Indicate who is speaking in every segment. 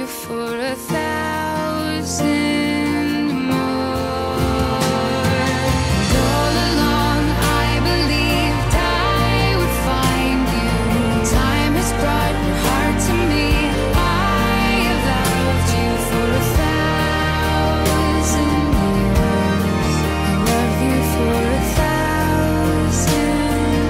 Speaker 1: you for a thousand more. And all along I believed I would find you. Time has brought your heart to me. I have loved you for a thousand years. I love you for a thousand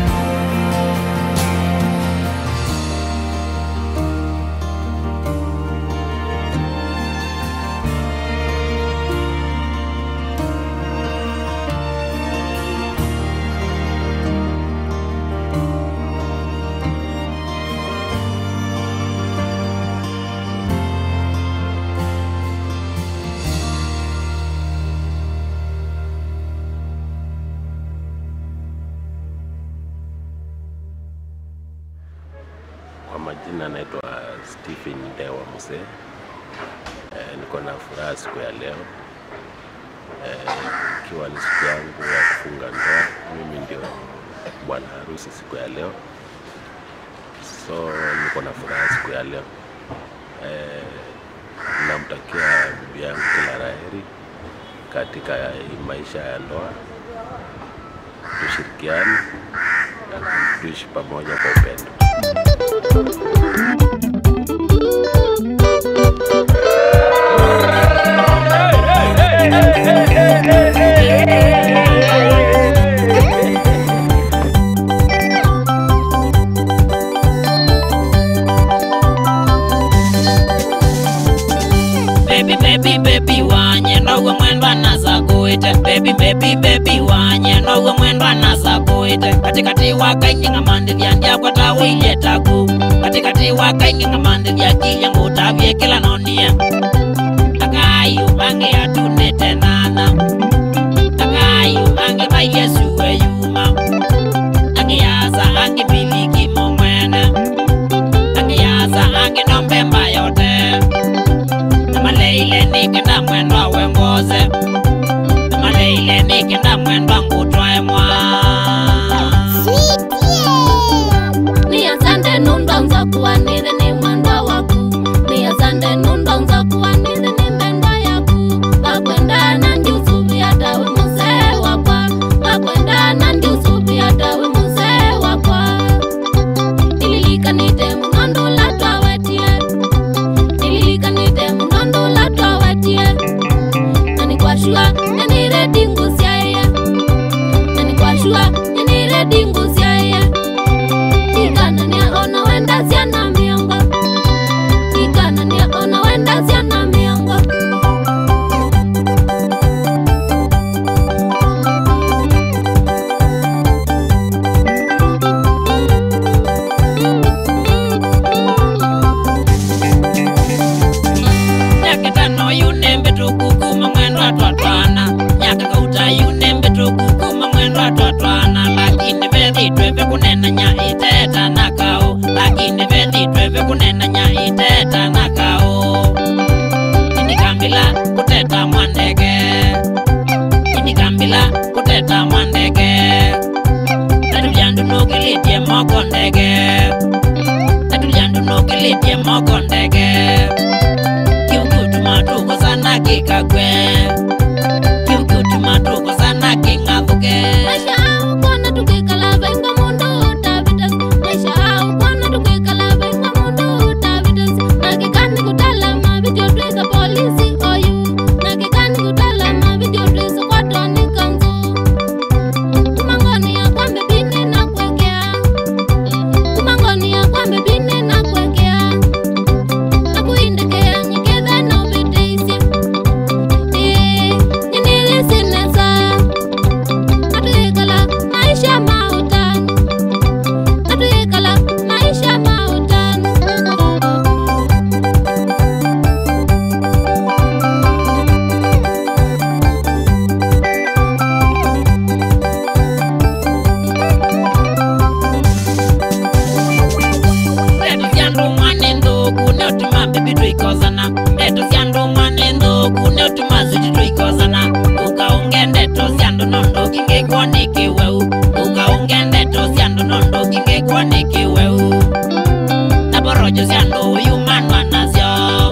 Speaker 2: Kwa majina naitwa Stephen Ndewa Muse. E, niko na furaha siku ya leo Eh, ikiwa ni siku yangu ya kufunga ndoa. Mimi ndio bwana harusi siku ya leo, so niko na furaha siku ya leo. Eh, namtakia bibi yangu kila laheri katika hii maisha ya ndoa, tushirikiane na tuishi pamoja kwa upendo.
Speaker 3: baby baby baby wanye ndogo mwendwa nasa kuite baby baby baby wanye ndogo mwendwa nasa kuite katikati wakainginga mandi vyandya kwata wiye taku katikati wakainginga mandi vyaki yangu tavye kila nonia akayu bange atunete nana akayu bange ba yesu weyuma angiyaza angimiliki momwene angiyaza anginombe yote maleile nikenda mwendwa wengoze maleile nikenda mwendwa ngutwae mwa
Speaker 4: ni asante nundonza kuwanire ni mwendwa waku ni asante nundonza kuwanire ni mbendwa yaku wakwenda na ndiusubi hatawe musee wakwa wakwenda na ndiusubi hatawe musee wakwa nililikanite munondula twawetie nililikanite munondula twawetie nanikwashua nyanire dingusiaia nanikwashua nyanire dingusiaia ikanania ona wenda ciana miongo ikanania ona wenda ciana miongo
Speaker 3: nyaketano yunembe tukukuma mwendwa twatwana nyakakauta yunembe tukukuma mwendwa twatwana lakini vethitwe vikunenanya iteta na kao lakini vethitwe vikunenanya iteta na kao inikambila kuteta mwandege inikambila kuteta mwandege natulyandu nukilitie moko ndege natulyandu nukilitie moko ndege kiukutuma sana kikagwe kiukutuma sana kingathuke
Speaker 4: maisha au kona tukikala venga mundu utavitas maisha au kona tukikala venga mundu utavitas nakikani kutalama video twisa polisi oyu nakikani kutalama video twisa kwatoni kanzu kumangoni ya kwambe bine na kwekea kumangoni ya kwambe bine na kwekea nakuindekea nyiketha na ubiteisye Eh, nyenelesenesa Natuikala maisha mautani Natuikala maisha mautani
Speaker 3: Etu syandu mwane nthuku neutuma mbibi twikozana Etu syandu mwane nthuku neutuma ziti twikozana Ukaunge ndeto syandu nondo kingikwo ni kiweu Ukaunge ndeto syandu nondo kingikwo ni kiweu Na porojo syandu yumanwa nasyo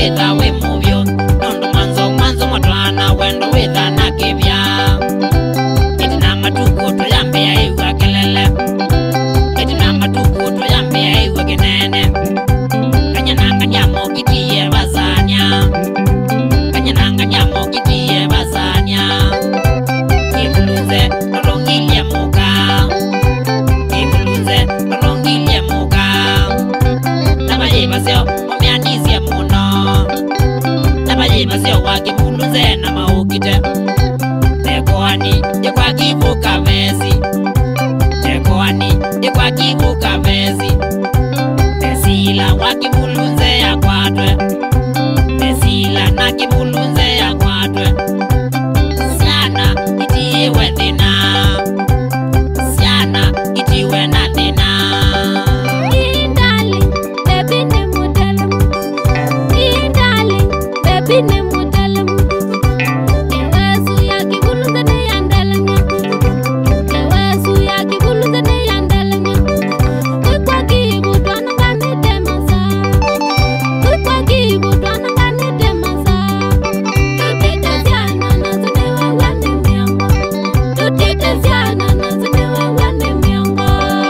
Speaker 3: witha wi muvyu nundu mwanzo mwanzo mwatwana wendo witha na kivya itina matuku tuyambia iwa kelele itina matuku tuyambia iwa kinene kanyananga nyamokitiye basanya kanyananga nyamokitiye basanya ibuluze lolongilie muka ibuluze lolongilie muka nabayibasyo mumyanisye muno nabayibasyo wakibuluze na maukite tekoani yekwakivuka vesi tekoani yekwakivuka vesi tesila wakibulunze yakwatwe tesila na kibulunze yakwatwe siana itiwe thina siana itiwe na thina
Speaker 4: Darling, baby ni mutaalamu. Ee, darling, baby ni mutaalamu. Ewesu ya kibuluza ni ya ndalanya. Ewesu ya kibuluza ni ya ndalanya. Kwikwa kibu twana ngani temasa. Kwikwa kibu twana ngani temasa. Tutiteziana na zine wewe ni miongo. Tutiteziana na zine wewe ni miongo.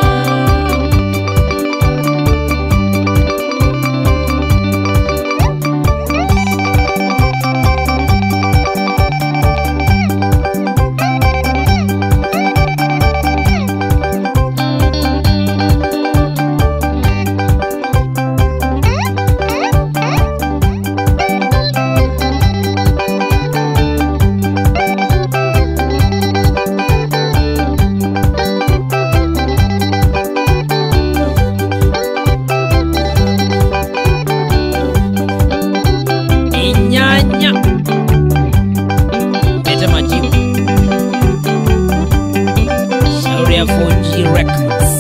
Speaker 3: inyanya pete majibu shauri ya 4G Records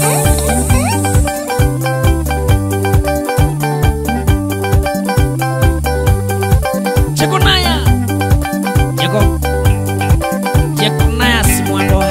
Speaker 3: Chekunaya Cheko Chekunaya simwandoa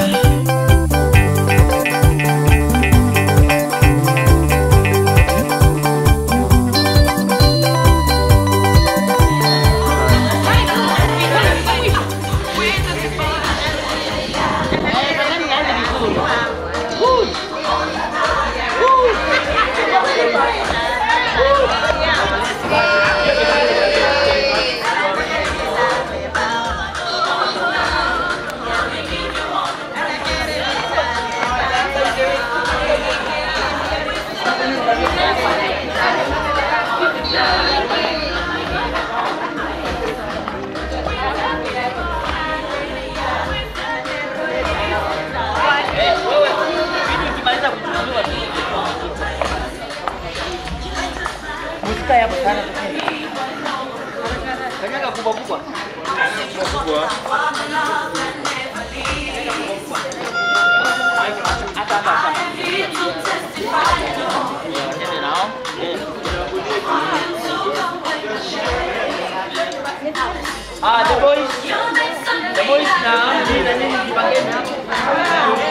Speaker 5: Ah, the boys. The boys na nini na nini jipangeni hapo.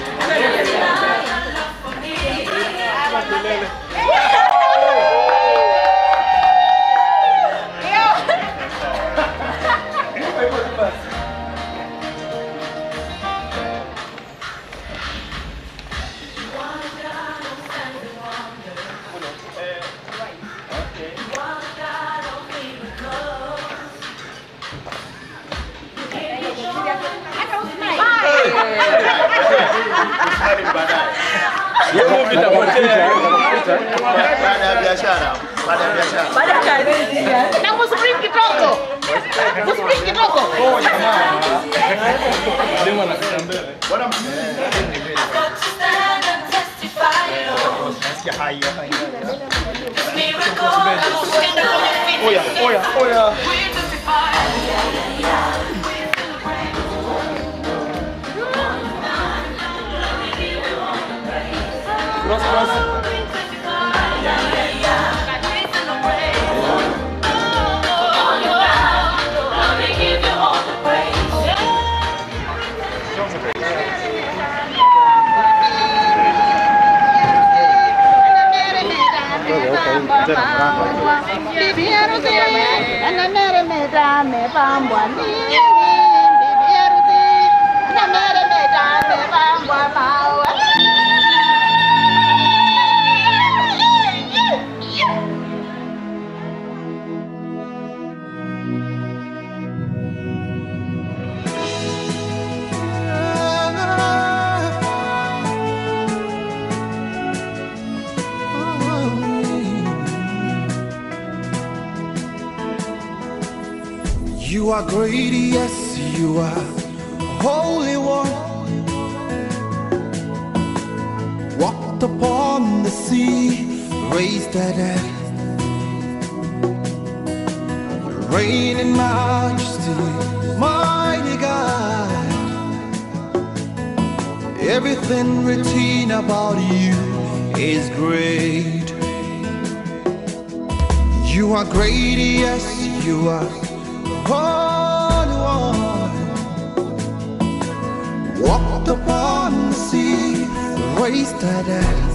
Speaker 6: baada ya biashara, baada ya biashara.
Speaker 7: Na msubiri kidogo. Msubiri kidogo.
Speaker 6: Nasikia hai hapa. Oya, oya, oya. Cross, cross.
Speaker 7: Bibi harusi anameremeta amepambwa nini bibi harusi anameremeta amepambwa maua
Speaker 8: You are great, yes, you are holy one. Walked upon the sea, raised the dead. Reign in majesty, mighty God. Everything written about you is great. You are great, yes, you are holy one. Walked upon the sea, raised the dead.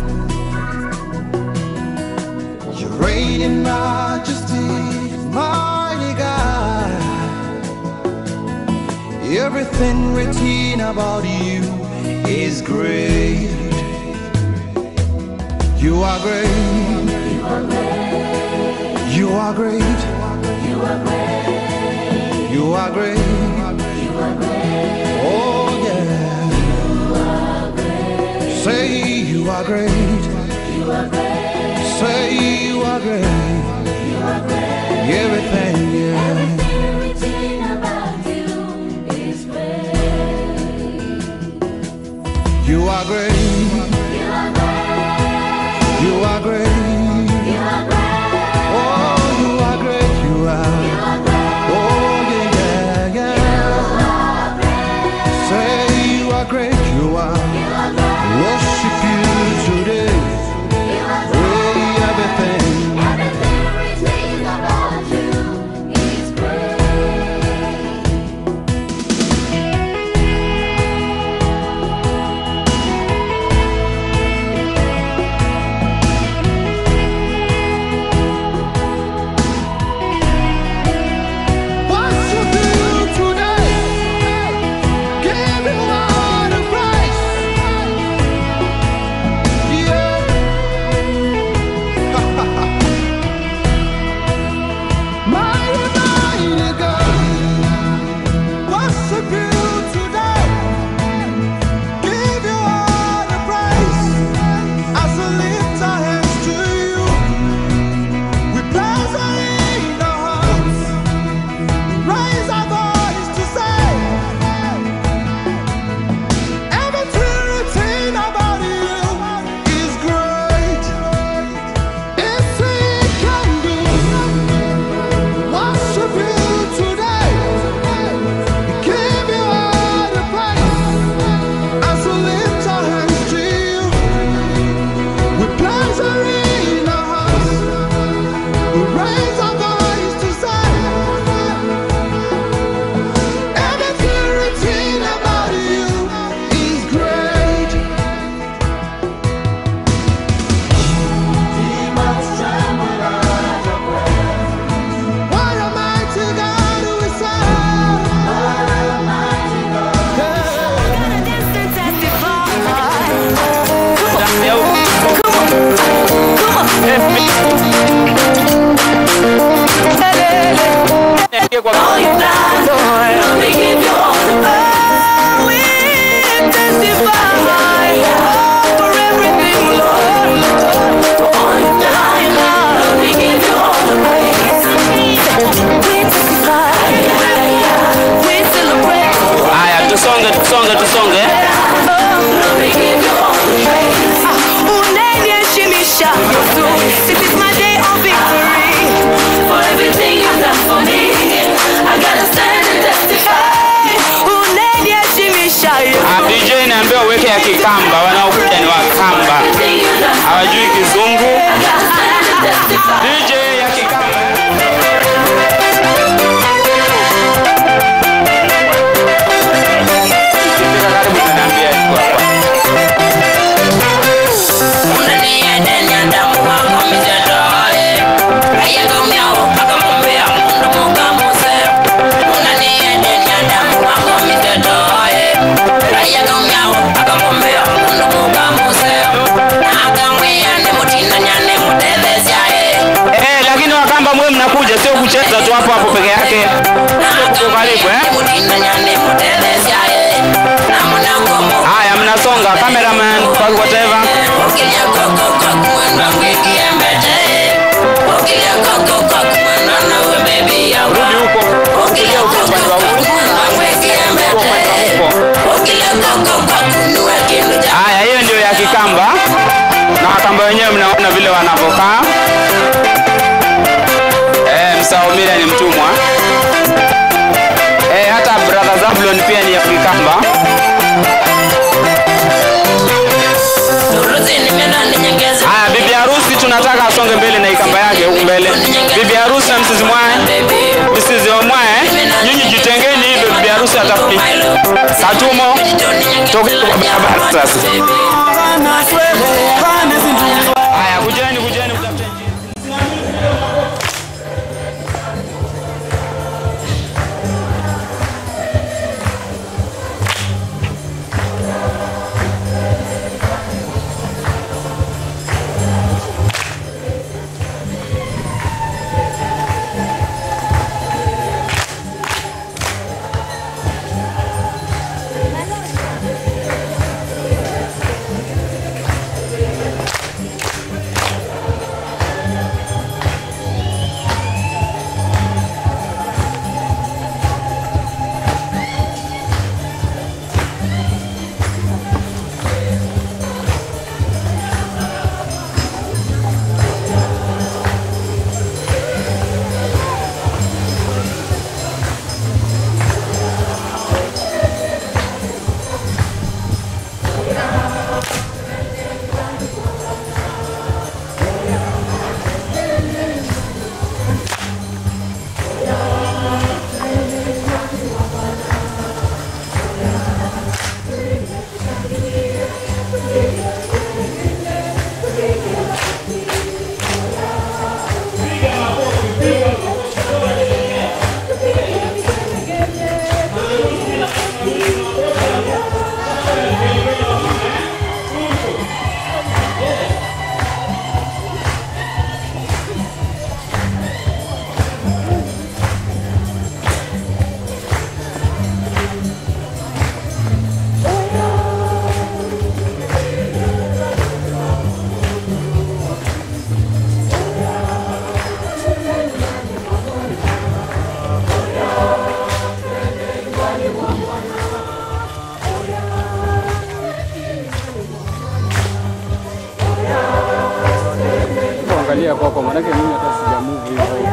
Speaker 8: You reign in majesty, mighty God. Everything written about you is great. You are great. You are great. You are great. You are great. Oh yeah. Say you are great. You are great. Say you are great. You are great. Everything, yeah. You are great. You are great. Oh, you are great. You are. Oh, yeah, yeah, yeah. Say you are great. You are. Worship you today. Hey, everything. Worship you today. Give you all the praise. Yeah. Mighty, mighty God. Worship you today. Give you all the praise. As we lift our hands to you, we place our in our hearts. Raise our voice to say Everything written about you is great It's he can do Worship you today Give you all the praise As we lift our hands to you We place our in our hearts We raise our voice to say Everything written about you is great. Demons tremble at your praise. What a mighty God we serve. What a mighty God.
Speaker 9: Haya, tusonge, tusonge, tusonge.
Speaker 10: Unaniheshimisha Yesu. This is my day of victory. For everything you've done for me, I gotta stand and testify. Unaniheshimisha Yesu.
Speaker 9: Ah, DJ naambiwa uweke ya Kikamba, wanaokuja ni Wakamba, hawajui Kizungu. DJ ya Kikamba. Ikifika karibu utaniambia iko hapa.
Speaker 3: Unaniendenya damu wangu mizedoe. Ayengo miao, akamumbe
Speaker 9: tu hapo hapo peke yake. Uko karibu eh? Haya, mnasonga cameraman, whatever. Rudi huko. Kuja huko upande wa huko. Huko upande wa huko. Haya, hiyo ndio ya Kikamba na Wakamba wenyewe mnaona vile wanavyokaa. Eh, Msaumira ni mtumwa. Eh, hata brother Zablon pia ni ya Kikamba. Haya, bibi harusi tunataka asonge mbele na ikamba yake huku mbele. Bibi harusi na msizi mwae, msizi wa mwae, nyinyi jitengeni hivyo, bibi harusi atafuti. Katumo, toka kwa barabara sasa. Haya, kujeni, kujeni, mtafute njia.
Speaker 11: Angalia kwako, manake mimi hata sijamove hivyo.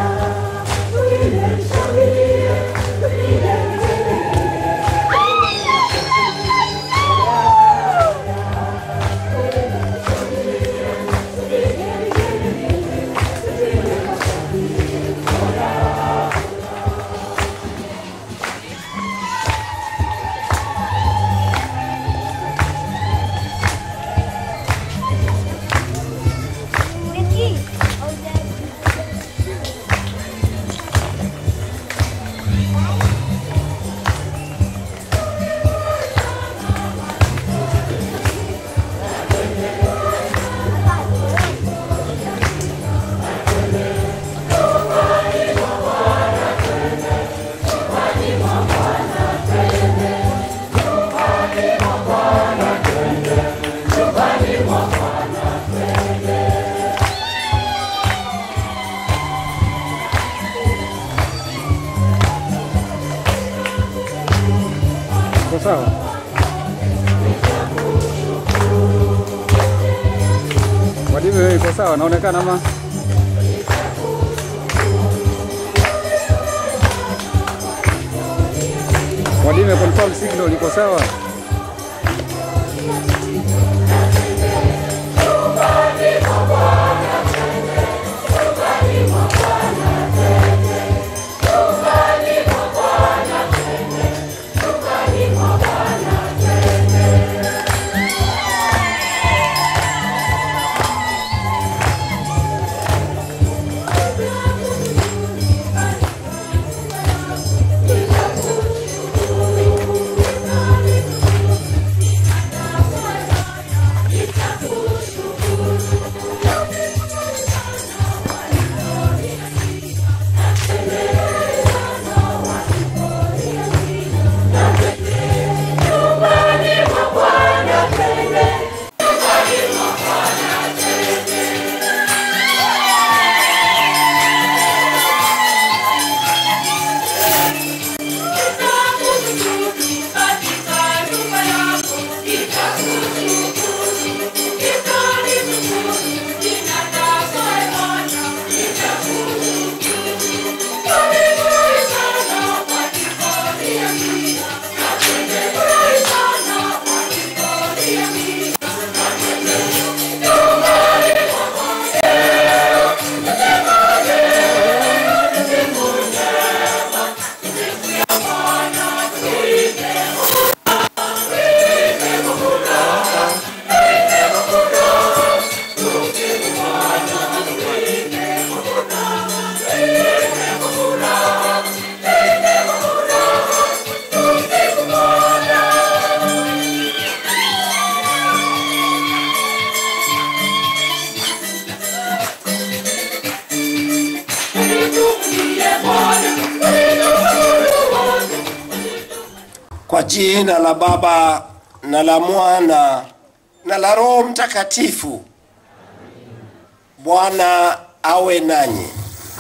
Speaker 11: Iko sawa? Wadive wewe iko sawa, naonekana ama Wadive confirm signal iko sawa?
Speaker 12: Kwa jina la Baba na la Mwana na la Roho Mtakatifu. Bwana awe nanyi.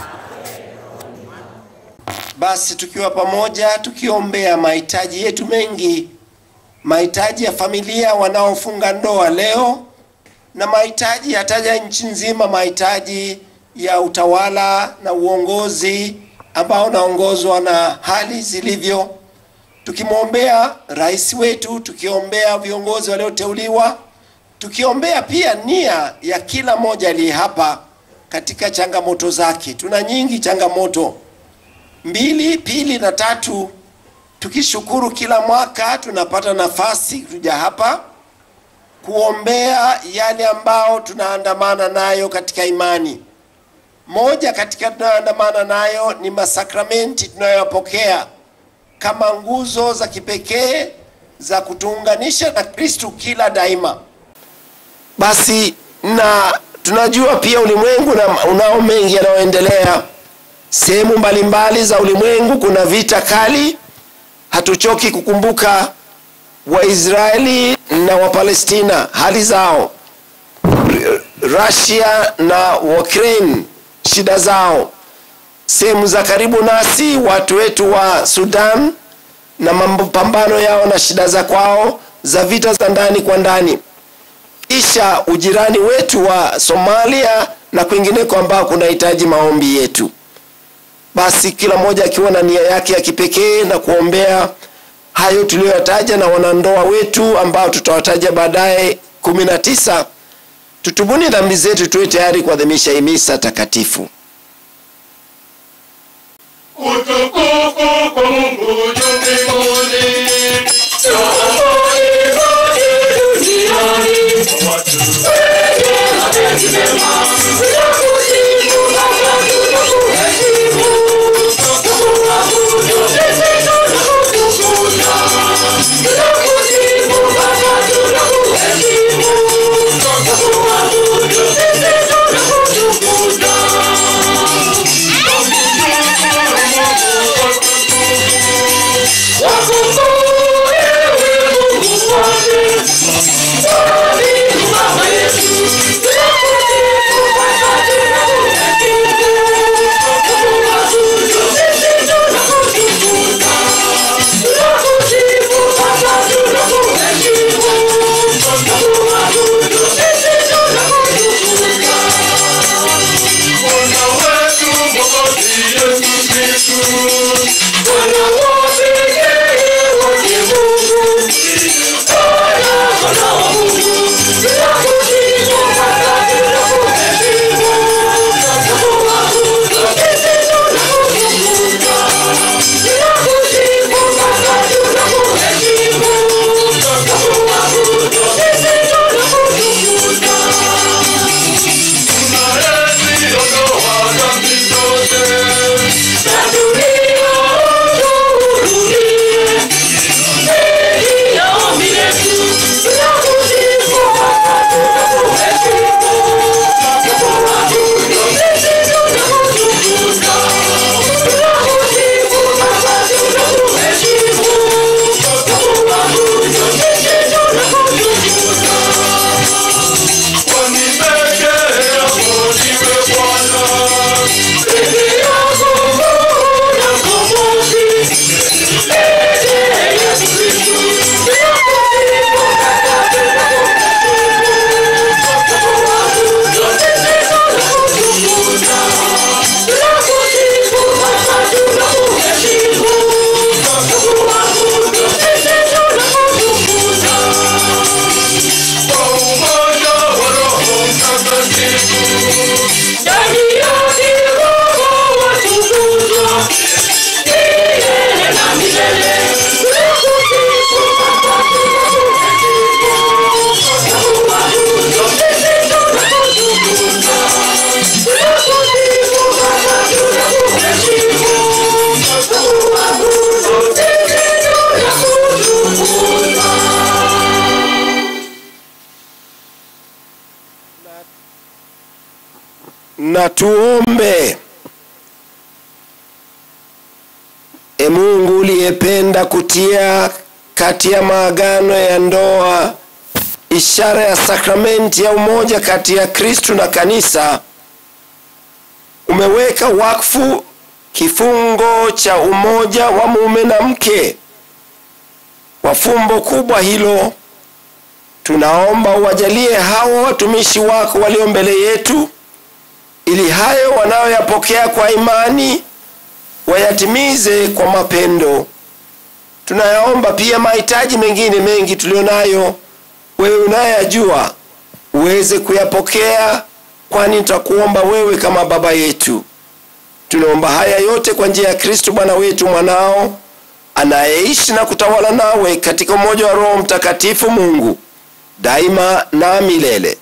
Speaker 12: Basi tukiwa pamoja tukiombea mahitaji yetu mengi, mahitaji ya familia wanaofunga ndoa leo na mahitaji yataja nchi nzima, mahitaji ya utawala na uongozi ambao unaongozwa na hali zilivyo, tukimwombea rais wetu, tukiombea viongozi walioteuliwa, tukiombea pia nia ya kila mmoja aliye hapa katika changamoto zake. Tuna nyingi changamoto mbili, pili na tatu, tukishukuru kila mwaka tunapata nafasi kuja hapa kuombea yale ambao tunaandamana nayo katika imani. Moja katika tunayoandamana nayo ni masakramenti tunayoyapokea kama nguzo za kipekee za kutuunganisha na Kristu kila daima. Basi na tunajua pia ulimwengu na unao mengi yanayoendelea sehemu mbalimbali za ulimwengu, kuna vita kali. Hatuchoki kukumbuka Waisraeli na Wapalestina hali zao, R- Russia na Ukraine shida zao, sehemu za karibu nasi watu wetu wa Sudan na mapambano yao na shida za kwao za vita za ndani kwa ndani, kisha ujirani wetu wa Somalia na kwingineko ambao kunahitaji maombi yetu. Basi kila mmoja akiwa na nia yake ya kipekee na kuombea hayo tuliyoyataja na wanandoa wetu ambao tutawataja baadaye kumi na tisa. Tutubuni dhambi zetu, tuwe tayari kuadhimisha hii misa takatifu.
Speaker 8: Utukufu kwa Mungu juu mbinguni.
Speaker 12: na tuombe. E Mungu uliyependa kutia kati ya maagano ya ndoa, ishara ya sakramenti ya umoja kati ya Kristu na kanisa, umeweka wakfu kifungo cha umoja wa mume na mke. Kwa fumbo kubwa hilo, tunaomba uwajalie hawa watumishi wako walio mbele yetu, ili hayo wanayoyapokea kwa imani wayatimize kwa mapendo. Tunayaomba pia mahitaji mengine mengi tulionayo, wewe unayajua, uweze kuyapokea, kwani tutakuomba wewe kama baba yetu. Tunaomba haya yote kwa njia ya Kristo Bwana wetu mwanao anayeishi na kutawala nawe katika umoja wa Roho Mtakatifu Mungu daima na milele.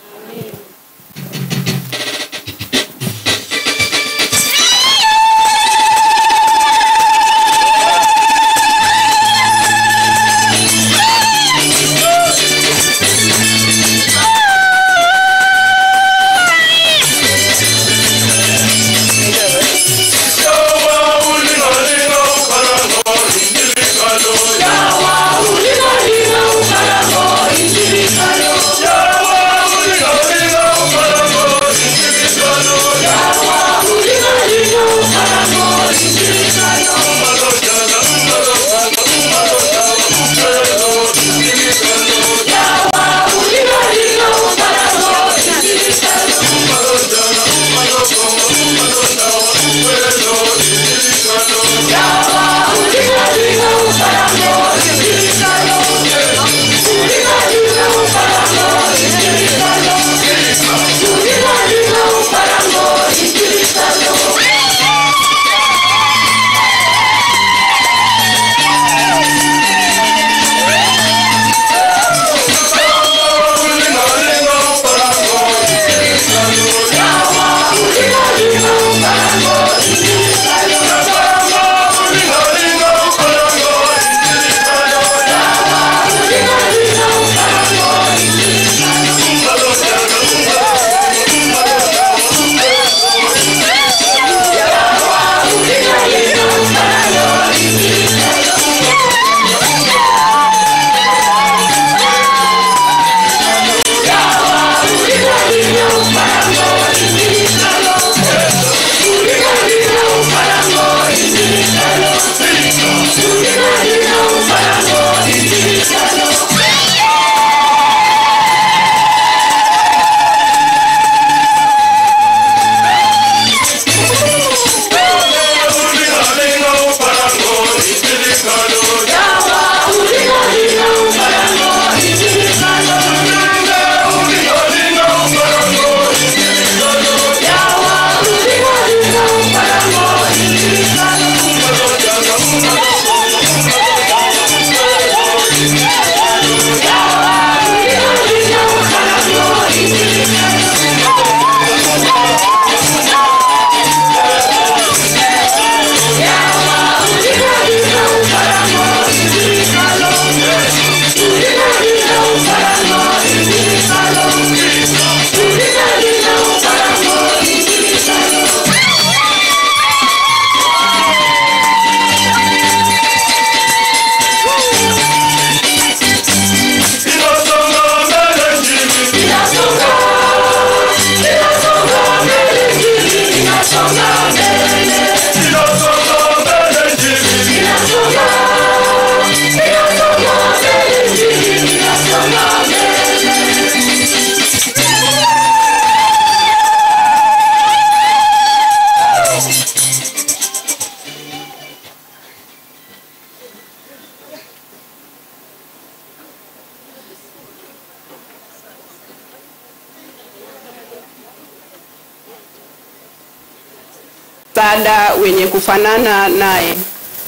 Speaker 13: msaada wenye kufanana naye.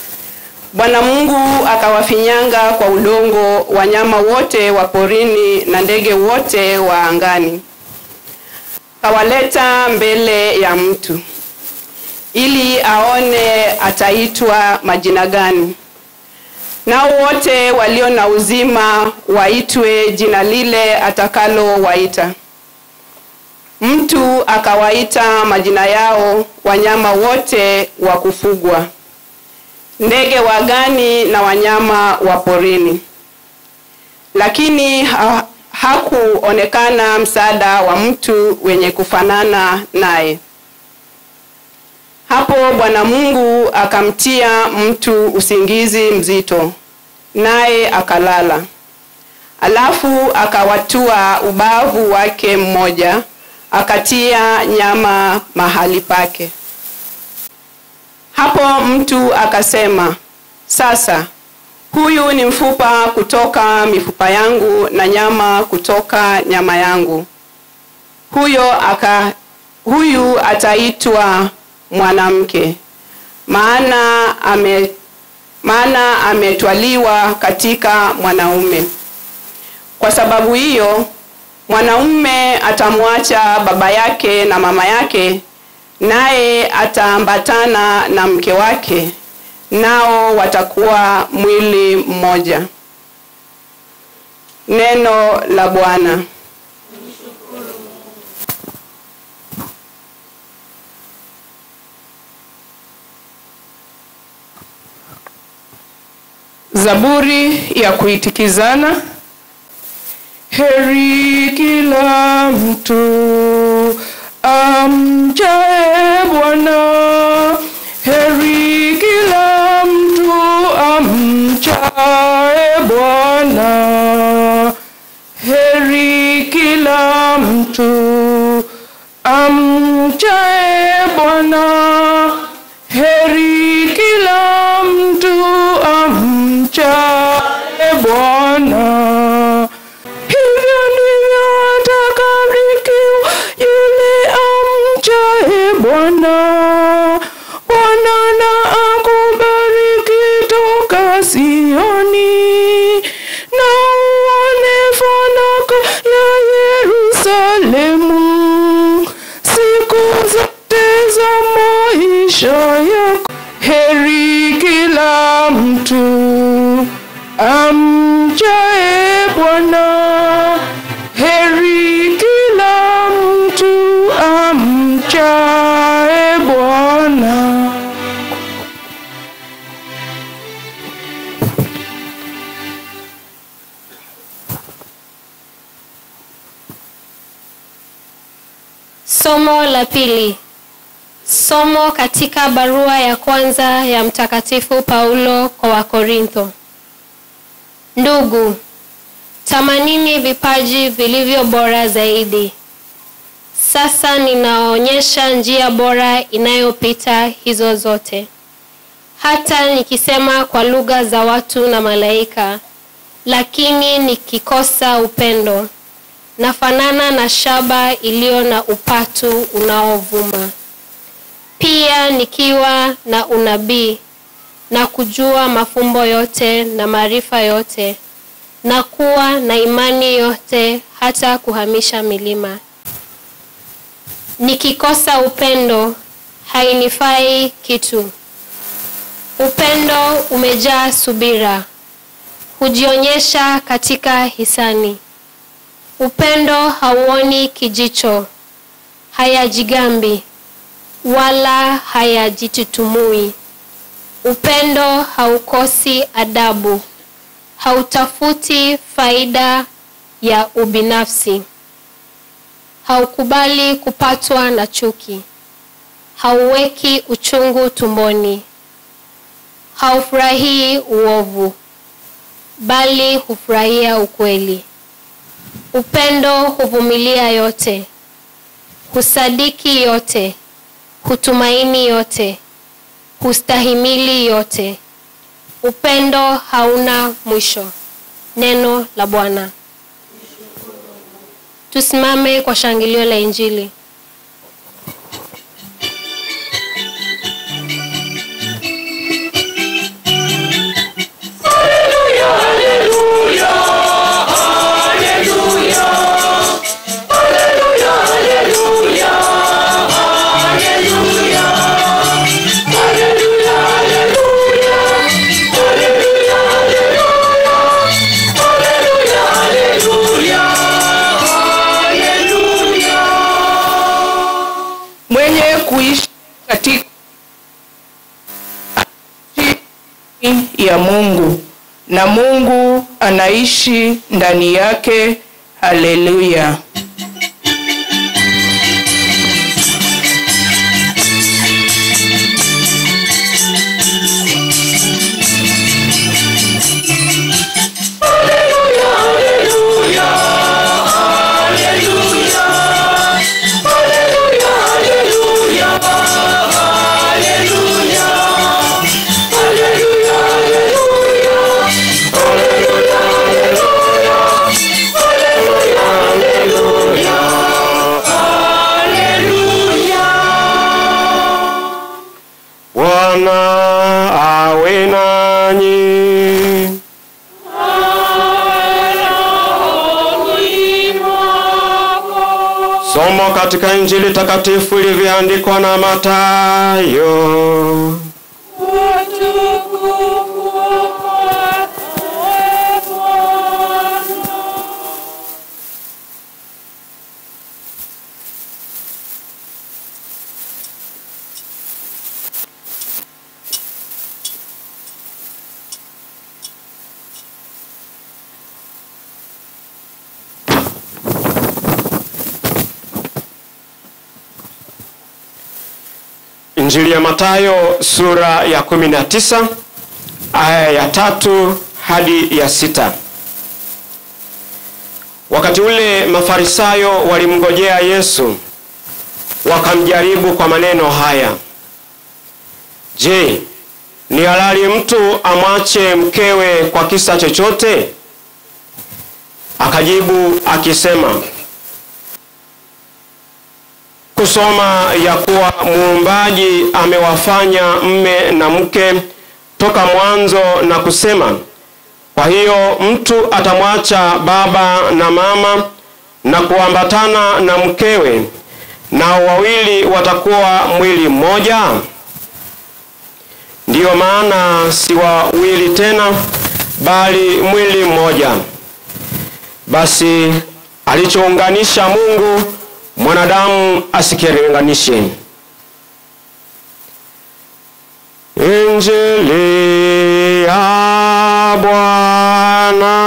Speaker 13: Bwana Mungu akawafinyanga kwa udongo wanyama wote wa porini na ndege wote wa angani, akawaleta mbele ya mtu ili aone ataitwa majina gani. Nao wote walio na uzima waitwe jina lile atakalowaita. Mtu akawaita majina yao wanyama wote wa kufugwa, ndege wa gani na wanyama wa porini. Lakini ha, hakuonekana msaada wa mtu wenye kufanana naye. Hapo Bwana Mungu akamtia mtu usingizi mzito, naye akalala. Alafu akawatua ubavu wake mmoja, akatia nyama mahali pake. Hapo mtu akasema, sasa huyu ni mfupa kutoka mifupa yangu na nyama kutoka nyama yangu. Huyo aka, huyu ataitwa mwanamke, maana ame, maana ametwaliwa katika mwanaume. Kwa sababu hiyo mwanaume atamwacha baba yake na mama yake, naye ataambatana na mke wake, nao watakuwa mwili mmoja. Neno la Bwana.
Speaker 14: Zaburi ya kuitikizana. Heri kila mtu amchaye Bwana, heri kila mtu amchaye Bwana, heri kila mtu amchaye Bwana, heri kila mtu amchaye Bwana. Hivyo ndivyo atakavyokuwa yule amchaye Bwana. Bwana na akubariki toka Sioni, na uone fanaka ya Yerusalemu siku zote za maisha yako. Heri kila mtu amchaye Bwana, heri kila mtu amchaye Bwana.
Speaker 15: Somo la pili. Somo katika barua ya kwanza ya Mtakatifu Paulo kwa Wakorintho. Ndugu, tamanini vipaji vilivyo bora zaidi. Sasa ninaonyesha njia bora inayopita hizo zote. Hata nikisema kwa lugha za watu na malaika, lakini nikikosa upendo, nafanana na shaba iliyo na upatu unaovuma. Pia nikiwa na unabii na kujua mafumbo yote na maarifa yote na kuwa na imani yote hata kuhamisha milima. Nikikosa upendo hainifai kitu. Upendo umejaa subira, hujionyesha katika hisani. Upendo hauoni kijicho, hayajigambi wala hayajitutumui. Upendo haukosi adabu, hautafuti faida ya ubinafsi, haukubali kupatwa na chuki, hauweki uchungu tumboni, haufurahii uovu, bali hufurahia ukweli. Upendo huvumilia yote, husadiki yote, hutumaini yote, hustahimili yote. Upendo hauna mwisho. Neno la Bwana. Tusimame kwa shangilio la Injili.
Speaker 10: Hallelujah.
Speaker 14: ya Mungu na Mungu anaishi ndani yake. Haleluya.
Speaker 16: Bwana awe nanyi. Somo katika Injili takatifu ilivyoandikwa na Mathayo. Injili ya Mathayo sura ya 19 aya ya tatu hadi ya sita. Wakati ule Mafarisayo walimngojea Yesu wakamjaribu kwa maneno haya: Je, ni halali mtu amwache mkewe kwa kisa chochote? Akajibu akisema, kusoma ya kuwa muumbaji amewafanya mme na mke toka mwanzo na kusema, kwa hiyo mtu atamwacha baba na mama na kuambatana na mkewe, nao wawili watakuwa mwili mmoja. Ndiyo maana si wawili tena, bali mwili mmoja. Basi alichounganisha Mungu mwanadamu asikilinganishe. Injili ya Bwana.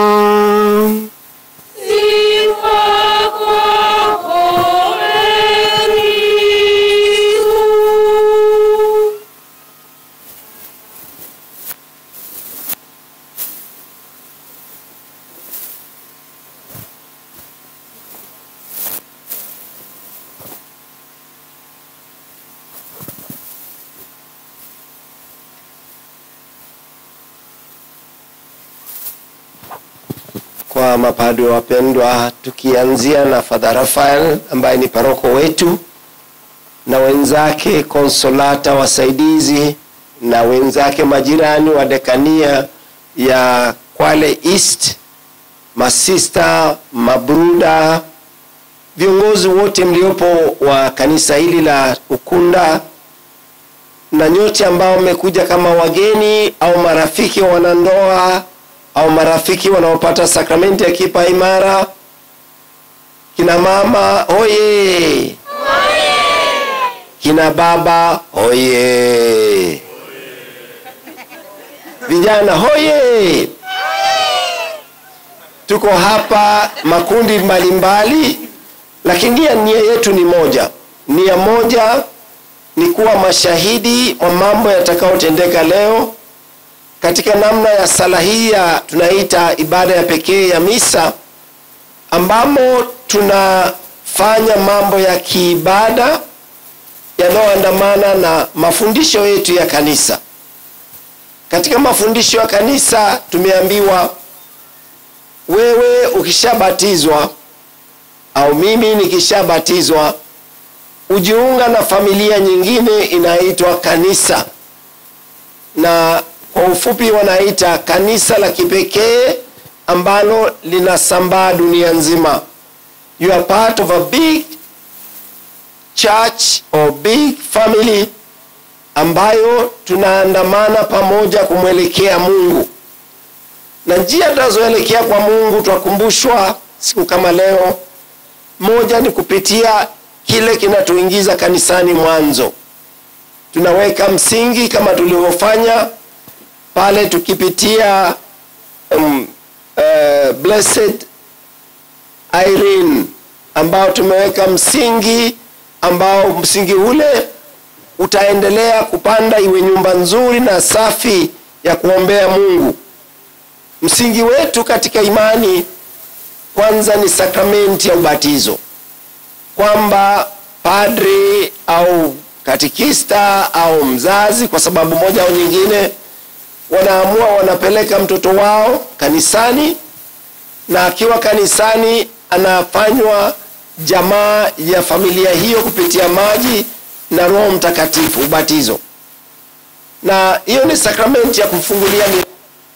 Speaker 12: kwa mapadri wapendwa, tukianzia na Father Rafael ambaye ni paroko wetu na wenzake konsolata wasaidizi na wenzake majirani wa dekania ya Kwale East, masista, mabruda, viongozi wote mliopo wa kanisa hili la Ukunda na nyote ambao mmekuja kama wageni au marafiki wa wanandoa au marafiki wanaopata sakramenti ya kipa imara, kina mama oye, kina baba oye, vijana hoye. Tuko hapa makundi mbalimbali, lakini nia nia yetu ni moja. Nia moja ni kuwa mashahidi wa mambo yatakayotendeka leo katika namna ya sala hii ya tunaita ibada ya pekee ya misa, ambamo tunafanya mambo ya kiibada yanayoandamana na mafundisho yetu ya kanisa. Katika mafundisho ya kanisa tumeambiwa, wewe ukishabatizwa au mimi nikishabatizwa, ujiunga na familia nyingine inaitwa kanisa na kwa ufupi wanaita kanisa la kipekee ambalo linasambaa dunia nzima. You are part of a big church or big family ambayo tunaandamana pamoja kumwelekea Mungu, na njia tunazoelekea kwa Mungu twakumbushwa siku kama leo. Moja ni kupitia kile kinatuingiza kanisani mwanzo, tunaweka msingi kama tulivyofanya pale tukipitia um, uh, blessed Irene ambao tumeweka msingi ambao msingi ule utaendelea kupanda iwe nyumba nzuri na safi ya kuombea Mungu. Msingi wetu katika imani kwanza ni sakramenti ya ubatizo, kwamba padri au katikista au mzazi kwa sababu moja au nyingine wanaamua wanapeleka mtoto wao kanisani, na akiwa kanisani anafanywa jamaa ya familia hiyo kupitia maji na Roho Mtakatifu, ubatizo. Na hiyo ni sakramenti ya kumfungulia mi-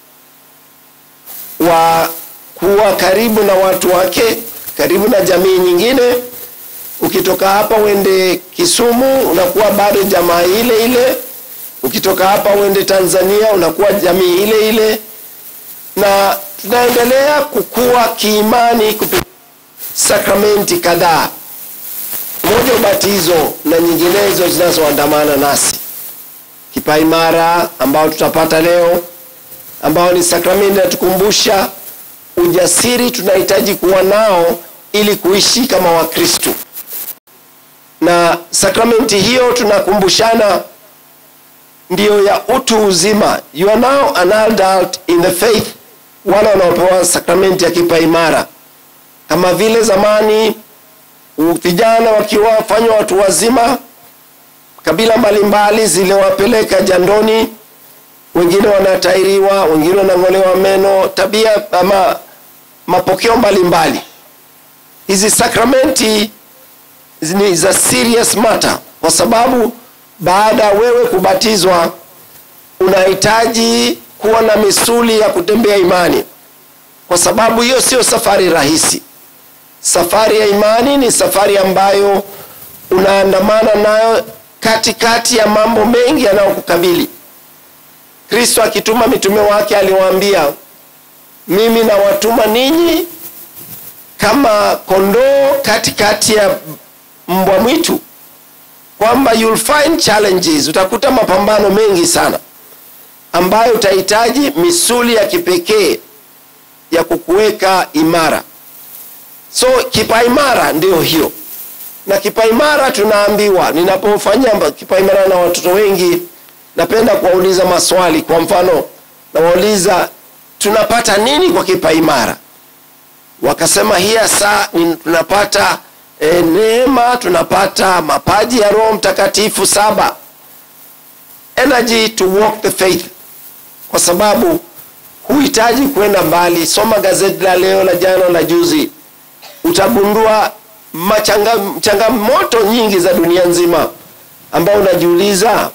Speaker 12: wa kuwa karibu na watu wake, karibu na jamii nyingine. Ukitoka hapa uende Kisumu, unakuwa bado jamaa ile ile. Ukitoka hapa uende Tanzania, unakuwa jamii ile ile, na tunaendelea kukua kiimani kupitia sakramenti kadhaa, moja ubatizo na nyinginezo zinazoandamana nasi, kipaimara ambao tutapata leo, ambao ni sakramenti inatukumbusha ujasiri tunahitaji kuwa nao ili kuishi kama Wakristo. Na sakramenti hiyo tunakumbushana ndiyo ya utu uzima. You are now an adult in the faith, wale wanaopewa sakramenti ya kipaimara kama vile zamani u- vijana wakiwa wafanywa watu wazima, kabila mbalimbali ziliwapeleka jandoni, wengine wanatairiwa, wengine wanang'olewa meno, tabia ama mapokeo mbalimbali. Hizi sakramenti ni za serious matter, kwa sababu baada ya wewe kubatizwa unahitaji kuwa na misuli ya kutembea imani, kwa sababu hiyo sio safari rahisi. Safari ya imani ni safari ambayo unaandamana nayo katikati ya mambo mengi yanayokukabili. Kristo akituma mitume wake aliwaambia, mimi nawatuma ninyi kama kondoo katikati ya mbwa mwitu, kwamba you'll find challenges, utakuta mapambano mengi sana ambayo utahitaji misuli ya kipekee ya kukuweka imara. So kipaimara ndio hiyo, na kipaimara tunaambiwa, ninapofanya mba- kipaimara na watoto wengi, napenda kuwauliza maswali. Kwa mfano, nawauliza tunapata nini kwa kipaimara? Wakasema hii hasa ni- tunapata e, neema, tunapata mapaji ya Roho Mtakatifu saba, energy to walk the faith, kwa sababu huhitaji kwenda mbali. Soma gazeti la leo, la jana, la juzi, utagundua machanga- changamoto nyingi za dunia nzima ambao unajiuliza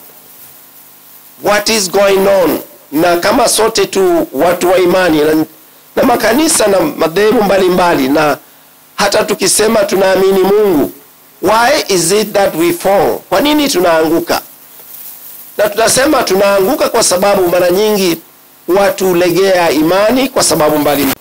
Speaker 12: what is going on, na kama sote tu watu wa imani na, na makanisa na madhehebu mbalimbali, na hata tukisema tunaamini Mungu, why is it that we fall? Kwa nini tunaanguka? Na tunasema tunaanguka kwa sababu mara nyingi watu hulegea imani kwa sababu mbalimbali.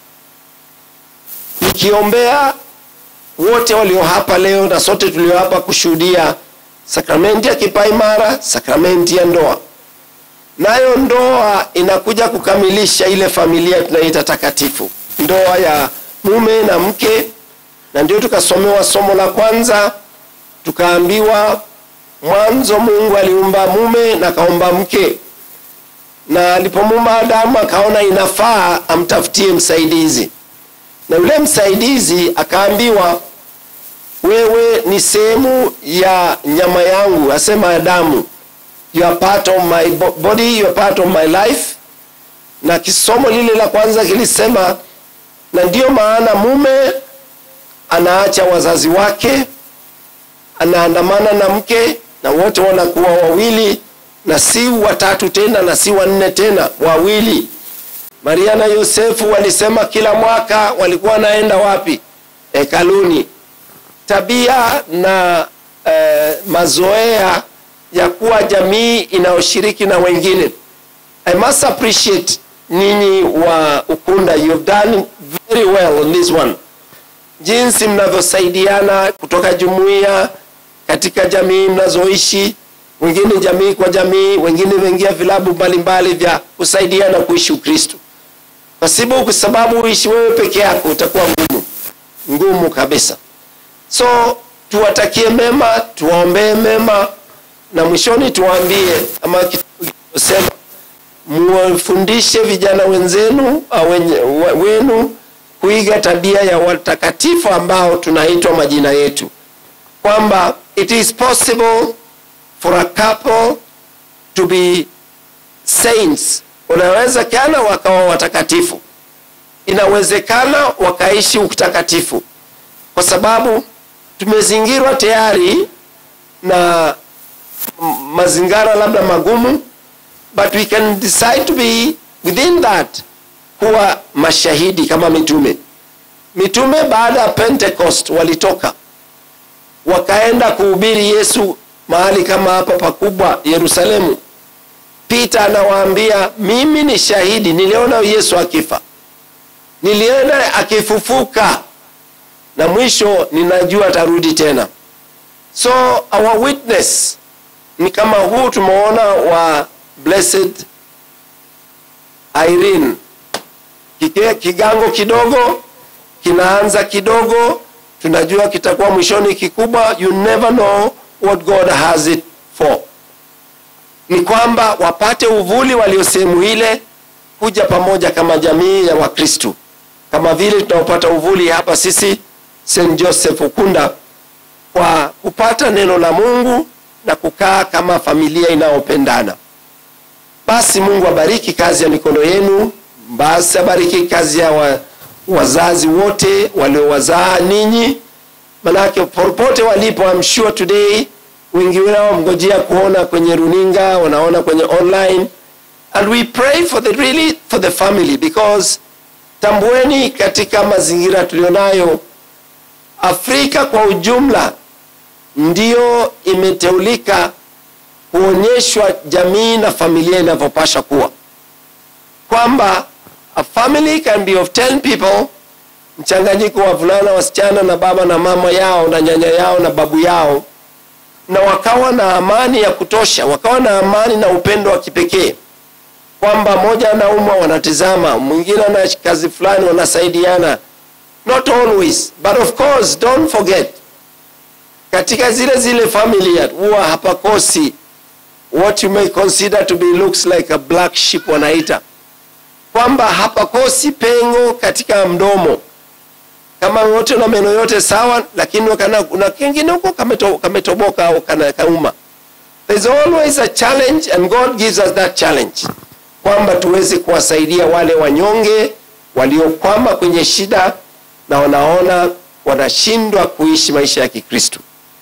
Speaker 12: Nikiombea wote walio hapa leo na sote tulio hapa kushuhudia sakramenti ya kipaimara, sakramenti ya ndoa. Nayo ndoa inakuja kukamilisha ile familia tunaita takatifu, ndoa ya mume na mke, na ndio tukasomewa somo la kwanza, tukaambiwa mwanzo Mungu aliumba mume na akaumba mke, na alipomuumba Adamu akaona inafaa amtafutie msaidizi, na yule msaidizi akaambiwa wewe ni sehemu ya nyama yangu, asema Adamu, you are part of my bo- body, you are part of my life. Na kisomo lile la kwanza kilisema, na ndiyo maana mume anaacha wazazi wake, anaandamana na mke, na wote wanakuwa wawili, na si watatu tena, na si wanne tena, wawili. Maria na Yosefu walisema kila mwaka walikuwa wanaenda wapi? Hekaluni tabia na eh, mazoea ya kuwa jamii inayoshiriki na wengine. I must appreciate ninyi wa Ukunda, you have done very well on this one, jinsi mnavyosaidiana kutoka jumuiya katika jamii mnazoishi wengine jamii kwa jamii, wengine wameingia vilabu mbalimbali vya kusaidiana kuishi Ukristo. Pasipo kwa sababu uishi wewe peke yako utakuwa ngumu ngumu kabisa. So tuwatakie mema, tuwaombee mema, na mwishoni tuwaambie ama sema muwafundishe vijana wenzenu au wenye- wa- wenu kuiga tabia ya watakatifu ambao tunaitwa majina yetu, kwamba it is possible for a couple to be saints. Unawezekana wakawa watakatifu, inawezekana wakaishi utakatifu, kwa sababu tumezingirwa tayari na m- mazingara labda magumu, but we can decide to be within that, kuwa mashahidi kama mitume. Mitume baada ya Pentecost walitoka wakaenda kuhubiri Yesu mahali kama hapa pakubwa Yerusalemu. Peter anawaambia mimi ni shahidi, niliona Yesu akifa, niliona akifufuka, na mwisho ninajua atarudi tena. So our witness ni kama huu tumeona wa blessed Irene, Kike- kigango kidogo kinaanza kidogo, tunajua kitakuwa mwishoni kikubwa. You never know what God has it for. Ni kwamba wapate uvuli walio sehemu ile, kuja pamoja kama jamii ya Wakristu, kama vile tunaopata uvuli hapa sisi St Joseph Ukunda, kwa kupata neno la Mungu na kukaa kama familia inayopendana. Basi Mungu abariki kazi ya mikono yenu, basi abariki kazi ya wa, wazazi wote waliowazaa ninyi, manake popote walipo, I'm sure today wengi wao mngojea kuona kwenye runinga, wanaona kwenye online, and we pray for the really for the family because tambueni, katika mazingira tulionayo, Afrika kwa ujumla ndio imeteulika kuonyeshwa jamii na familia inavyopasha kuwa, kwamba a family can be of 10 people, mchanganyiko wa vulana, wasichana na baba na mama yao na nyanya yao na babu yao, na wakawa na amani ya kutosha, wakawa na amani na upendo wa kipekee, kwamba moja anaumwa wanatizama, mwingine ana kazi fulani wanasaidiana. Not always, but of course don't forget katika zile zile familia huwa hapakosi what you may consider to be looks like a black sheep wanaita kwamba hapakosi pengo katika mdomo kama wote na meno yote sawa lakini wakana, kuna kingine huko kameto, kametoboka au kana kauma there's always a challenge and god gives us that challenge kwamba tuweze kuwasaidia wale wanyonge waliokwama kwenye shida na wanaona wanashindwa kuishi maisha ya kikristo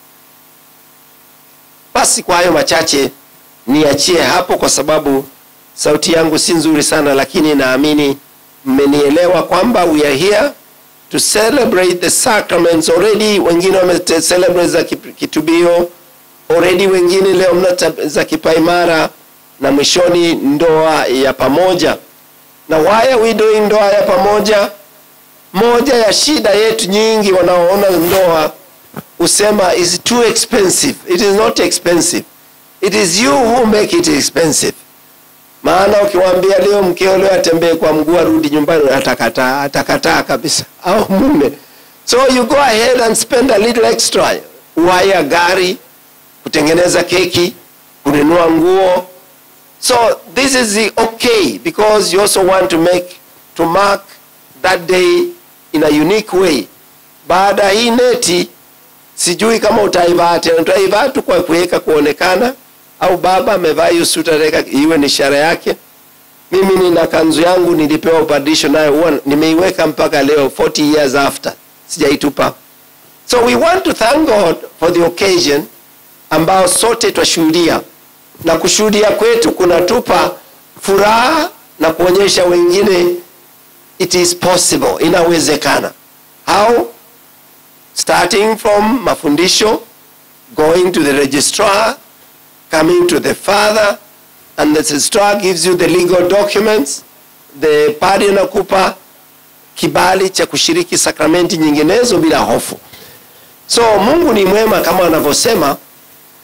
Speaker 12: basi kwa hayo machache niachie hapo, kwa sababu sauti yangu si nzuri sana, lakini naamini mmenielewa kwamba we are here to celebrate the sacraments already. Wengine wame celebrate za kip- kitubio already, wengine leo mna ta- za kipaimara na mwishoni ndoa ya pamoja. Na why are we doing ndoa ya pamoja? Moja ya shida yetu nyingi wanaoona ndoa husema is too expensive. It is not expensive. It is you who make it expensive. Maana ukiwaambia leo mkeo leo atembee kwa mguu arudi nyumbani, atakataa, atakataa kabisa, au mume. So you go ahead and spend a little extra, waya gari, kutengeneza keki, kununua nguo. So this is the okay because you also want to make to mark that day in a unique way. Baada ya hii neti sijui kama utaivaa tena, utaivaa tu kwa kuweka kuonekana, au baba amevaa hiyo suti ataweka iwe ni ishara yake. Mimi nina kanzu yangu nilipewa upadisho nayo, huwa nimeiweka mpaka leo 40 years after, sijaitupa. So we want to thank God for the occasion ambao sote twashuhudia, na kushuhudia kwetu kunatupa furaha na kuonyesha wengine it is possible, inawezekana. How? starting from mafundisho going to the registrar coming to the father and the registrar gives you the legal documents the padre anakupa kibali cha kushiriki sakramenti nyinginezo bila hofu so mungu ni mwema kama anavyosema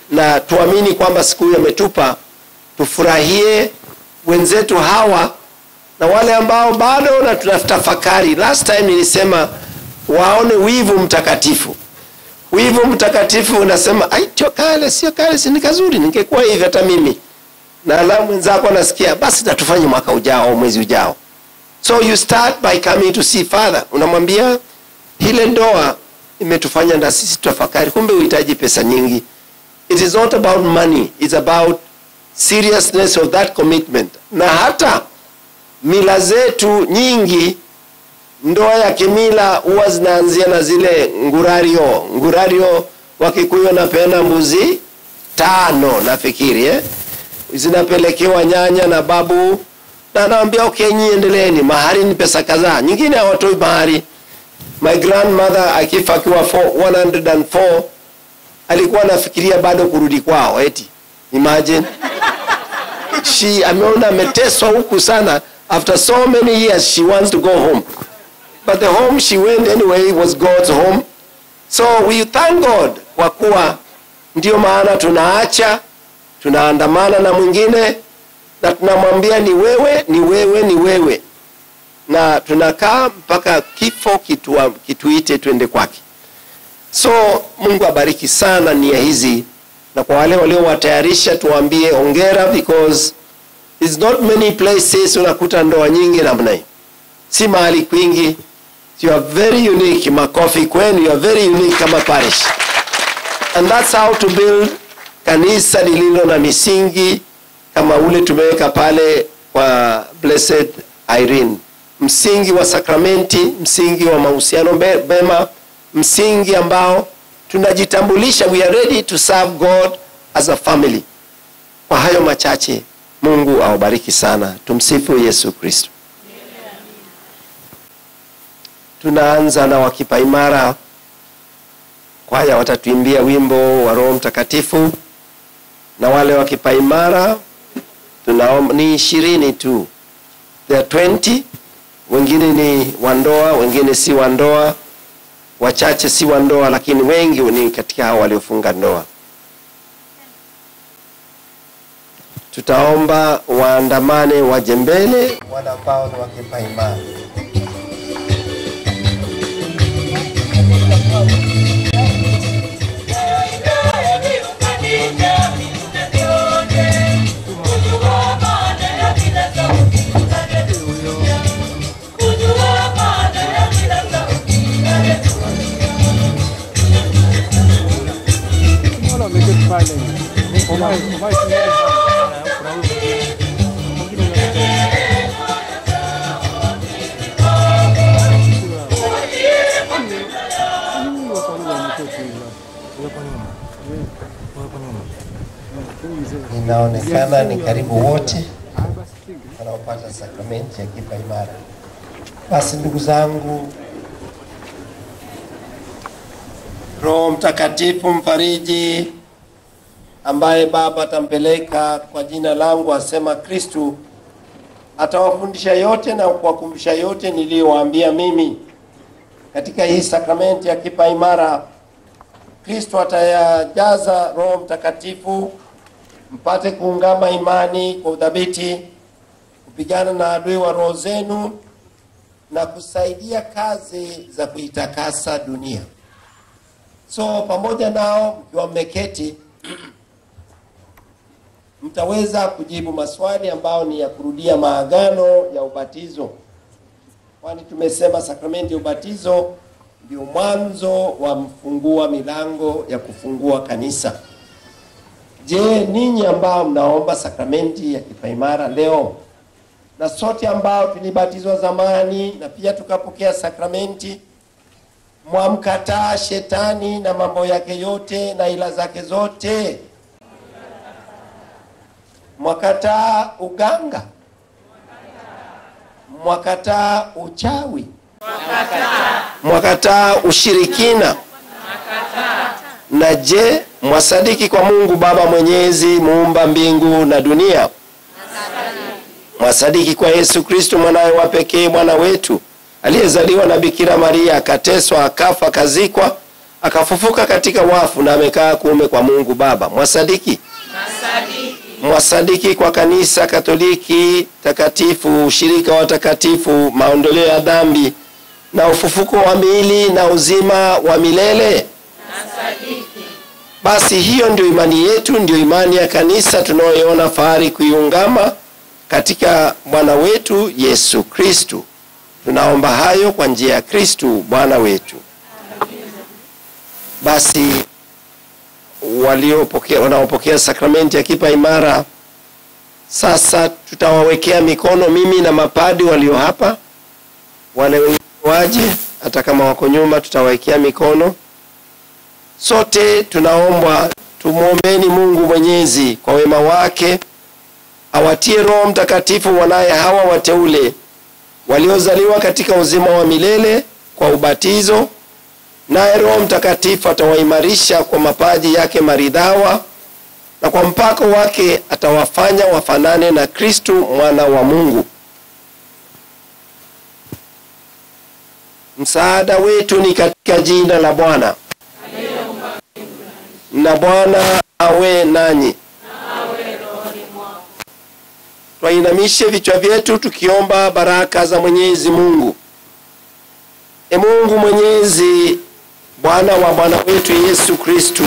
Speaker 12: na tuamini kwamba siku hiyo ametupa tufurahie wenzetu hawa na wale ambao bado na tunatafakari last time nilisema waone wivu mtakatifu wivu mtakatifu unasema ai sio kale sio kale si ni kazuri ningekuwa hivi hata mimi na la mwenzako anasikia basi natufanye mwaka ujao au mwezi ujao so you start by coming to see father unamwambia ile ndoa imetufanya na sisi tutafakari kumbe uhitaji pesa nyingi it is not about money it's about seriousness of that commitment na hata mila zetu nyingi ndoa ya kimila huwa zinaanzia na zile ngurario ngurario wakikuyu napenda mbuzi tano nafikiri eh? zinapelekewa nyanya na babu na anawambia okay nyi endeleeni mahari ni pesa kadhaa nyingine hawatoi mahari my grandmother akifa akiwa 104 alikuwa anafikiria bado kurudi kwao eti imagine she ameona ameteswa huku sana after so many years she wants to go home but the home she went anyway was god's home so we thank god kwa kuwa ndio maana tunaacha tunaandamana na mwingine na tunamwambia ni wewe ni wewe ni wewe na tunakaa mpaka kifo kitua, kituite twende kwake so mungu abariki sana nia hizi na kwa wale waliowatayarisha tuwaambie ongera because it's not many places unakuta ndoa nyingi namna hii si mahali kwingi you are very unique makofi kwenu you are very unique kama parish and that's how to build kanisa lililo na misingi kama ule tumeweka pale kwa blessed irene msingi wa sakramenti msingi wa mahusiano be- bema msingi ambao tunajitambulisha we are ready to serve god as a family kwa hayo machache mungu awabariki sana tumsifu yesu kristo tunaanza na wakipaimara kwaya watatuimbia wimbo wa roho mtakatifu na wale wakipaimara tunaomba ni ishirini tu There are 20 wengine ni wandoa wengine si wandoa wachache si wandoa lakini wengi ni katika hao waliofunga ndoa tutaomba waandamane waje mbele wale ambao ni wakipaimara
Speaker 11: Mbona umeketi pale? Uvae- uvae suruali
Speaker 12: inaonekana ni karibu wote wanaopata sakramenti ya kipa imara basi ndugu zangu roho mtakatifu mfariji ambaye baba atampeleka kwa jina langu asema kristu atawafundisha yote na kuwakumbusha yote niliyowaambia mimi katika hii sakramenti ya kipa imara kristo atayajaza roho mtakatifu mpate kuungama imani kwa udhabiti kupigana na adui wa roho zenu na kusaidia kazi za kuitakasa dunia so pamoja nao mkiwa mmeketi mtaweza kujibu maswali ambayo ni ya kurudia maagano ya ubatizo kwani tumesema sakramenti ya ubatizo ndio mwanzo wa mfungua milango ya kufungua kanisa je ninyi ambao mnaomba sakramenti ya kipaimara leo na sote ambao tulibatizwa zamani na pia tukapokea sakramenti mwamkataa shetani na mambo yake yote na ila zake zote mwakataa uganga mwakataa uchawi mwakataa ushirikina na je mwasadiki kwa mungu baba mwenyezi muumba mbingu na dunia mwasadiki kwa yesu kristo mwanawe wa pekee mwana wetu aliyezaliwa na bikira maria akateswa akafa akazikwa akafufuka katika wafu na amekaa kuume kwa Mungu Baba. Mwasadiki? Mwasadiki kwa kanisa Katoliki takatifu, ushirika wa takatifu, maondoleo ya dhambi na ufufuko wa miili na uzima wa milele? Basi hiyo ndio imani yetu, ndio imani ya kanisa tunayoiona fahari kuiungama katika Bwana wetu Yesu Kristu. Tunaomba hayo kwa njia ya Kristu Bwana wetu. Basi waliopokea wanaopokea sakramenti ya kipa imara, sasa tutawawekea mikono, mimi na mapadi walio hapa, wale wengine waje, hata kama wako nyuma, tutawawekea mikono. Sote tunaombwa tumwombeni Mungu Mwenyezi kwa wema wake awatie Roho Mtakatifu wanaye hawa wateule waliozaliwa katika uzima wa milele kwa ubatizo, naye Roho Mtakatifu atawaimarisha kwa mapaji yake maridhawa, na kwa mpako wake atawafanya wafanane na Kristu mwana wa Mungu. Msaada wetu ni katika jina la Bwana, na Bwana awe nanyi. Twainamishe vichwa vyetu tukiomba baraka za Mwenyezi Mungu. E Mungu Mwenyezi, Bwana wa Bwana wetu Yesu Kristu,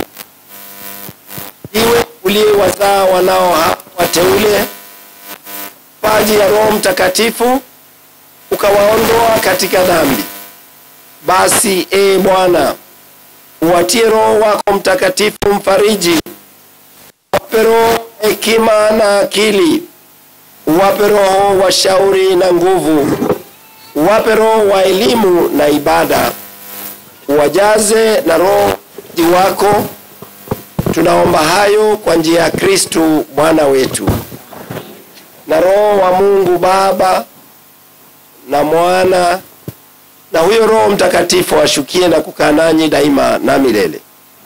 Speaker 12: iwe uliyewazaa wanao hawa wateule paji ya Roho Mtakatifu ukawaondoa katika dhambi. Basi e Bwana, uwatie Roho wako Mtakatifu mfariji, wape Roho hekima na akili uwape roho wa shauri na nguvu, uwape roho wa elimu na ibada, uwajaze na roho wako. Tunaomba hayo kwa njia ya Kristu Bwana wetu. Na Roho wa Mungu Baba na Mwana na huyo Roho Mtakatifu ashukie na kukaa nanyi daima na milele.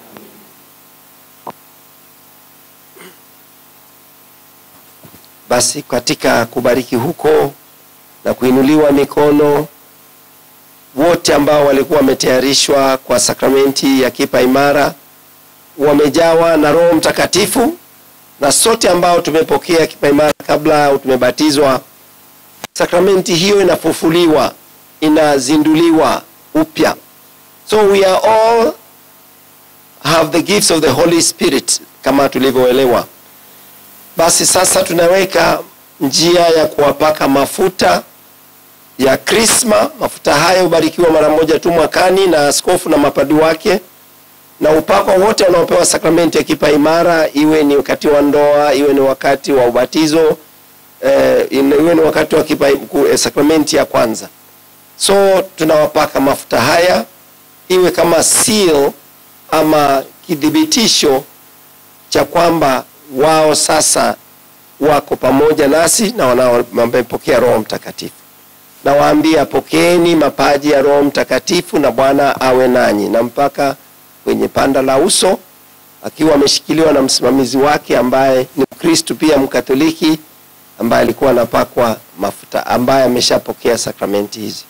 Speaker 12: Basi katika kubariki huko na kuinuliwa mikono, wote ambao walikuwa wametayarishwa kwa sakramenti ya kipa imara wamejawa na Roho Mtakatifu, na sote ambao tumepokea kipa imara kabla au tumebatizwa, sakramenti hiyo inafufuliwa, inazinduliwa upya. So we are all have the gifts of the Holy Spirit kama tulivyoelewa. Basi sasa tunaweka njia ya kuwapaka mafuta ya krisma. Mafuta haya hubarikiwa mara moja tu mwakani na askofu na mapadi wake, na upako wote wanaopewa sakramenti ya kipa imara, iwe ni wakati wa ndoa, iwe ni wakati wa ubatizo eh, iwe ni wakati wa kipa, ku- eh, sakramenti ya kwanza. So tunawapaka mafuta haya iwe kama seal ama kidhibitisho cha kwamba wao sasa wako pamoja nasi na wanao- wamepokea Roho Mtakatifu. Nawaambia, pokeeni mapaji ya Roho Mtakatifu na Bwana awe nanyi, na mpaka kwenye panda la uso, akiwa ameshikiliwa na msimamizi wake ambaye ni Mkristu pia Mkatoliki, ambaye alikuwa anapakwa mafuta, ambaye ameshapokea sakramenti hizi.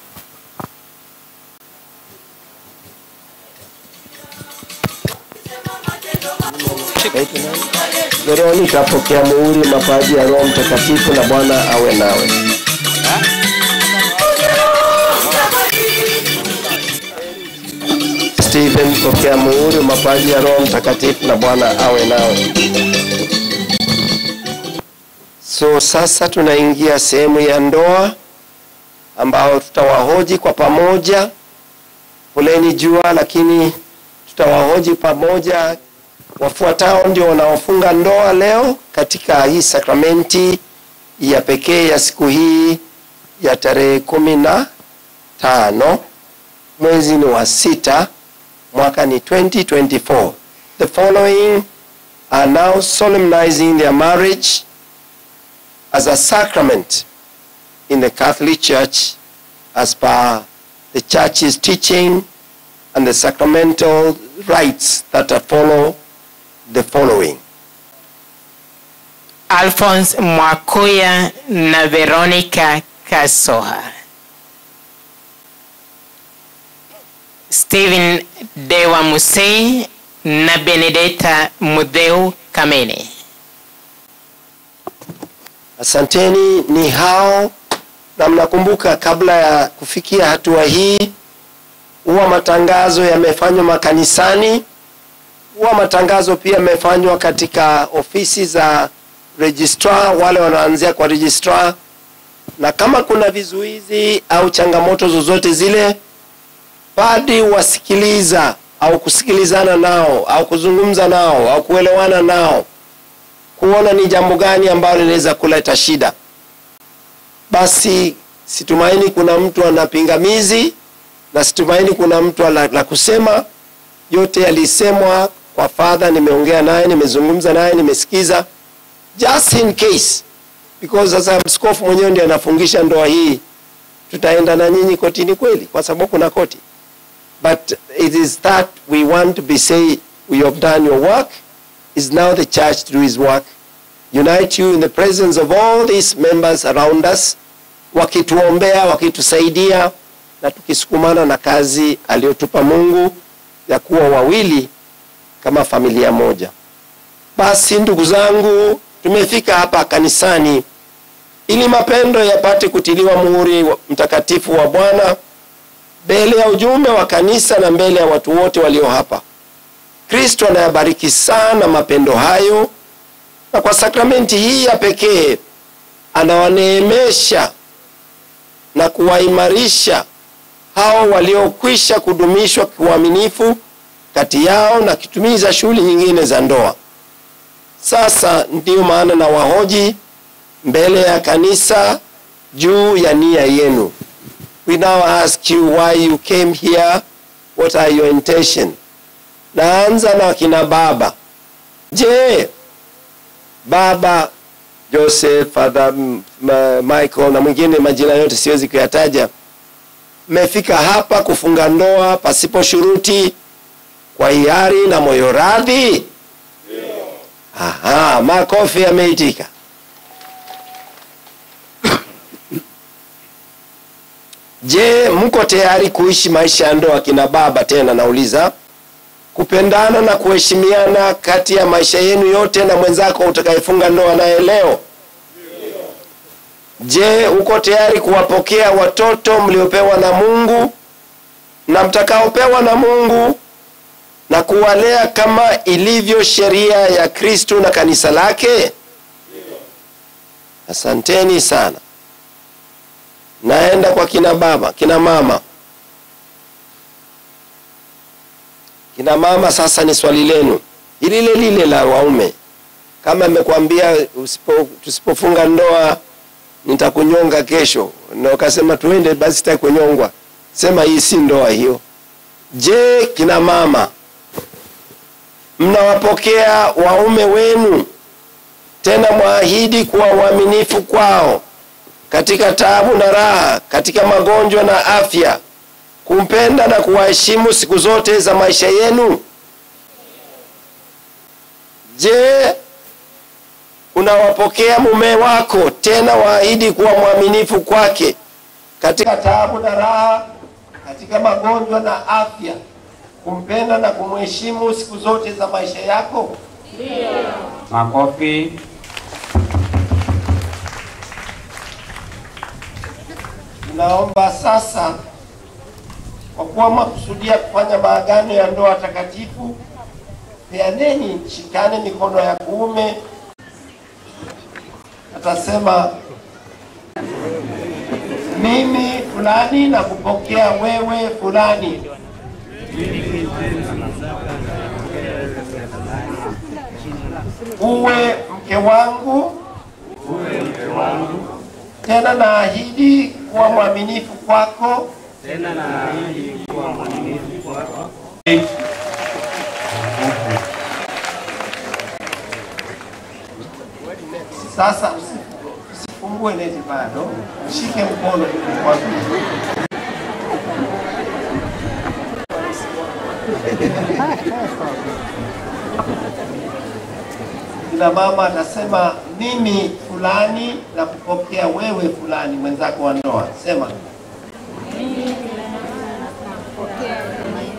Speaker 12: Veronica, pokea muhuri mapaji ya Roho Mtakatifu na Bwana awe nawe. Stephen, pokea muhuri mapaji ya Roho Mtakatifu na Bwana awe nawe. So sasa tunaingia sehemu ya ndoa ambao tutawahoji kwa pamoja. Poleni jua, lakini tutawahoji pamoja. Wafuatao ndio wanaofunga ndoa leo katika hii sakramenti ya pekee ya siku hii ya tarehe kumi na tano mwezi ni wa sita mwaka ni 2024. The following are now solemnizing their marriage as a sacrament in the Catholic Church as per the church's teaching and the sacramental rites that are follow the following.
Speaker 17: Alphonse Mwakuya na Veronica Kasoha. Stephen Dewa Musei na Benedetta Mudheu Kamene.
Speaker 12: Asanteni, ni hao na mnakumbuka, kabla ya kufikia hatua hii, huwa matangazo yamefanywa makanisani, huwa matangazo pia yamefanywa katika ofisi za registrar, wale wanaanzia kwa registrar, na kama kuna vizuizi au changamoto zozote zile, padi wasikiliza au kusikilizana nao au kuzungumza nao au kuelewana nao kuona ni jambo gani ambalo linaweza kuleta shida. Basi situmaini kuna mtu ana pingamizi na situmaini kuna mtu la, la kusema. Yote yalisemwa kwa fadha, nimeongea naye, nimezungumza naye, nimesikiza, just in case because sasa mskofu mwenyewe ndiye anafungisha ndoa hii, tutaenda na nyinyi kotini kweli, kwa sababu kuna koti, but it is that we want to be say we have done your work is now the church to do his work. Unite you in the presence of all these members around us, wakituombea, wakitusaidia na tukisukumana na kazi aliyotupa Mungu ya kuwa wawili kama familia moja. Basi ndugu zangu, tumefika hapa kanisani ili mapendo yapate kutiliwa muhuri wa- mtakatifu wa Bwana mbele ya ujumbe wa kanisa na mbele ya watu wote walio hapa. Kristo anayabariki sana mapendo hayo, na kwa sakramenti hii ya pekee anawaneemesha na kuwaimarisha hao waliokwisha kudumishwa kiuaminifu kati yao na kitumiza shughuli nyingine za ndoa. Sasa ndiyo maana na wahoji mbele ya kanisa juu ya nia yenu. We now ask you why you came here, what are your intention? Naanza na kina baba. Je, baba Joseph, Father M- Ma- Michael na mwingine majina yote siwezi kuyataja, mmefika hapa kufunga ndoa pasipo shuruti, kwa hiari na moyo radhi? Aha, makofi yameitika. Je, mko tayari kuishi maisha ya ndoa kina baba? Tena nauliza, kupendana na kuheshimiana kati ya maisha yenu yote na mwenzako utakayefunga ndoa naye leo? Je, uko tayari kuwapokea watoto mliopewa na Mungu na mtakaopewa na Mungu na kuwalea kama ilivyo sheria ya Kristo na kanisa lake? Asanteni sana. Naenda kwa kina baba, kina mama. Kina mama, sasa ni swali lenu lile lile la waume. Kama amekwambia usipo, tusipofunga ndoa nitakunyonga kesho, na ukasema tuende, basi sitaki kunyongwa, sema hii si ndoa hiyo. Je, kina mama, mnawapokea waume wenu tena mwaahidi kuwa waaminifu kwao katika taabu na raha, katika magonjwa na afya, kumpenda na kuwaheshimu siku zote za maisha yenu? Je, unawapokea mume wako tena waahidi kuwa mwaminifu kwake katika taabu na raha, katika magonjwa na afya, kumpenda na kumheshimu siku zote za maisha yako?
Speaker 18: Makofi.
Speaker 12: Tunaomba sasa, kwa kuwa mwakusudia kufanya maagano ya ndoa takatifu, peaneni, shikane mikono ya kuume. Atasema, mimi fulani na kupokea wewe fulani. Uwe mke wangu, tena naahidi kuwa mwaminifu kwako
Speaker 18: Tena naahidi kuwa mwaminifu kwako.
Speaker 12: Sasa usi- usifungue neti bado, shike mkono kwanza. Kila mama atasema mimi fulani na kupokea wewe fulani, mwenzako wa ndoa. Sema
Speaker 1: Mimi napokea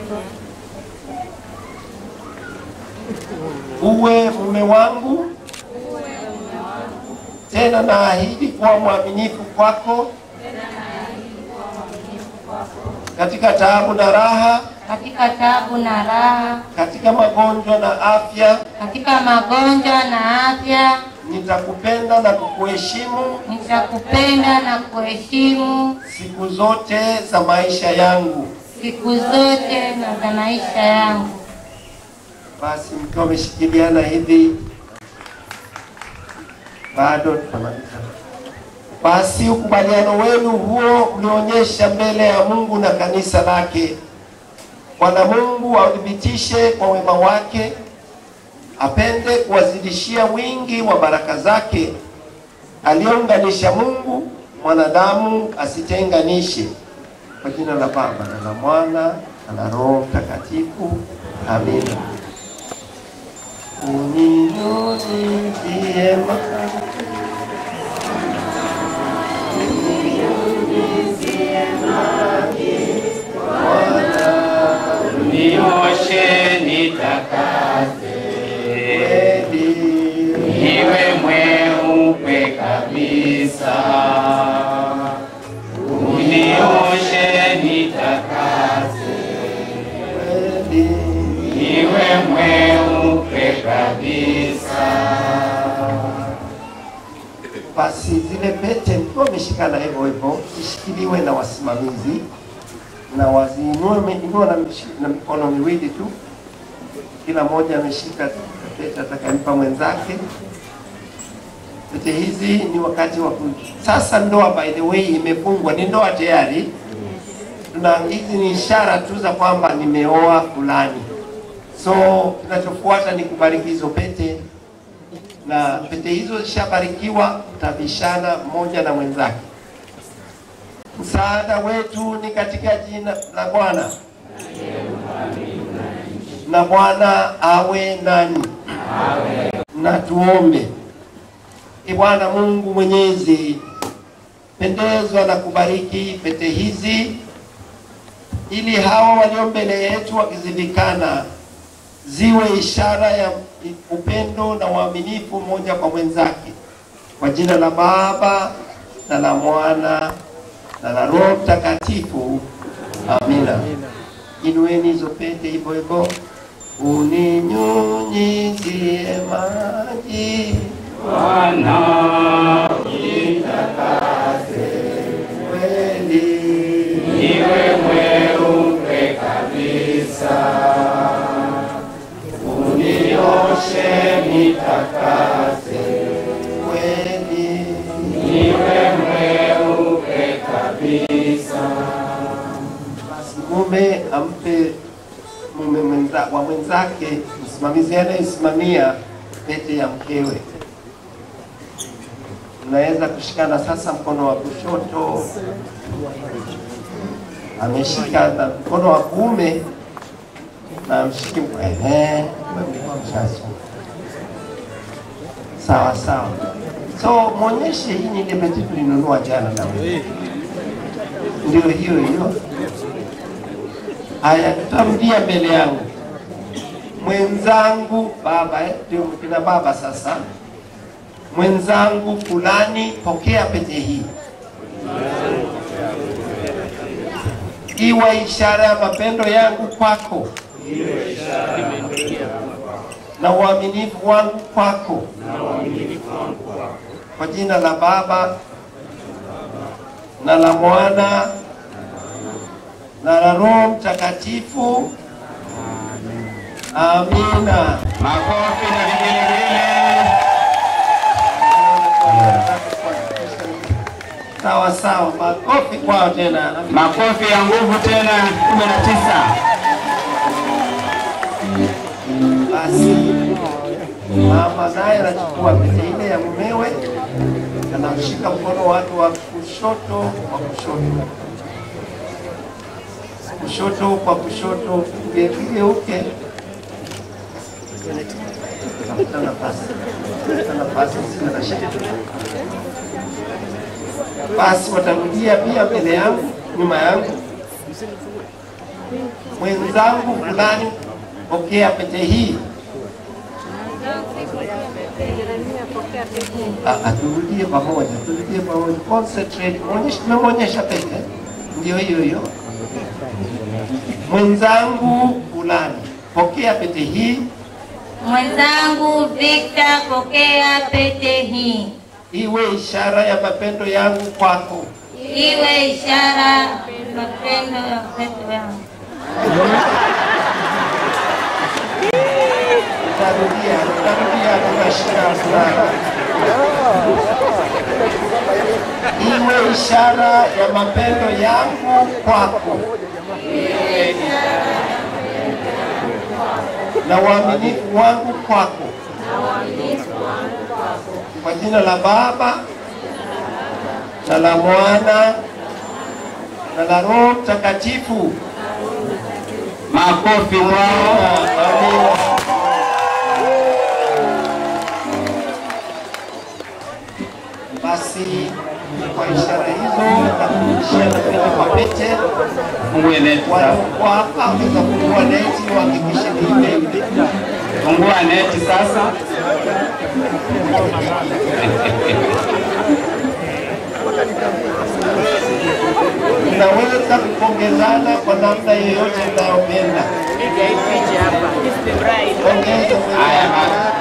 Speaker 12: uwe mume wangu, tena naahidi kuwa mwaminifu kwako katika taabu na raha,
Speaker 19: katika tabu na raha,
Speaker 12: katika magonjwa na afya.
Speaker 19: katika magonjwa na afya.
Speaker 12: Nitakupenda na kukuheshimu
Speaker 19: Nitakupenda na kuheshimu
Speaker 12: siku zote za maisha yangu.
Speaker 19: siku zote na za maisha yangu.
Speaker 12: Basi mkiwa wameshikiliana hivi, bado tutamaliza. Basi ukubaliano wenu huo mlionyesha mbele ya Mungu na kanisa lake. Bwana Mungu authibitishe kwa wema wake, apende kuwazidishia wingi wa baraka zake. Aliyounganisha Mungu, mwanadamu asitenganishe. Kwa jina la Baba na la Mwana na la Roho Mtakatifu, amina. Uninyunyizie maji
Speaker 20: Nioshe nitakase, niwe mweupe kabisa. Unioshe nitakase, niwe mweupe kabisa.
Speaker 12: Basi zile pete mkiwa wameshikana hivyo hivyo, zishikiliwe na wasimamizi na waziinue inua na, mishi- na mikono miwili tu, kila mmoja ameshika pete atakayempa mwenzake. Pete hizi ni wakati wa ku... Sasa ndoa by the way imefungwa, ni ndoa tayari. Tuna hizi ni ishara tu za kwamba nimeoa fulani, so kinachofuata ni kubariki hizo pete na pete hizo zishabarikiwa, mtabishana mmoja na mwenzake. Msaada wetu ni katika jina la Bwana, na Bwana awe nani. Na tuombe. Ee Bwana Mungu Mwenyezi, pendezwa na kubariki pete hizi, ili hawa walio mbele yetu wakizivikana ziwe ishara ya upendo na uaminifu mmoja kwa mwenzake, kwa jina la Baba na la Mwana na la Roho Mtakatifu, amina. Inueni hizo pete hivyo hivyo, uninyunyizie maji
Speaker 20: Bwana,
Speaker 12: nitakase kweli,
Speaker 20: niwe mweupe kabisa. Unioshe nitakase,
Speaker 12: kweli,
Speaker 20: niwe mweupe kabisa.
Speaker 12: Basi mume ampe mume mwenza, wa mwenzake msimamizi anayesimamia pete ya mkewe. Mnaweza kushikana sasa, mkono wa kushoto ameshika na mkono wa kuume na mshike ehe, mlikuwa mshasoma. Sawa sawa. So mwonyeshe, hii ni ile pete tulinunua jana na wewe, ndio hiyo hiyo. Haya, tutarudia mbele yangu. Mwenzangu baba, eh, ndio kina baba sasa. Mwenzangu fulani, pokea pete hii, iwe ishara ya mapendo yangu kwako na uaminifu wangu kwako, kwa jina la Baba na la Mwana na la Roho Mtakatifu. Amina.
Speaker 20: Makofi na vigelegele.
Speaker 12: Sawa sawa, makofi kwao tena.
Speaker 20: Makofi ya nguvu tena, kumi na tisa.
Speaker 12: Basi mama naye anachukua pete ile ya mumewe, anamshika mkono wake wa kushoto wa kushoto, kushoto kwa kushoto, ugeuke tafuta nafasi, tafuta nafasi, sina na shida. Basi watarudia pia mbele yangu, nyuma yangu, mwenzangu fulani, pokea pete hii Ah, ah, turudie pamoja, turudie pamoja. Concentrate. Muonyeshe, tumemwonyesha pete. Ndio hiyo hiyo. Mwenzangu fulani, pokea pete hii
Speaker 19: Mwenzangu Victor, pokea pete hii,
Speaker 12: iwe ishara ya mapendo yangu kwako.
Speaker 19: iwe ishara mapendo ya upendo yangu.
Speaker 12: Tarudia, tarudia kwa shida fulani. Iwe ishara ya mapendo yangu kwako na uaminifu wangu kwako, kwa jina la Baba na la Mwana na la Roho Mtakatifu.
Speaker 20: Makofi kwao.
Speaker 12: Amina. Basi kwa ishara hizo na kurudishia na pete kwa pete,
Speaker 20: Fungue neti sasa.
Speaker 12: waliokuwa hapa waweza kufungua neti, wahakikishe ni ile ile.
Speaker 20: Fungua neti sasa.
Speaker 12: Mnaweza kupongezana kwa namna yoyote mnayopenda. Pongeza
Speaker 20: Haya basi.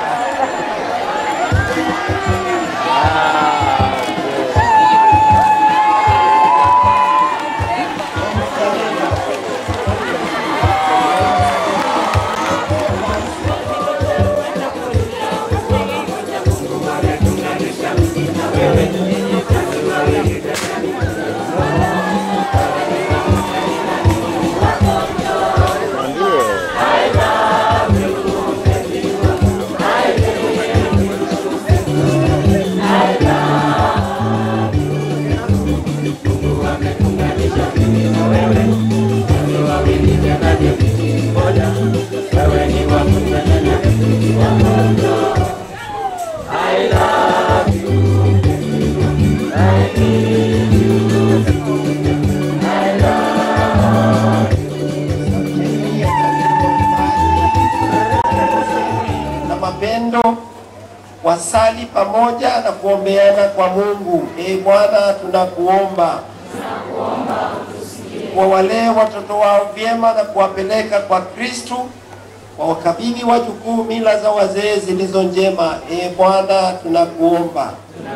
Speaker 12: na mapendo wasali pamoja na kuombeana kwa Mungu. Ee Bwana, tunakuomba wawalee watoto wao vyema na kuwapeleka kwa Kristu, wawakabidhi wajukuu mila za wazee zilizo njema. Ee Bwana, tunakuomba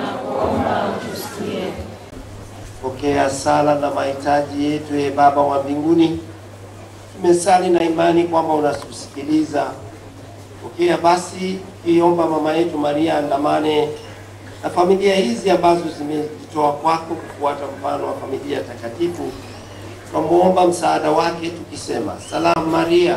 Speaker 12: pokea sala na mahitaji yetu. Ee Baba wa mbinguni, tumesali na imani kwamba unatusikiliza. Pokea basi tukiomba mama yetu Maria andamane na familia hizi ambazo zimejitoa kwako kufuata mfano wa familia takatifu. Tunamuomba msaada wake tukisema, salamu Maria,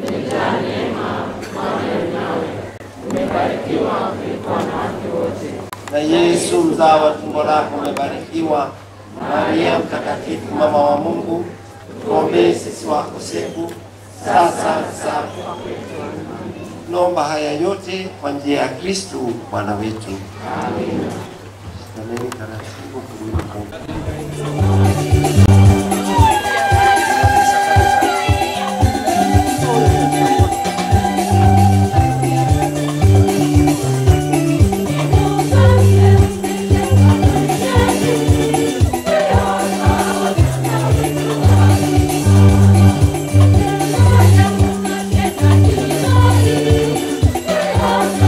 Speaker 12: na Yesu mzao wa tumbo lako umebarikiwa. Maria mtakatifu, mama wa Mungu, tuombee sisi wakosefu sasa na saa Tunaomba haya yote kwa njia ya Kristu Bwana wetu. Amen. Shikamaneni taratibu kurudi kwa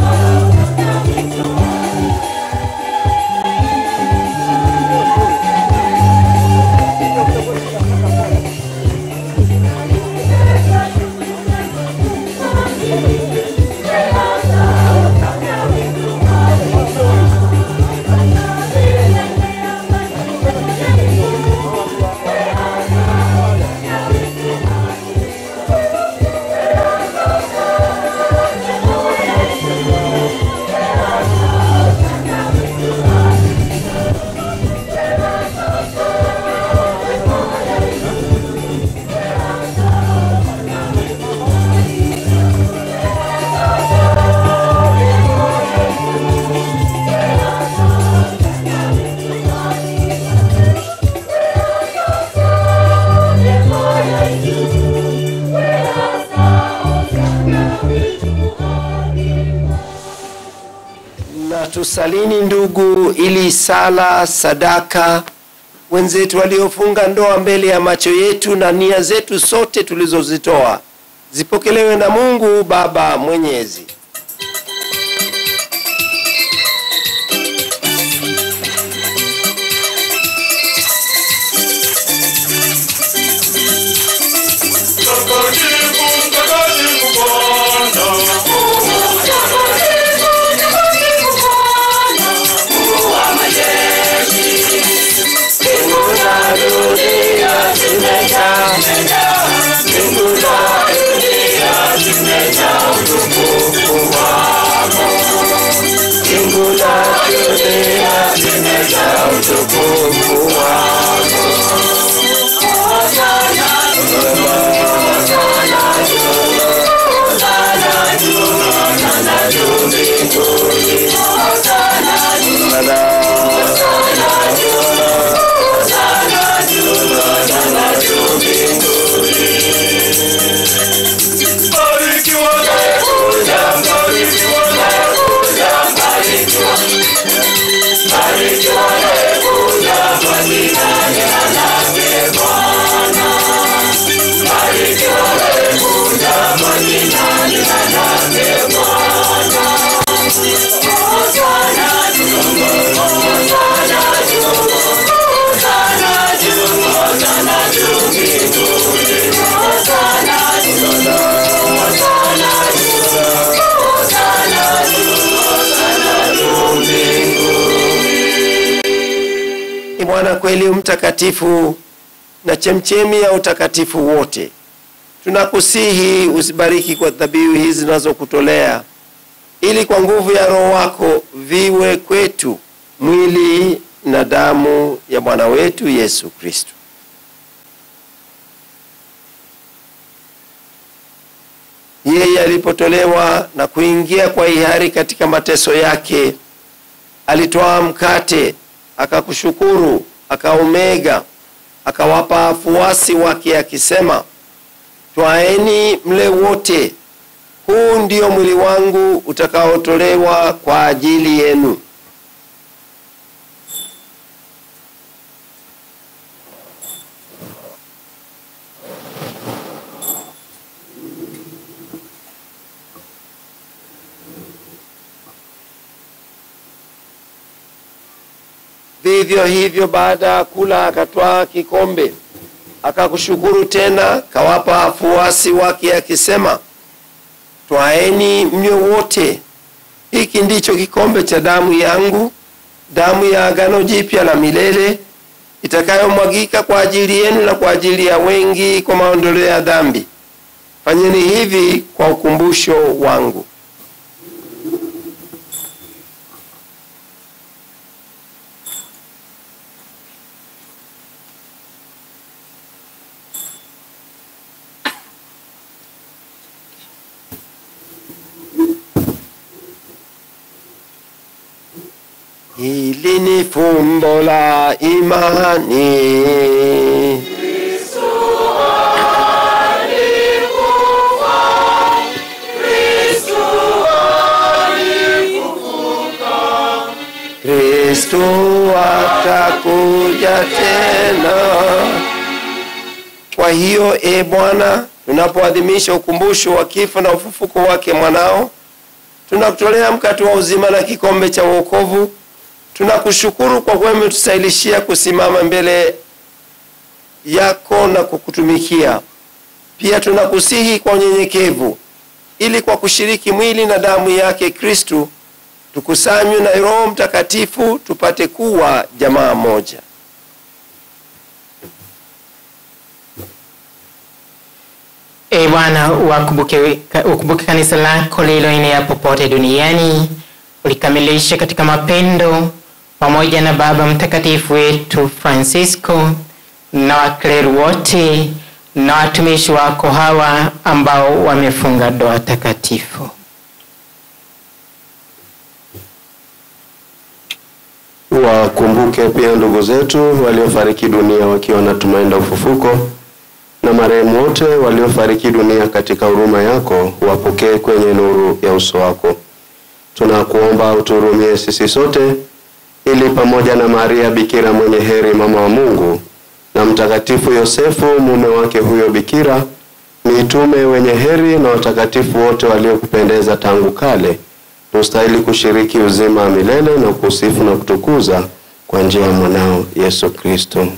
Speaker 8: Thank
Speaker 12: tusalini ndugu, ili sala, sadaka, wenzetu waliofunga ndoa mbele ya macho yetu na nia zetu sote tulizozitoa zipokelewe na Mungu Baba Mwenyezi. Ni Bwana kweli mtakatifu na chemchemi ya utakatifu wote. Tunakusihi usibariki kwa dhabihu hizi zinazokutolea, ili kwa nguvu ya Roho wako viwe kwetu mwili na damu ya Bwana wetu Yesu Kristo. Yeye alipotolewa na kuingia kwa hiari katika mateso yake, alitwaa mkate, akakushukuru, akaumega, akawapa wafuasi wake akisema, twaeni mle wote, huu ndio mwili wangu utakaotolewa kwa ajili yenu. Vivyo hivyo baada ya kula akatwaa kikombe, akakushukuru tena, kawapa wafuasi wake akisema, twaeni mnywe wote, hiki ndicho kikombe cha damu yangu, damu ya agano jipya la milele, itakayomwagika kwa ajili yenu na kwa ajili ya wengi kwa maondoleo ya dhambi. Fanyeni hivi kwa ukumbusho wangu. Hili ni fumbo la imani. Kristo atakuja tena. Kwa hiyo, e Bwana, tunapoadhimisha ukumbusho wa kifo na ufufuko wake mwanao, tunakutolea mkate wa uzima na kikombe cha wokovu. Tunakushukuru kwa kuwa umetustahilishia kusimama mbele yako na kukutumikia. Pia tunakusihi kwa unyenyekevu, ili kwa kushiriki mwili na damu yake Kristu tukusanywe na Roho Mtakatifu tupate kuwa jamaa moja.
Speaker 17: E Bwana, wakumbuke ukumbuke kanisa lako lililoenea popote duniani, ulikamilisha katika mapendo pamoja na Baba Mtakatifu wetu Francisco na wakleri wote na watumishi wako hawa ambao wamefunga ndoa takatifu.
Speaker 21: Wakumbuke pia ndugu zetu waliofariki dunia wakiwa na tumaini la ufufuko, na marehemu wote waliofariki dunia katika huruma yako, wapokee kwenye nuru ya uso wako. tunakuomba uturumie sisi sote, ili pamoja na Maria Bikira mwenye heri, mama wa Mungu, na Mtakatifu Yosefu mume wake huyo Bikira, mitume wenye heri na watakatifu wote waliokupendeza tangu kale, tustahili kushiriki uzima wa milele na kusifu na kutukuza kwa njia ya mwanao Yesu Kristo.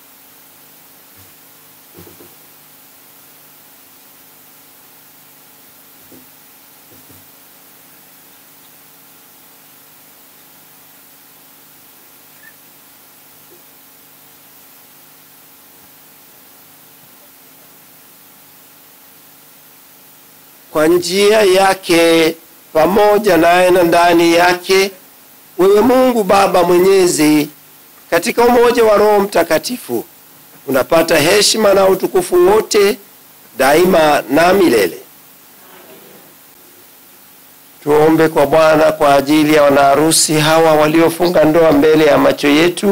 Speaker 12: kwa njia yake pamoja naye na ndani yake, wewe Mungu Baba Mwenyezi, katika umoja wa Roho Mtakatifu, unapata heshima na utukufu wote daima na milele. Tuombe kwa Bwana kwa ajili ya wanaharusi hawa waliofunga ndoa mbele ya macho yetu.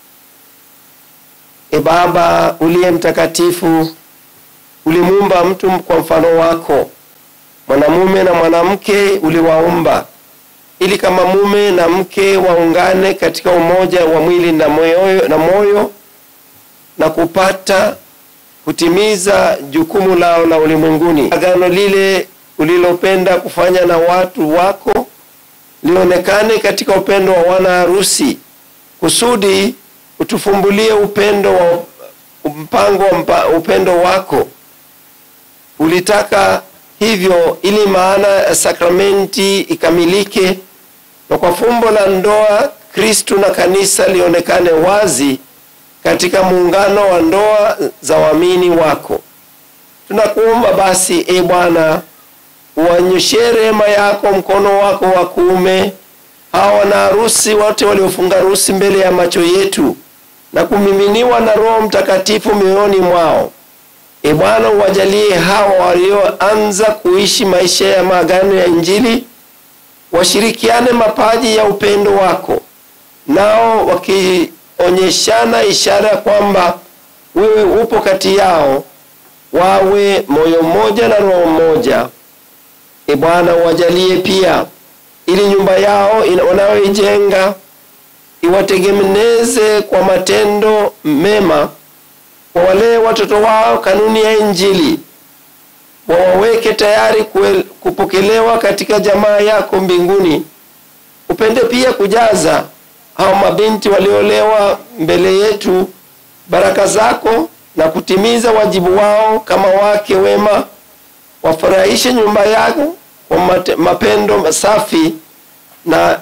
Speaker 12: E Baba uliye mtakatifu, ulimuumba mtu kwa mfano wako mwanamume na mwanamke uliwaumba ili kama mume na mke waungane katika umoja wa mwili na moyo, na moyo na kupata kutimiza jukumu lao la ulimwenguni. Agano lile ulilopenda kufanya na watu wako lionekane katika upendo wa wana harusi, kusudi utufumbulie upendo wa mpango wa mpa, upendo wako ulitaka hivyo ili maana ya sakramenti ikamilike na kwa fumbo la ndoa Kristu na kanisa lionekane wazi katika muungano wa ndoa za waamini wako. Tunakuomba basi, e Bwana, uwanyoshe rehema yako mkono wako wa kuume hawa wana harusi wote waliofunga harusi mbele ya macho yetu na kumiminiwa na Roho Mtakatifu mioyoni mwao. E Bwana, uwajalie hawa walioanza kuishi maisha ya maagano ya Injili washirikiane mapaji ya upendo wako, nao wakionyeshana ishara kwamba wewe upo kati yao, wawe moyo mmoja na roho mmoja. E Bwana, uwajalie pia ili nyumba yao ina- wanayoijenga iwategemeze kwa matendo mema wawalee watoto wao kanuni ya Injili, wawaweke tayari kue- kupokelewa katika jamaa yako mbinguni. Upende pia kujaza hao mabinti waliolewa mbele yetu baraka zako na kutimiza wajibu wao kama wake wema, wafurahishe nyumba yako kwa mate- mapendo safi na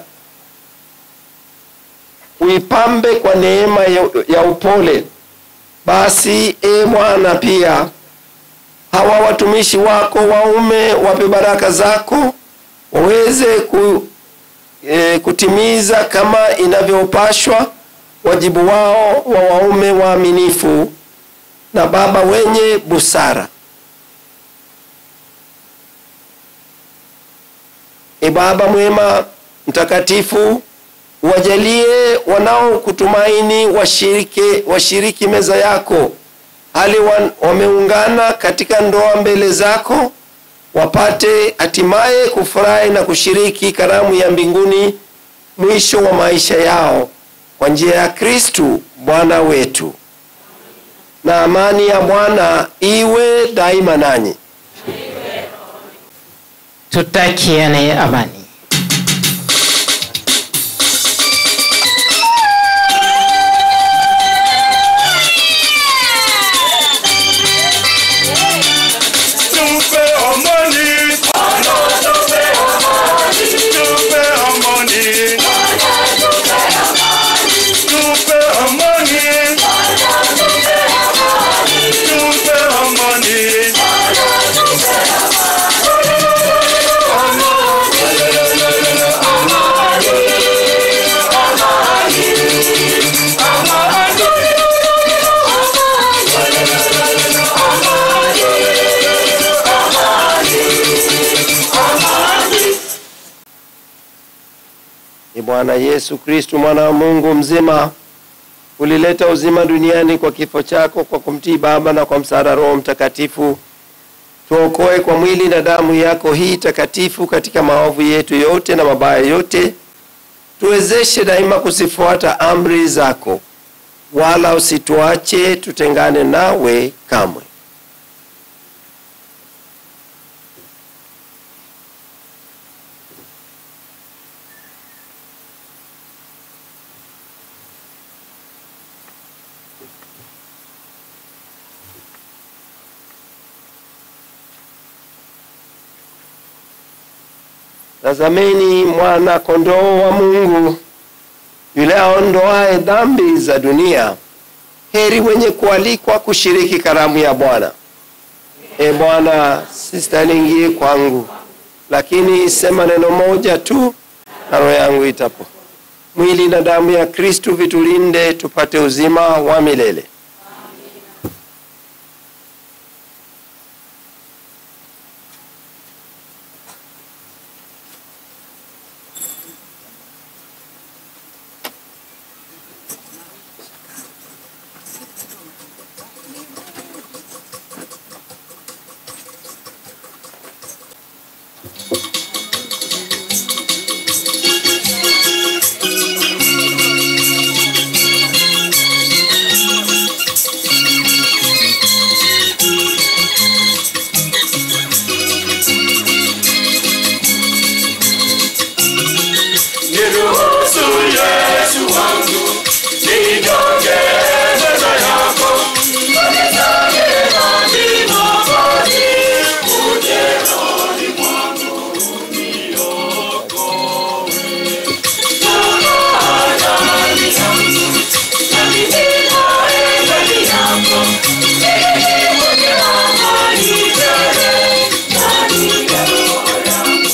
Speaker 12: uipambe kwa neema ya, ya upole. Basi e Bwana, pia hawa watumishi wako waume wape baraka zako, waweze ku, e, kutimiza kama inavyopashwa wajibu wao wa waume waaminifu na baba wenye busara. E Baba mwema mtakatifu, wajalie wanaokutumaini washiriki, washiriki meza yako hali wan- wameungana katika ndoa mbele zako, wapate hatimaye kufurahi na kushiriki karamu ya mbinguni mwisho wa maisha yao kwa njia ya Kristu Bwana wetu. Na amani ya Bwana iwe daima nanyi.
Speaker 17: Tutakiane amani.
Speaker 8: Tupe amani. Tupe amani. Tupe amani. Tupe amani. Tupe amani.
Speaker 12: Ni Bwana Yesu Kristu mwana wa Mungu mzima, ulileta uzima duniani kwa kifo chako, kwa kumtii Baba na kwa msaada Roho Mtakatifu. tuokoe kwa mwili na damu yako hii takatifu katika maovu yetu yote na mabaya yote, tuwezeshe daima kuzifuata amri zako, wala usituache tutengane nawe kamwe. Tazameni mwana kondoo wa Mungu yule aondoaye dhambi za dunia. Heri wenye kualikwa kushiriki karamu ya Bwana. E Bwana, sistahili ingie kwangu, lakini sema neno moja tu na roho yangu itapo. Mwili na damu ya Kristu vitulinde tupate uzima wa milele.
Speaker 10: Niruhusu Yesu wangu nijonge meza yako, unisamehe dhambi Mwokozi, uje rohoni mwangu uniokoe. Toka ndani yangu, nami ninae ndani yako, ili niwe amani tele ndani ya roho yangu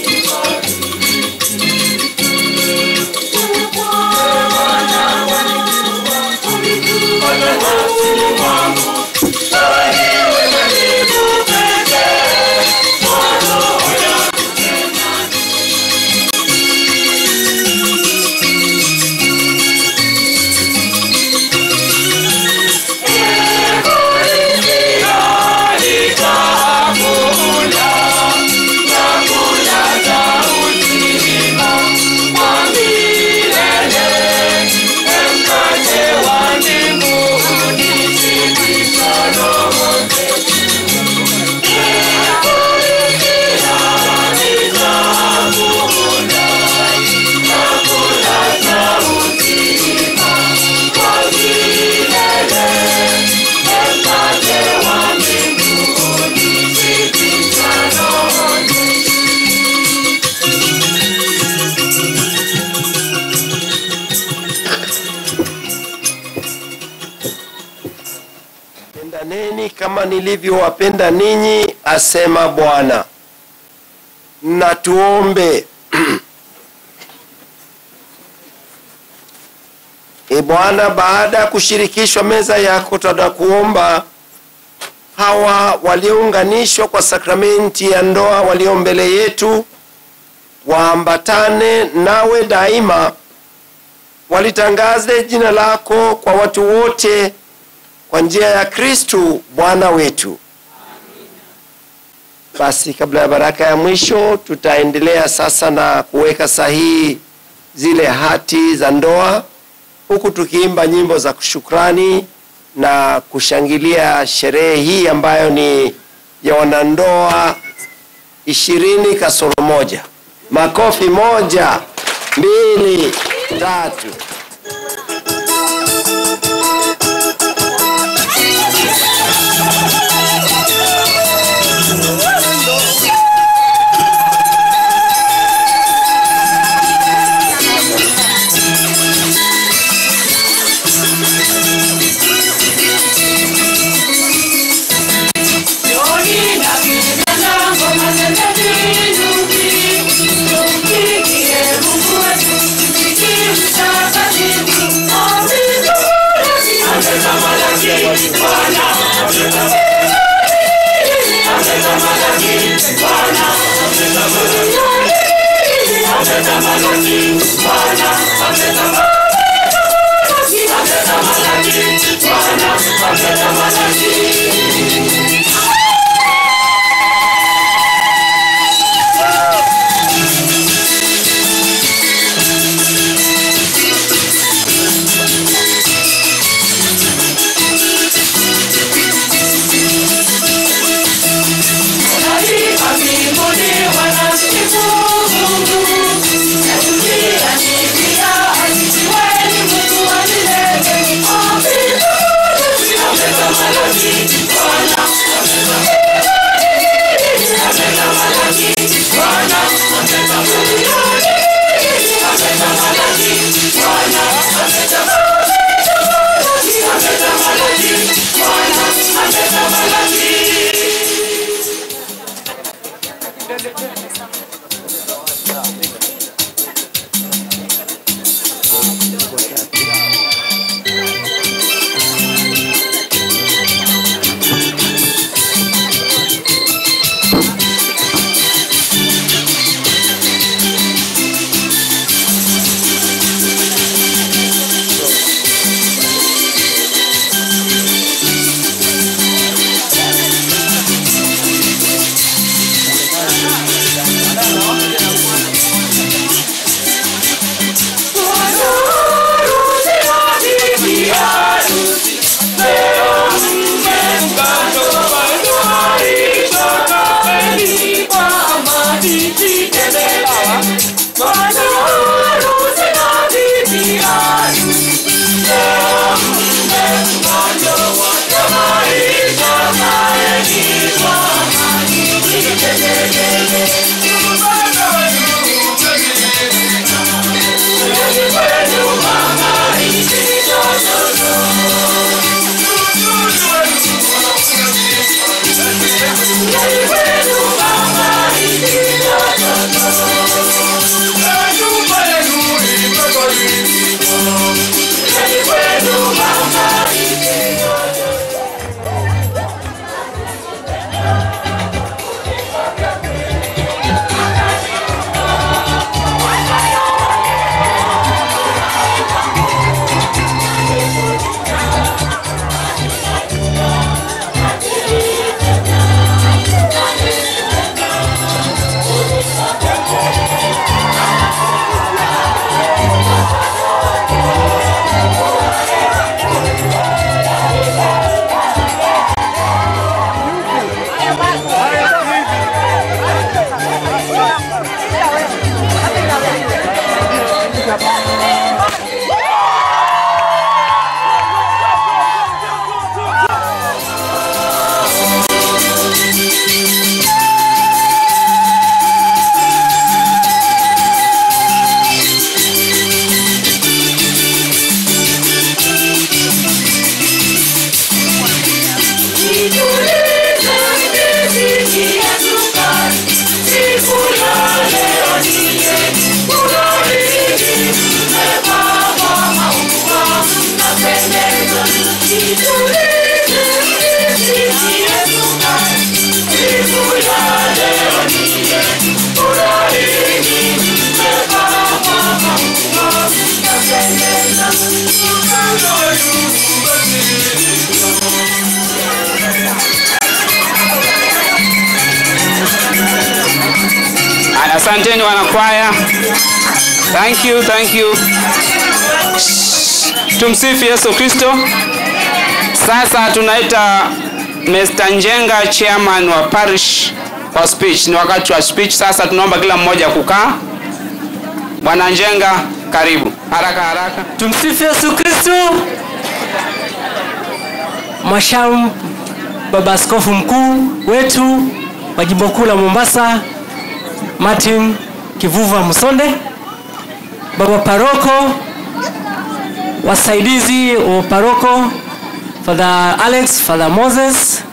Speaker 12: Pendaneni kama nilivyowapenda ninyi, asema Bwana. Na tuombe. E Bwana, baada ya kushirikishwa meza yako, tunakuomba hawa waliounganishwa kwa sakramenti ya ndoa walio mbele yetu waambatane nawe daima, walitangaze jina lako kwa watu wote kwa njia ya Kristu Bwana wetu. Basi kabla ya baraka ya mwisho, tutaendelea sasa na kuweka sahihi zile hati za ndoa, huku tukiimba nyimbo za shukrani na kushangilia sherehe hii ambayo ni ya wanandoa ishirini kasoro moja. Makofi moja, mbili, tatu.
Speaker 10: Bwana bwana harusi na bibi harusi. Leo mmefanya wote maisha maeni kwa amani. Tegetegege. Yaani kwenu mama hizi Yaani kwenu mama hizi Yaani kwenu mama hizi
Speaker 9: Haya, Asanteni wanakwaya. Thank you, thank you. Tumsifu Yesu Kristo. Sasa tunaita Mr. Njenga chairman wa parish kwa speech. Ni wakati wa speech sasa, tunaomba kila mmoja kukaa. Bwana Njenga, karibu. Haraka haraka.
Speaker 2: Tumsifu Yesu Kristo. Masham, baba askofu mkuu wetu wa jimbo kuu la Mombasa, Martin Kivuva Musonde, baba paroko, wasaidizi wa paroko, Father Alex, Father Moses,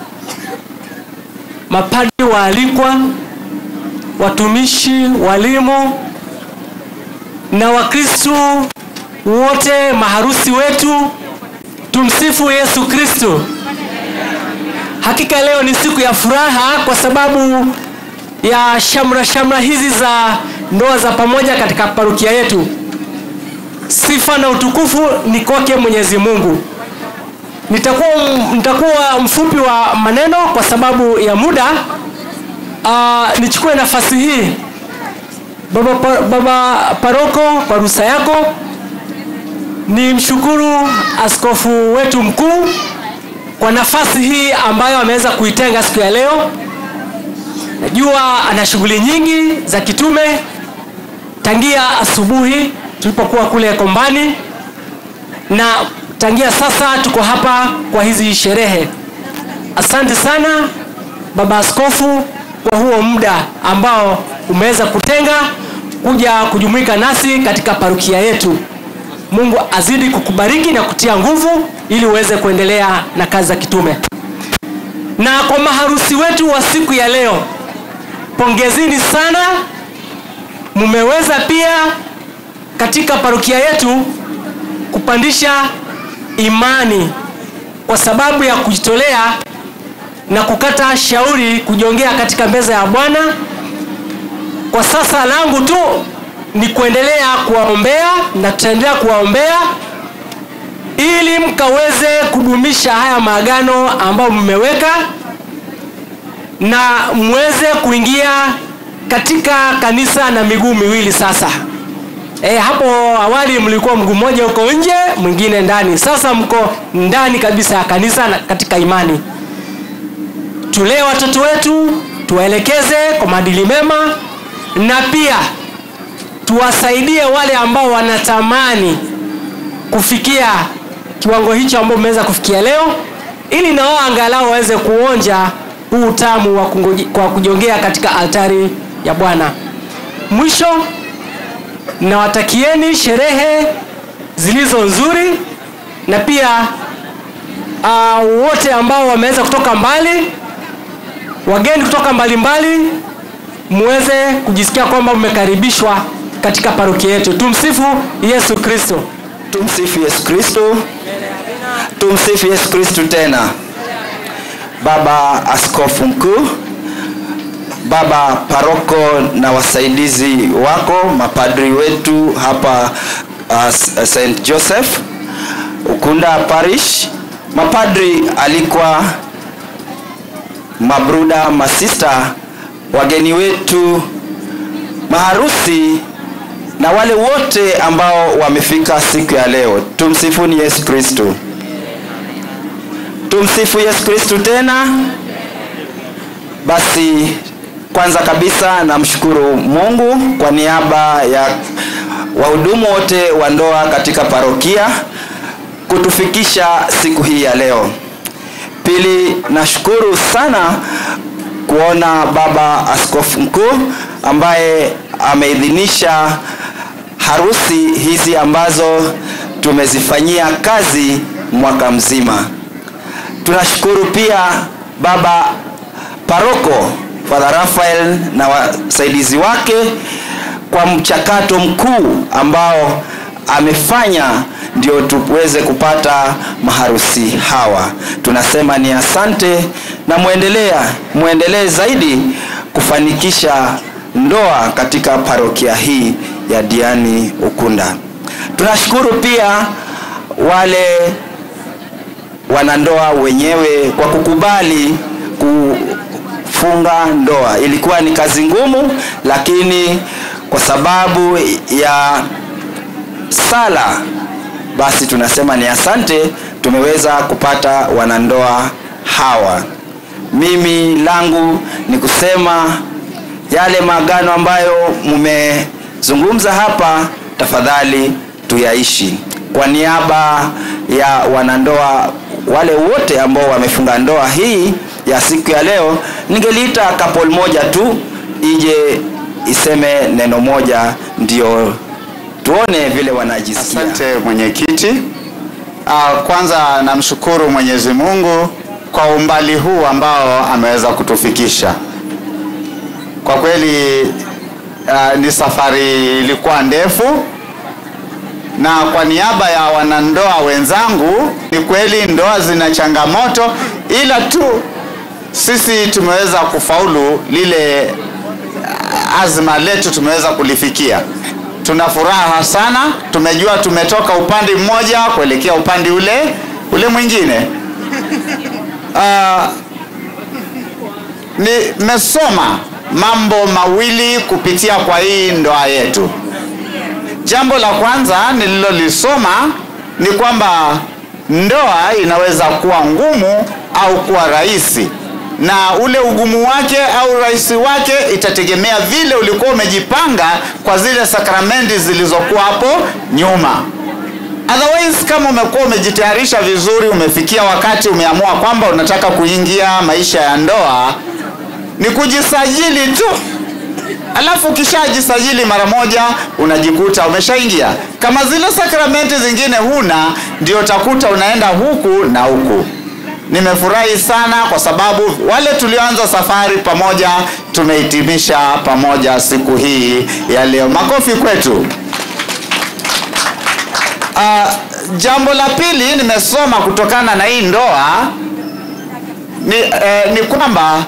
Speaker 2: mapadi waalikwa, watumishi, walimu na Wakristo wote, maharusi wetu, tumsifu Yesu Kristo. Hakika leo ni siku ya furaha kwa sababu ya shamra shamra hizi za ndoa za pamoja katika parokia yetu. Sifa na utukufu ni kwake Mwenyezi Mungu. Nitakuwa, nitakuwa mfupi wa maneno kwa sababu ya muda. Uh, nichukue nafasi hii baba, pa- baba paroko kwa ruhusa yako ni mshukuru askofu wetu mkuu kwa nafasi hii ambayo ameweza kuitenga siku ya leo. Najua ana shughuli nyingi za kitume tangia asubuhi tulipokuwa kule Kombani, na tangia sasa tuko hapa kwa hizi sherehe. Asante sana baba askofu kwa huo muda ambao umeweza kutenga kuja kujumuika nasi katika parukia yetu. Mungu azidi kukubariki na kutia nguvu ili uweze kuendelea na kazi za kitume. Na kwa maharusi wetu wa siku ya leo, pongezini sana, mmeweza pia katika parukia yetu kupandisha imani kwa sababu ya kujitolea na kukata shauri kujiongea katika meza ya Bwana. Kwa sasa langu tu ni kuendelea kuwaombea na tutaendelea kuwaombea ili mkaweze kudumisha haya maagano ambayo mmeweka na mweze kuingia katika kanisa na miguu miwili sasa. E, hapo awali mlikuwa mguu mmoja uko nje, mwingine ndani. Sasa mko ndani kabisa ya kanisa na katika imani. Tulee watoto wetu, tuwaelekeze kwa maadili mema na pia tuwasaidie wale ambao wanatamani kufikia kiwango hicho ambao umeweza kufikia leo ili na wao angalau waweze kuonja huu utamu wa kungoji- kwa kujongea katika altari ya bwana mwisho nawatakieni sherehe zilizo nzuri na pia uh, wote ambao wameweza kutoka mbali wageni kutoka mbalimbali muweze kujisikia kwamba mmekaribishwa katika parokia yetu tumsifu yesu kristo
Speaker 4: tumsifu yesu kristo tumsifu yesu kristo tena baba askofu mkuu baba paroko na wasaidizi wako mapadri wetu hapa uh, st joseph ukunda parish mapadri alikuwa mabruda masista wageni wetu maharusi na wale wote ambao wamefika siku ya leo tumsifuni yesu kristo tumsifu yesu kristo tena basi kwanza kabisa namshukuru mungu kwa niaba ya wahudumu wote wa ndoa katika parokia kutufikisha siku hii ya leo pili nashukuru sana kuona baba askofu mkuu ambaye ameidhinisha harusi hizi ambazo tumezifanyia kazi mwaka mzima tunashukuru pia baba paroko father rafael na wasaidizi wake kwa mchakato mkuu ambao amefanya ndio tuweze kupata maharusi hawa tunasema ni asante na mwendelea mwendelee zaidi kufanikisha ndoa katika parokia hii ya diani ukunda tunashukuru pia wale wanandoa wenyewe kwa kukubali kufunga ndoa ilikuwa ni kazi ngumu lakini kwa sababu ya sala basi tunasema ni asante tumeweza kupata wanandoa hawa mimi langu ni kusema yale maagano ambayo mmezungumza hapa tafadhali tuyaishi kwa niaba ya wanandoa wale wote ambao wamefunga ndoa hii ya siku ya leo ningeliita couple moja tu ije iseme neno moja ndio tuone vile wanajisikia
Speaker 22: asante mwenyekiti uh, kwanza namshukuru mwenyezi mungu kwa umbali huu ambao ameweza kutufikisha kwa kweli uh, ni safari ilikuwa ndefu na kwa niaba ya wanandoa wenzangu ni kweli ndoa zina changamoto ila tu sisi tumeweza kufaulu lile uh, azma letu tumeweza kulifikia tuna furaha sana tumejua tumetoka upande mmoja kuelekea upande ule ule mwingine uh, nimesoma mambo mawili kupitia kwa hii ndoa yetu jambo la kwanza nililolisoma ni kwamba ndoa inaweza kuwa ngumu au kuwa rahisi na ule ugumu wake au rahisi wake itategemea vile ulikuwa umejipanga kwa zile sakramenti zilizokuwa hapo nyuma otherwise kama umekuwa umejitayarisha vizuri umefikia wakati umeamua kwamba unataka kuingia maisha ya ndoa ni kujisajili tu alafu ukishajisajili mara moja unajikuta umeshaingia kama zile sakramenti zingine huna ndio utakuta unaenda huku na huku nimefurahi sana kwa sababu wale tulioanza safari pamoja tumehitimisha pamoja siku hii ya leo makofi kwetu uh, jambo la pili nimesoma kutokana na hii ndoa ni, eh, ni kwamba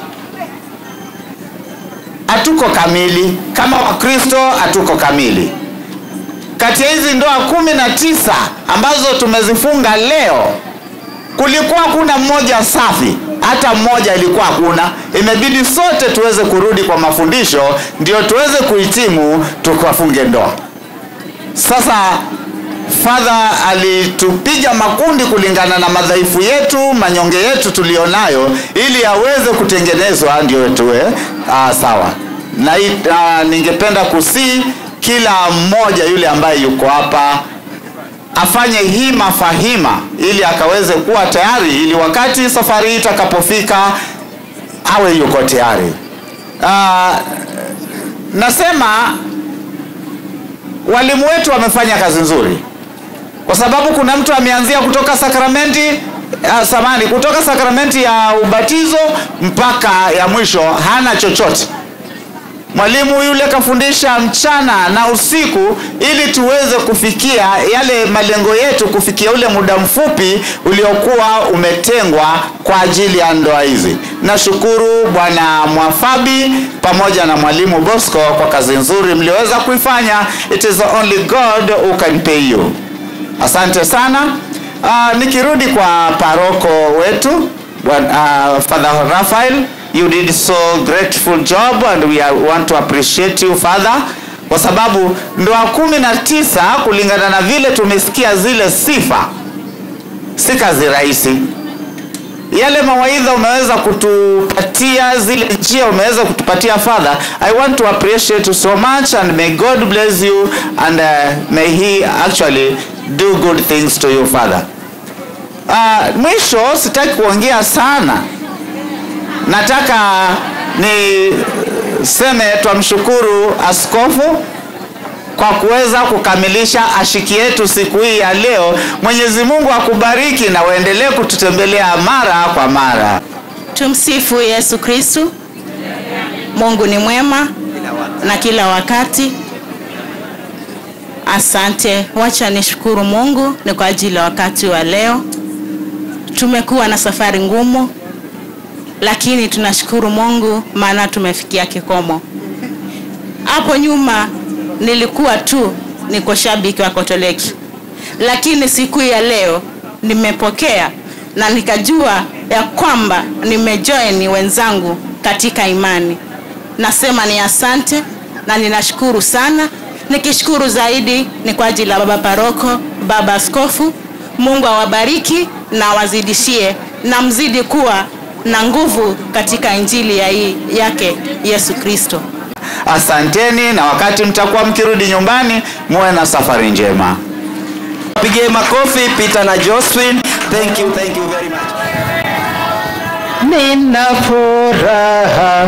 Speaker 22: hatuko kamili kama wakristo hatuko kamili kati ya hizi ndoa kumi na tisa ambazo tumezifunga leo kulikuwa kuna mmoja safi hata mmoja ilikuwa hakuna imebidi sote tuweze kurudi kwa mafundisho ndio tuweze kuhitimu tukafunge ndoa sasa fadha alitupiga makundi kulingana na madhaifu yetu manyonge yetu tulionayo ili aweze kutengenezwa ndio tuwe uh, sawa na uh, ningependa kusii kila mmoja yule ambaye yuko hapa afanye hima fahima ili akaweze kuwa tayari ili wakati safari hii itakapofika awe yuko tayari uh, nasema walimu wetu wamefanya kazi nzuri kwa sababu kuna mtu ameanzia kutoka sakramenti uh, samani kutoka sakramenti ya ubatizo mpaka ya mwisho hana chochote mwalimu yule kafundisha mchana na usiku ili tuweze kufikia yale malengo yetu kufikia ule muda mfupi uliokuwa umetengwa kwa ajili ya ndoa hizi nashukuru bwana mwafabi pamoja na mwalimu bosco kwa kazi nzuri mlioweza kuifanya it is only god who can pay you asante sana uh, nikirudi kwa paroko wetu bwana- uh, father rafael you did so grateful job and we are, want to appreciate you father kwa sababu ndoa kumi na tisa kulingana na vile tumesikia zile sifa si kazi rahisi yale mawaidha umeweza kutupatia zile njia umeweza kutupatia father i want to appreciate you so much and may god bless you and uh, may he actually do good things to you father uh, mwisho sitaki kuongea sana nataka niseme twamshukuru askofu kwa kuweza kukamilisha ashiki yetu siku hii ya leo mwenyezi mungu akubariki na uendelee kututembelea mara kwa mara
Speaker 5: Tumsifu Yesu Kristu. Mungu ni mwema na kila wakati. Asante, wacha nishukuru Mungu ni kwa ajili ya wakati wa leo. Tumekuwa na safari ngumu, lakini tunashukuru Mungu maana tumefikia kikomo. Hapo nyuma nilikuwa tu niko shabiki wa Katoliki, lakini siku ya leo nimepokea na nikajua ya kwamba nimejoin wenzangu katika imani. Nasema ni asante na ninashukuru sana. Nikishukuru zaidi ni kwa ajili ya baba paroko, baba askofu. Mungu awabariki na awazidishie na mzidi kuwa na nguvu katika injili ya hii yake Yesu Kristo.
Speaker 22: asanteni na wakati mtakuwa mkirudi nyumbani muwe na safari njema
Speaker 4: pigie makofi peter na josephine thank you thank you very much
Speaker 17: nina furaha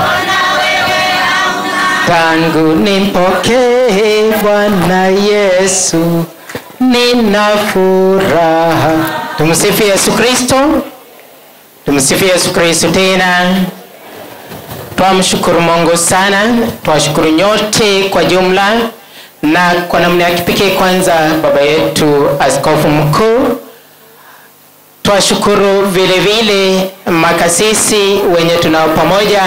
Speaker 17: tangu nimpokee Bwana Yesu, nina furaha. Tumsifu Yesu Kristo, tumsifu Yesu Kristo tena. Twamshukuru Mungu sana, twashukuru nyote kwa jumla, na kwa namna ya kipekee kwanza baba yetu askofu mkuu twashukuru vile vile makasisi wenye tunao pamoja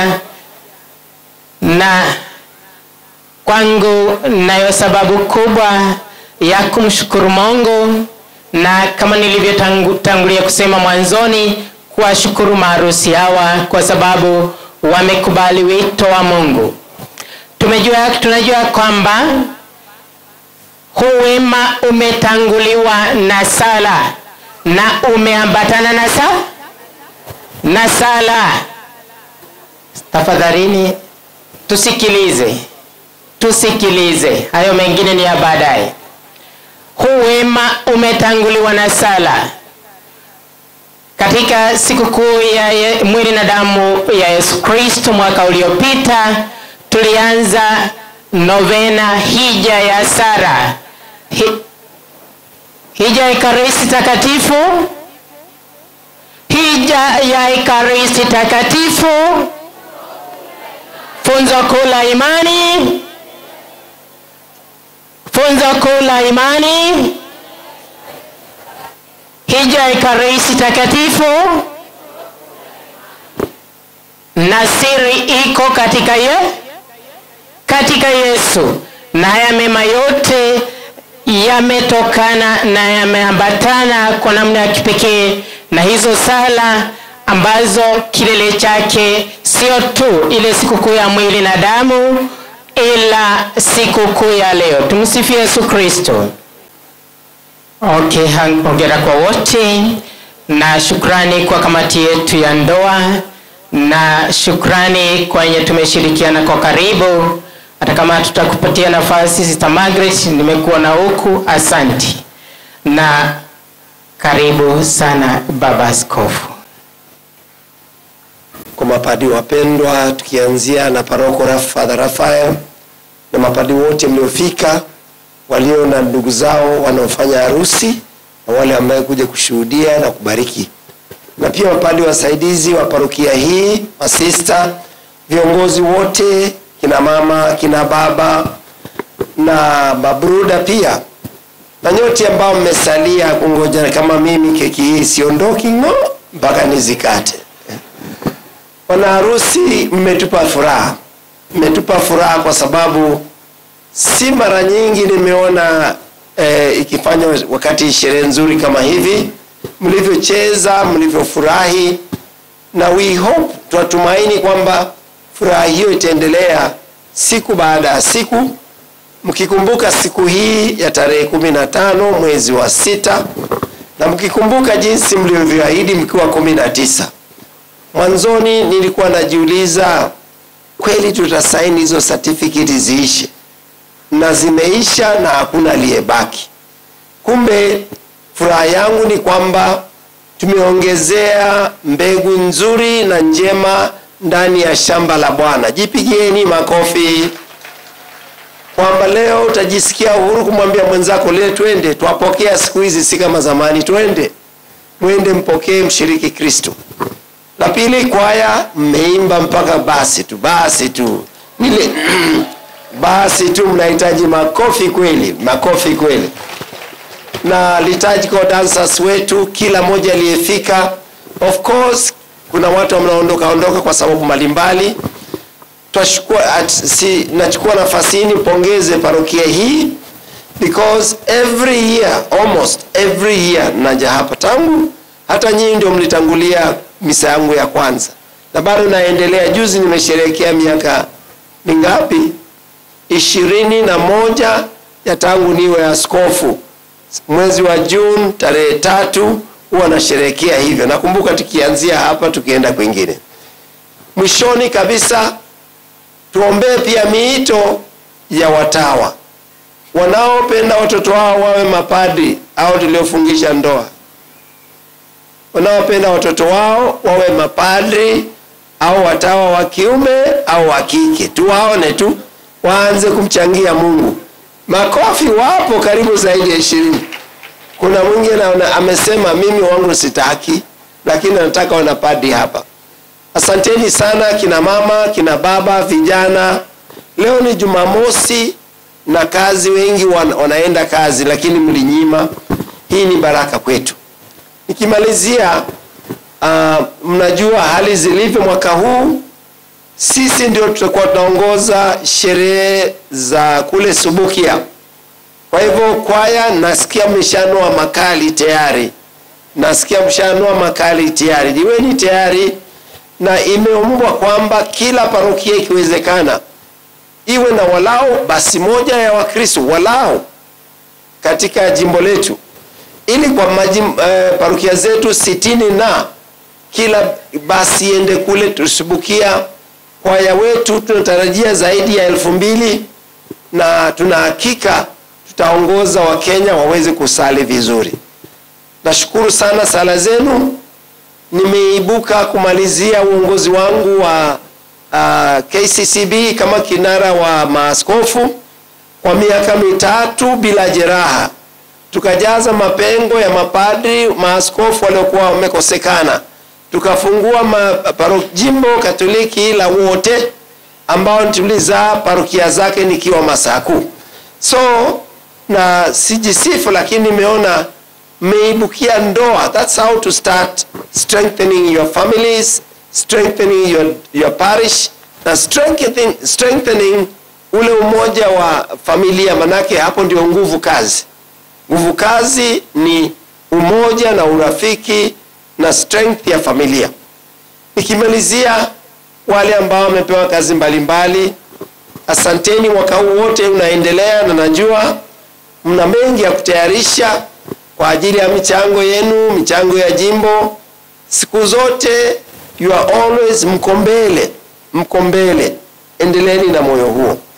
Speaker 17: na kwangu nayo sababu kubwa ya kumshukuru mungu na kama nilivyotangulia kusema mwanzoni kuwashukuru maharusi hawa kwa sababu wamekubali wito wa mungu tumejua tunajua kwamba huu wema umetanguliwa na sala na umeambatana na sa na sala tafadhalini tusikilize tusikilize hayo mengine ni ya baadaye huu wema umetanguliwa na sala katika sikukuu ya ye- mwili na damu ya yesu kristo mwaka uliopita tulianza novena hija ya sara Hi, hija ya ekaristi takatifu hija ya ekaristi takatifu funzo kuu la imani funzo kuu la imani hija ya ekaristi takatifu na siri iko katika ye katika yesu na haya mema yote yametokana na yameambatana kwa namna ya kipekee na hizo sala ambazo kilele chake sio tu ile sikukuu ya mwili na damu ila sikukuu ya leo tumsifu yesu kristo okay hongera kwa wote na shukrani kwa kamati yetu ya ndoa na shukrani kwa wenye tumeshirikiana kwa karibu hata kama tutakupatia nafasi Sister Margaret, nimekuwa na huku, asanti na karibu sana baba askofu.
Speaker 12: kwa mapadi wapendwa, tukianzia na paroko Raf- Father Raphael na mapadi wote mliofika, walio na ndugu zao wanaofanya harusi na wale ambao kuja kushuhudia na kubariki, na pia mapadi wasaidizi wa parokia hii, masista, viongozi wote, kina mama, kina baba na mabruda pia na nyote ambao mmesalia kungoja kama mimi, keki hii siondoki ng'o mpaka nizikate. Wana harusi, mmetupa furaha, mmetupa furaha kwa sababu si mara nyingi nimeona eh, ikifanywa wakati sherehe nzuri kama hivi, mlivyocheza, mlivyofurahi, na we hope, tunatumaini kwamba furaha hiyo itaendelea siku baada ya siku, mkikumbuka siku hii ya tarehe kumi na tano mwezi wa sita na mkikumbuka jinsi mlivyoahidi mkiwa kumi na tisa mwanzoni nilikuwa najiuliza kweli tutasaini hizo certificate ziishe na zimeisha na hakuna aliyebaki kumbe furaha yangu ni kwamba tumeongezea mbegu nzuri na njema ndani ya shamba la bwana jipigieni makofi kwamba leo utajisikia uhuru kumwambia mwenzako leo twende twapokea siku hizi si kama zamani twende mwende mpokee mshiriki kristo la pili kwaya mmeimba mpaka basi tu basi tu nile basi tu mnahitaji makofi kweli makofi kweli na liturgical dancers wetu kila mmoja aliyefika of course kuna watu wanaondoka ondoka kwa sababu mbalimbali twachukua at, si, nachukua nafasi hii nipongeze parokia hii because every year almost every year naja hapa tangu hata nyinyi ndio mlitangulia misa yangu ya kwanza na bado naendelea juzi nimesherehekea miaka mingapi ishirini na moja ya tangu niwe askofu mwezi wa juni tarehe tatu huwa nasherehekea hivyo nakumbuka tukianzia hapa tukienda kwingine mwishoni kabisa tuombee pia miito ya watawa wanaopenda watoto wao wawe mapadri au tuliofungisha ndoa wanaopenda watoto wao wawe mapadri au watawa wa kiume au wa kike tuwaone tu waanze kumchangia mungu makofi wapo karibu zaidi ya ishirini kuna mwingine ana- amesema mimi wangu sitaki lakini nataka wanapadi hapa asanteni sana kina mama kina baba vijana leo ni jumamosi na kazi wengi wan, wanaenda kazi lakini mlinyima hii ni baraka kwetu nikimalizia uh, mnajua hali zilivyo mwaka huu sisi ndio tutakuwa tunaongoza sherehe za kule subukia kwa hivyo kwaya nasikia mshanua makali tayari nasikia mshanua makali tayari jiweni tayari na imeombwa kwamba kila parokia ikiwezekana iwe na walao basi moja ya wakristo walao katika jimbo letu ili kwa majim, eh, parokia zetu sitini na kila basi iende kule tusubukia kwaya wetu tunatarajia zaidi ya elfu mbili na tuna hakika tutaongoza wakenya waweze kusali vizuri nashukuru sana sala zenu nimeibuka kumalizia uongozi wangu wa uh, kccb kama kinara wa maaskofu kwa miaka mitatu bila jeraha tukajaza mapengo ya mapadri maaskofu waliokuwa wamekosekana tukafungua ma, paro, jimbo katoliki la wote ambao tulizaa parokia zake nikiwa masaku so na sijisifu lakini nimeona mmeibukia ndoa thats how to start strengthening your families strengthening your, your parish na strengthening, strengthening ule umoja wa familia manake hapo ndio nguvu kazi nguvu kazi ni umoja na urafiki na strength ya familia nikimalizia wale ambao wamepewa kazi mbalimbali mbali, asanteni mwaka huu wote unaendelea na najua mna mengi ya kutayarisha kwa ajili ya michango yenu michango ya jimbo siku zote you are always mko mbele mko mbele endeleeni na moyo huo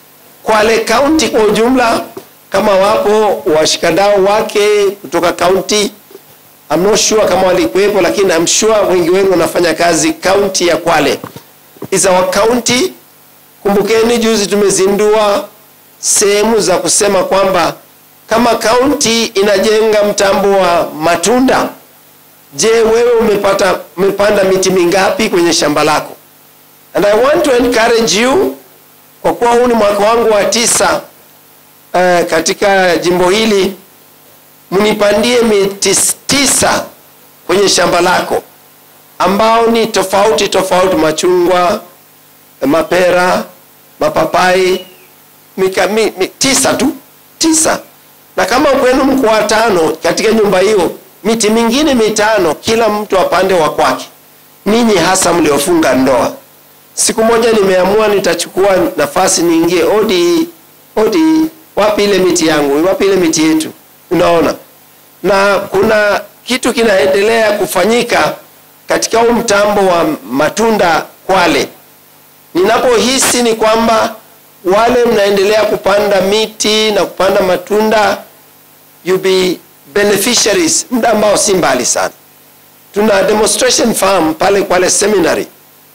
Speaker 12: Kwale County kwa ujumla, kama wapo washikadau wake kutoka county, I'm not sure kama walikuwepo, lakini I'm sure wengi wenu wanafanya kazi county ya Kwale. Is our county. Kumbukeni juzi tumezindua sehemu za kusema kwamba kama county inajenga mtambo wa matunda, je, wewe umepata umepanda miti mingapi kwenye shamba lako? And I want to encourage you kwa kuwa huu ni mwaka wangu wa tisa uh, katika jimbo hili, mnipandie miti tisa kwenye shamba lako ambao ni tofauti tofauti, machungwa, mapera, mapapai, mika, mi, mi, tisa tu tisa. Na kama kwenu mko watano katika nyumba hiyo, miti mingine mitano, kila mtu apande wa kwake. Ninyi hasa mliofunga ndoa siku moja nimeamua nitachukua nafasi niingie odi odi wapi ile miti yangu wapi ile miti yetu unaona na kuna kitu kinaendelea kufanyika katika huu mtambo wa matunda kwale ninapohisi ni kwamba wale mnaendelea kupanda miti na kupanda matunda you be beneficiaries muda ambao si mbali sana tuna demonstration farm pale kwale seminary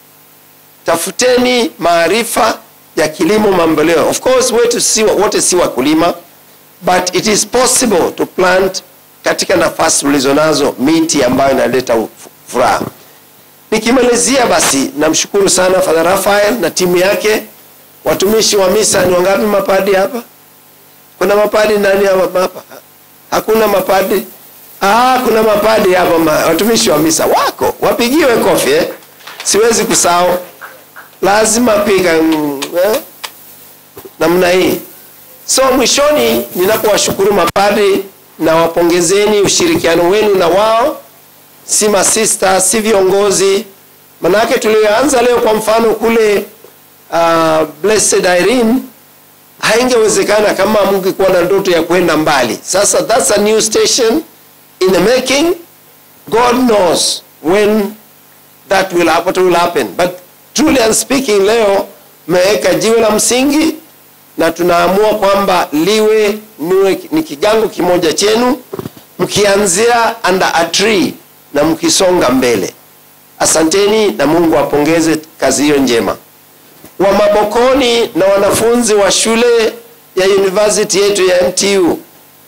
Speaker 12: tafuteni maarifa ya kilimo mamboleo. Of course wetu si wote si wakulima, but it is possible to plant katika nafasi ulizonazo miti ambayo inaleta furaha. Nikimalizia basi, namshukuru sana Father Raphael na timu yake, watumishi wa misa. Ni wangapi mapadi hapa? Kuna mapadi ndani hapa? Hakuna mapadi? Ah, kuna mapadi hapa ma, watumishi wa misa wako, wapigiwe kofi eh? Siwezi kusahau lazima piga mm, eh? namna hii. So mwishoni, ninapowashukuru mapadri na wapongezeni ushirikiano wenu na wao, si masista, si viongozi. Manake tulioanza leo, kwa mfano kule uh, Blessed Irene, haingewezekana kama mungekuwa na ndoto ya kwenda mbali. Sasa that's a new station in the making. God knows when that will, what will happen but truly and speaking, leo mmeweka jiwe la msingi na tunaamua kwamba liwe niwe ni kigango kimoja chenu, mkianzia under a tree na mkisonga mbele. Asanteni na Mungu apongeze kazi hiyo njema. Wa Mabokoni na wanafunzi wa shule ya university yetu ya MTU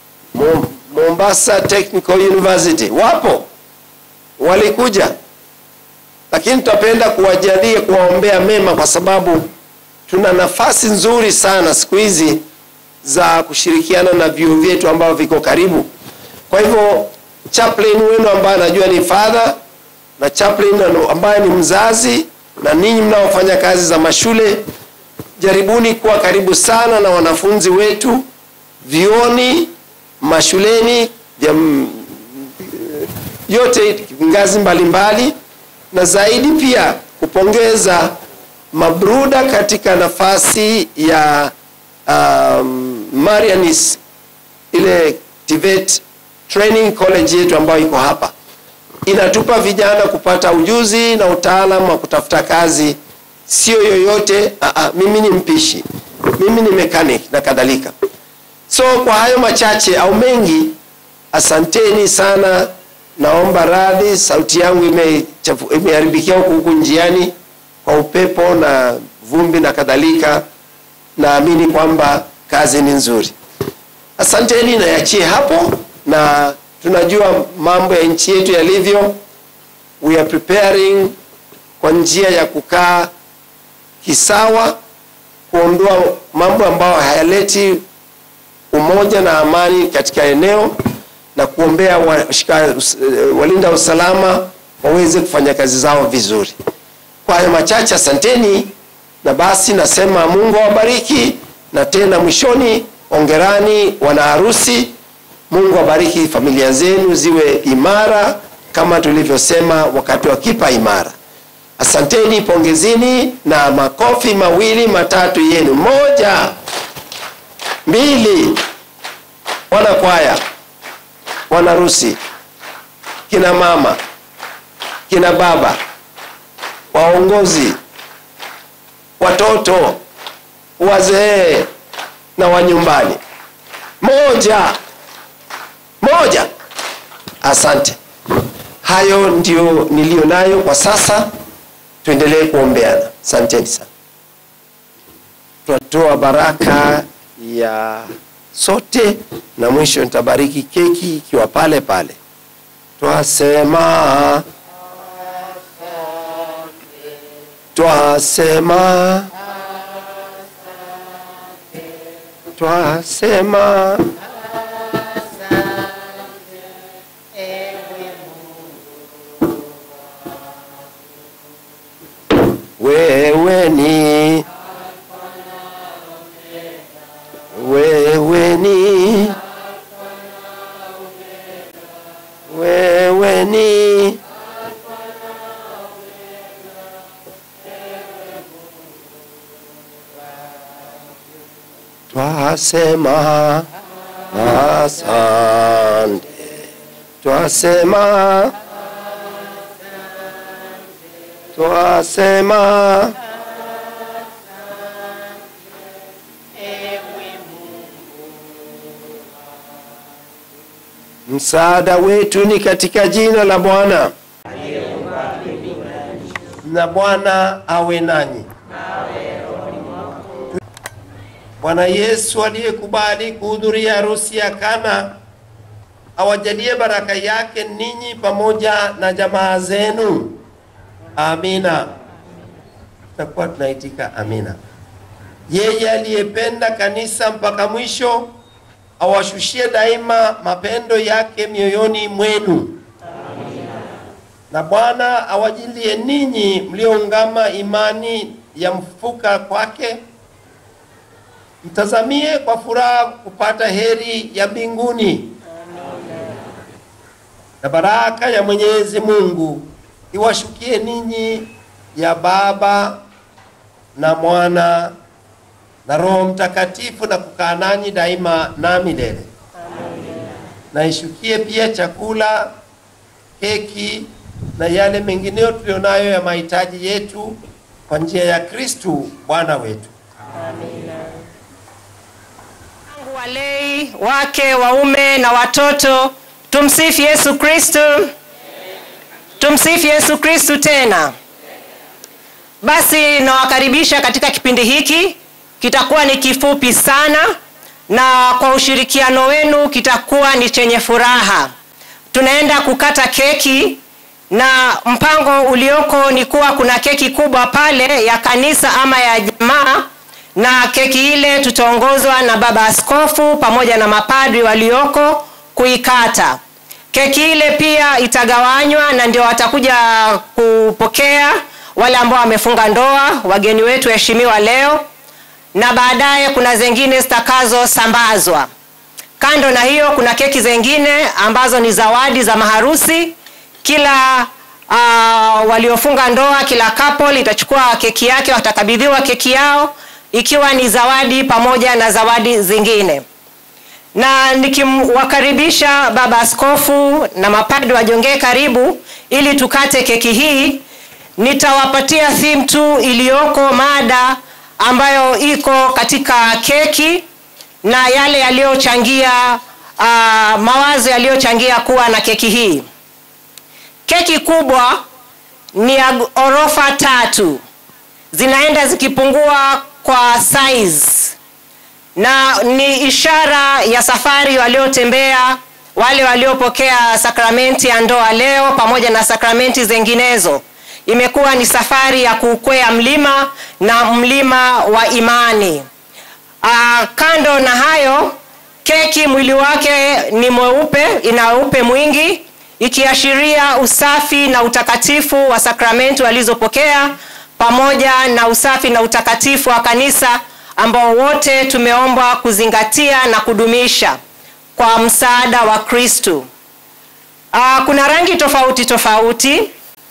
Speaker 12: Mombasa Technical University wapo, walikuja lakini tutapenda kuwajalia kuwaombea mema kwa sababu tuna nafasi nzuri sana siku hizi za kushirikiana na vyuo vyetu ambavyo viko karibu. Kwa hivyo chaplain wenu ambaye anajua ni father na chaplain ambaye ni mzazi na ninyi mnaofanya kazi za mashule, jaribuni kuwa karibu sana na wanafunzi wetu vioni, mashuleni, vya yote ngazi mbalimbali mbali na zaidi pia kupongeza mabruda katika nafasi ya um, Marianis ile TVET training college yetu ambayo iko hapa, inatupa vijana kupata ujuzi na utaalamu wa kutafuta kazi, sio yoyote. Aa, mimi ni mpishi, mimi ni mechanic na kadhalika. So kwa hayo machache au mengi, asanteni sana. Naomba radhi, sauti yangu imeharibikia huku huku njiani kwa upepo na vumbi na kadhalika. Naamini kwamba kazi ni nzuri. Asanteni, nayachie hapo, na tunajua mambo ya nchi yetu yalivyo. We are preparing kwa njia ya kukaa kisawa, kuondoa mambo ambayo hayaleti umoja na amani katika eneo na kuombea washika, walinda usalama waweze kufanya kazi zao vizuri. Kwa hayo machache, asanteni, na basi nasema Mungu awabariki, na tena mwishoni, ongerani wana harusi. Mungu awabariki familia zenu ziwe imara kama tulivyosema wakati wa kipa imara. Asanteni, pongezini na makofi mawili matatu yenu. Moja, mbili, wana kwaya wanarusi, kina mama, kina baba, waongozi, watoto, wazee, na wa nyumbani moja moja asante hayo ndio niliyo nayo kwa sasa tuendelee kuombeana asanteni sana tunatoa baraka ya sote na mwisho nitabariki keki ikiwa pale pale twasema twasema twasema wewe ni wewe ni wewe ni twasema asante twasema twasema msaada wetu ni katika jina la bwana na bwana awe nanyi bwana yesu aliyekubali kuhudhuria harusi ya kana awajalie baraka yake ninyi pamoja na jamaa zenu amina tutakuwa tunaitika amina yeye aliyependa kanisa mpaka mwisho awashushie daima mapendo yake mioyoni mwenu na bwana awajilie ninyi mlioungama imani ya mfuka kwake mtazamie kwa furaha kupata heri ya mbinguni na baraka ya mwenyezi mungu iwashukie ninyi ya baba na mwana na roho mtakatifu na kukaa nanyi daima na milele na ishukie pia chakula keki na yale mengineyo tulionayo ya mahitaji yetu kwa njia ya kristu bwana wetu
Speaker 6: walei wake waume na watoto tumsifu yesu kristu tumsifu yesu kristu tena basi nawakaribisha katika kipindi hiki kitakuwa ni kifupi sana na kwa ushirikiano wenu kitakuwa ni chenye furaha tunaenda kukata keki na mpango ulioko ni kuwa kuna keki kubwa pale ya kanisa ama ya jamaa na keki ile tutaongozwa na baba askofu pamoja na mapadri walioko kuikata keki ile pia itagawanywa na ndio watakuja kupokea wale ambao wamefunga ndoa wageni wetu heshimiwa leo na baadaye kuna zingine zitakazosambazwa kando na hiyo kuna keki zingine ambazo ni zawadi za maharusi kila uh, waliofunga ndoa kila couple itachukua keki yake watakabidhiwa keki yao ikiwa ni zawadi pamoja na zawadi zingine na nikimwakaribisha baba askofu na mapadri wajongee karibu ili tukate keki hii nitawapatia theme tu iliyoko mada ambayo iko katika keki na yale yaliyochangia uh, mawazo yaliyochangia kuwa na keki hii keki kubwa ni ya ghorofa tatu zinaenda zikipungua kwa size na ni ishara ya safari waliotembea wale waliopokea sakramenti ya ndoa leo pamoja na sakramenti zinginezo imekuwa ni safari ya kuukwea mlima na mlima wa imani Aa, kando na hayo keki mwili wake ni mweupe ina weupe mwingi ikiashiria usafi na utakatifu wa sakramenti walizopokea pamoja na usafi na utakatifu wa kanisa ambao wote tumeombwa kuzingatia na kudumisha kwa msaada wa kristu uh, kuna rangi tofauti tofauti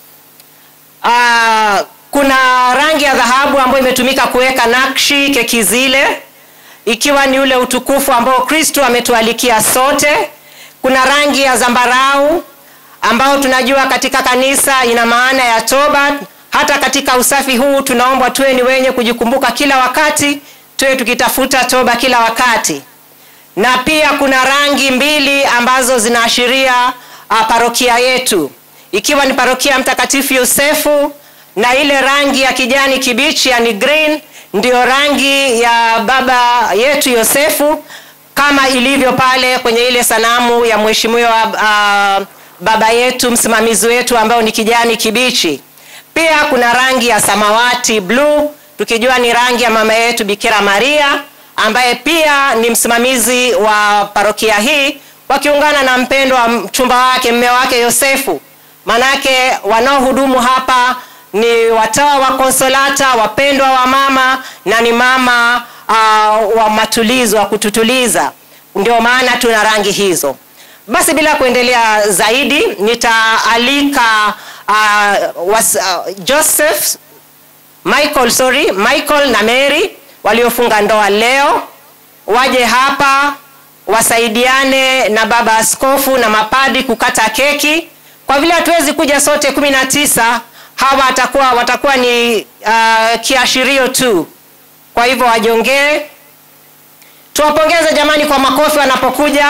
Speaker 6: uh, kuna rangi ya dhahabu ambayo imetumika kuweka nakshi keki zile ikiwa ni ule utukufu ambao kristu ametualikia sote kuna rangi ya zambarau ambao tunajua katika kanisa ina maana ya toba hata katika usafi huu tunaombwa tuwe ni wenye kujikumbuka kila wakati tuwe tukitafuta toba kila wakati na pia kuna rangi mbili ambazo zinaashiria uh, parokia yetu ikiwa ni parokia mtakatifu yosefu na ile rangi ya kijani kibichi yani green ndiyo rangi ya baba yetu yosefu kama ilivyo pale kwenye ile sanamu ya mheshimiwa uh, baba yetu msimamizi wetu ambao ni kijani kibichi pia kuna rangi ya samawati bluu tukijua ni rangi ya mama yetu bikira maria ambaye pia ni msimamizi wa parokia hii wakiungana na mpendwa wa mchumba wake mme wake yosefu manake wanaohudumu hapa ni watawa wa konsolata wapendwa wa mama na ni mama uh, wa matulizo wa kututuliza ndio maana tuna rangi hizo basi bila kuendelea zaidi nitaalika uh, was, uh, joseph michael sorry michael na mary waliofunga ndoa leo waje hapa wasaidiane na baba askofu na mapadi kukata keki kwa vile hatuwezi kuja sote kumi na tisa hawa watakuwa watakuwa ni uh, kiashirio tu kwa hivyo wajongee tuwapongeze jamani kwa makofi wanapokuja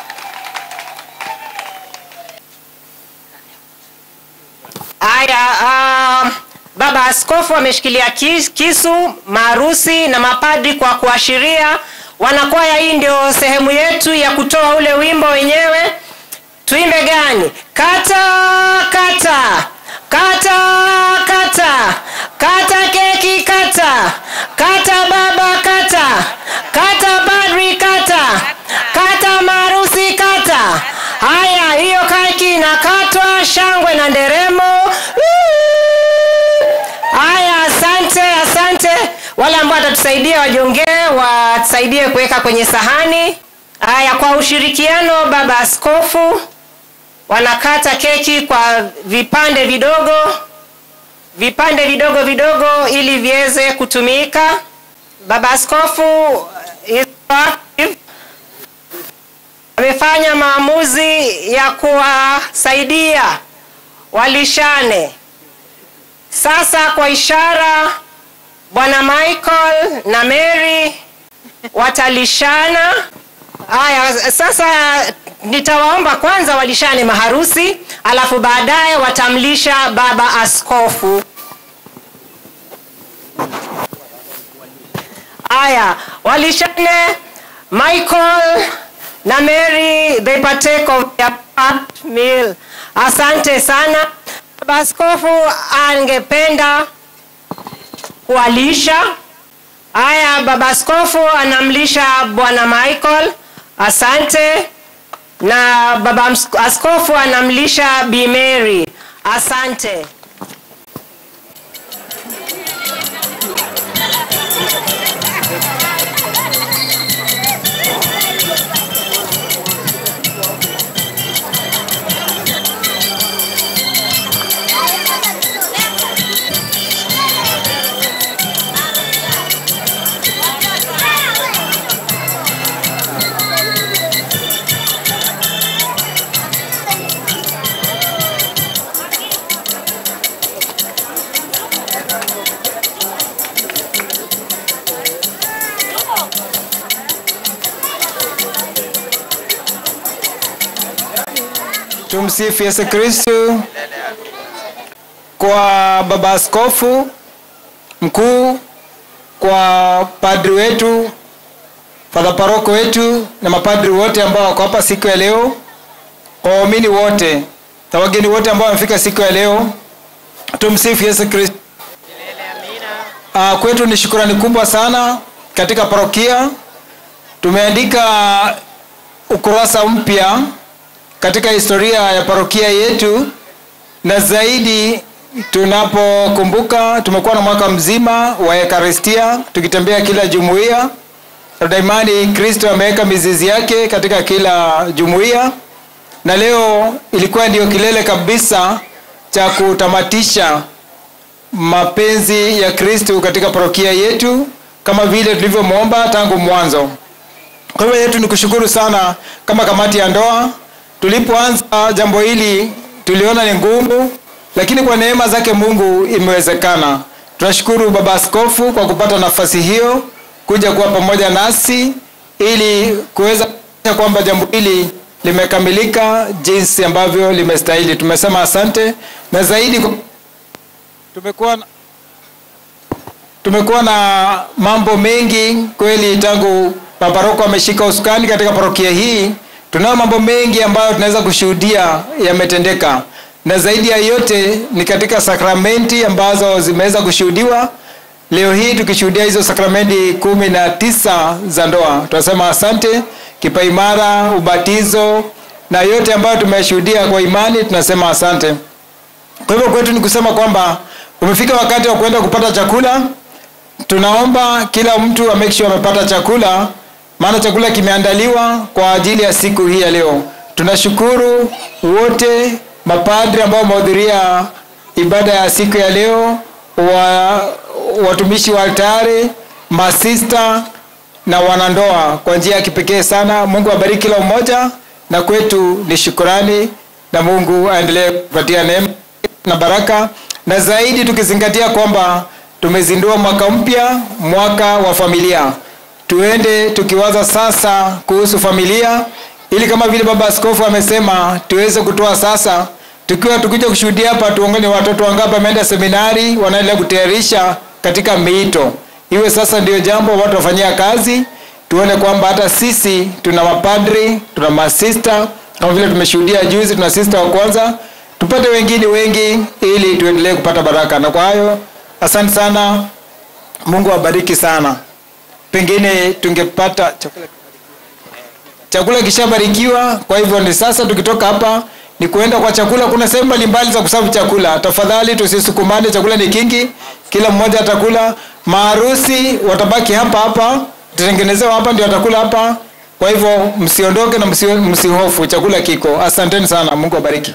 Speaker 6: haya uh, baba askofu ameshikilia kis, kisu maarusi na mapadri kwa kuashiria wanakwaya hii ndio sehemu yetu ya kutoa ule wimbo wenyewe tuimbe gani kata kata kata kata kata keki kata kata baba kata kata padri kata kata marusi kata haya hiyo keki inakatwa shangwe na nderemo haya asante asante wale ambao watatusaidia wajongee watusaidie kuweka kwenye sahani haya kwa ushirikiano baba askofu wanakata keki kwa vipande vidogo vipande vidogo vidogo ili viweze kutumika baba askofu is active. amefanya maamuzi ya kuwasaidia walishane sasa kwa ishara bwana michael na mary watalishana haya sasa nitawaomba kwanza walishane maharusi alafu baadaye watamlisha baba askofu haya walishane michael na mary they partake of their part meal asante sana baba askofu angependa kuwalisha haya baba askofu anamlisha bwana michael asante na baba ms- askofu anamlisha bi mary asante
Speaker 11: Tumsifu Yesu Kristu. Kwa baba askofu mkuu, kwa padri wetu, fadha paroko wetu na mapadri wote ambao wako hapa siku ya leo, kwa waumini wote na wageni wote ambao wamefika siku ya leo, tumsifu Yesu Kristu. Uh, kwetu ni shukurani kubwa sana katika parokia. Tumeandika ukurasa mpya katika historia ya parokia yetu na zaidi tunapokumbuka tumekuwa na mwaka mzima wa ekaristia tukitembea kila jumuiya na daimani kristo ameweka mizizi yake katika kila jumuiya na leo ilikuwa ndio kilele kabisa cha kutamatisha mapenzi ya kristo katika parokia yetu kama vile tulivyomwomba tangu mwanzo kwa hivyo yetu ni kushukuru sana kama kamati ya ndoa tulipoanza jambo hili tuliona ni ngumu lakini kwa neema zake mungu imewezekana tunashukuru baba askofu kwa kupata nafasi hiyo kuja kuwa pamoja nasi ili kuweza kuhakikisha kwamba jambo hili limekamilika jinsi ambavyo limestahili. Tumesema asante na zaidi kwa- tumekuwa na- tumekuwa na mambo mengi kweli tangu maparoko ameshika usukani katika parokia hii tunayo mambo mengi ambayo tunaweza kushuhudia yametendeka na zaidi ya yote ni katika sakramenti ambazo zimeweza kushuhudiwa leo hii tukishuhudia hizo sakramenti kumi na tisa za ndoa tunasema asante kipaimara ubatizo na yote ambayo tumeshuhudia kwa imani tunasema asante kwa hivyo kwetu ni kusema kwamba umefika wakati wa kwenda kupata chakula tunaomba kila mtu amake sure amepata chakula maana chakula kimeandaliwa kwa ajili ya siku hii ya leo tunashukuru wote mapadri ambao wamehudhuria ibada ya siku ya leo wa, watumishi wa altari masista na wanandoa kwa njia ya kipekee sana mungu abariki kila mmoja na kwetu ni shukurani na mungu aendelee kupatia neema na baraka na zaidi tukizingatia kwamba tumezindua mwaka mpya mwaka wa familia tuende tukiwaza sasa kuhusu familia ili kama vile baba askofu amesema tuweze kutoa sasa tukiwa tukija kushuhudia hapa tuongane watoto wangapi wameenda seminari wanaendelea kutayarisha katika miito iwe sasa ndio jambo watu wafanyia kazi tuone kwamba hata sisi tuna mapadri tuna masista kama vile tumeshuhudia juzi tuna sista wa kwanza tupate wengine wengi ili tuendelee kupata baraka na kwa hayo asante sana mungu awabariki sana pengine tungepata chakula chakula kishabarikiwa kwa hivyo ni sasa tukitoka hapa ni kuenda kwa chakula kuna sehemu mbalimbali za kusafu chakula tafadhali tusisukumane chakula ni kingi kila mmoja atakula maharusi watabaki hapa hapa tutengenezewa hapa ndio watakula hapa kwa hivyo msiondoke na msi- msihofu chakula kiko asanteni sana mungu abariki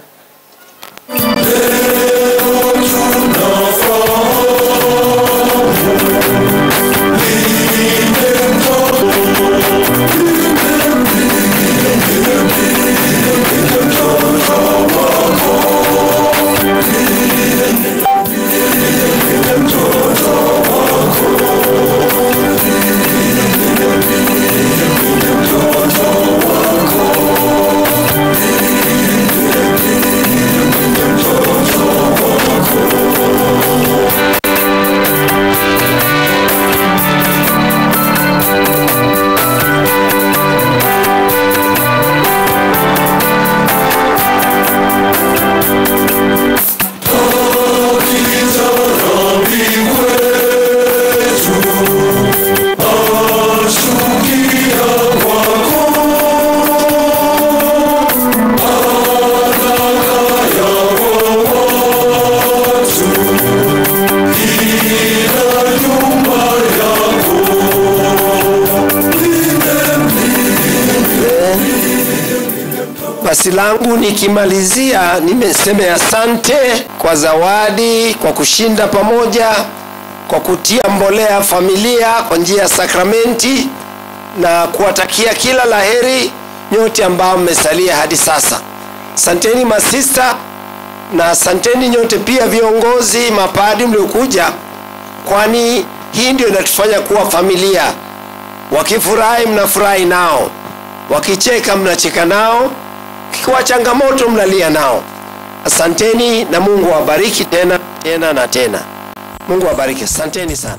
Speaker 12: basi langu nikimalizia nimeseme asante kwa zawadi kwa kushinda pamoja kwa kutia mbolea familia kwa njia ya sakramenti na kuwatakia kila laheri nyote ambao mmesalia hadi sasa asanteni masista na asanteni nyote pia viongozi mapadi mliokuja kwani hii ndio inatufanya kuwa familia wakifurahi mnafurahi nao wakicheka mnacheka nao kikiwa changamoto mnalia nao asanteni na mungu awabariki tena tena na tena mungu awabariki asanteni sana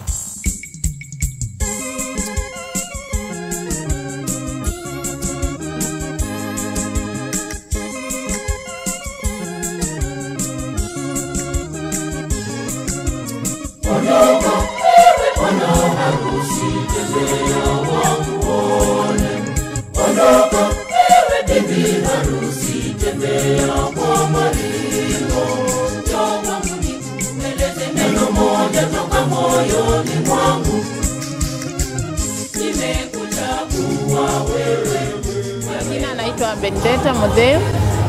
Speaker 3: Jina naitwa Benedetta Modheu.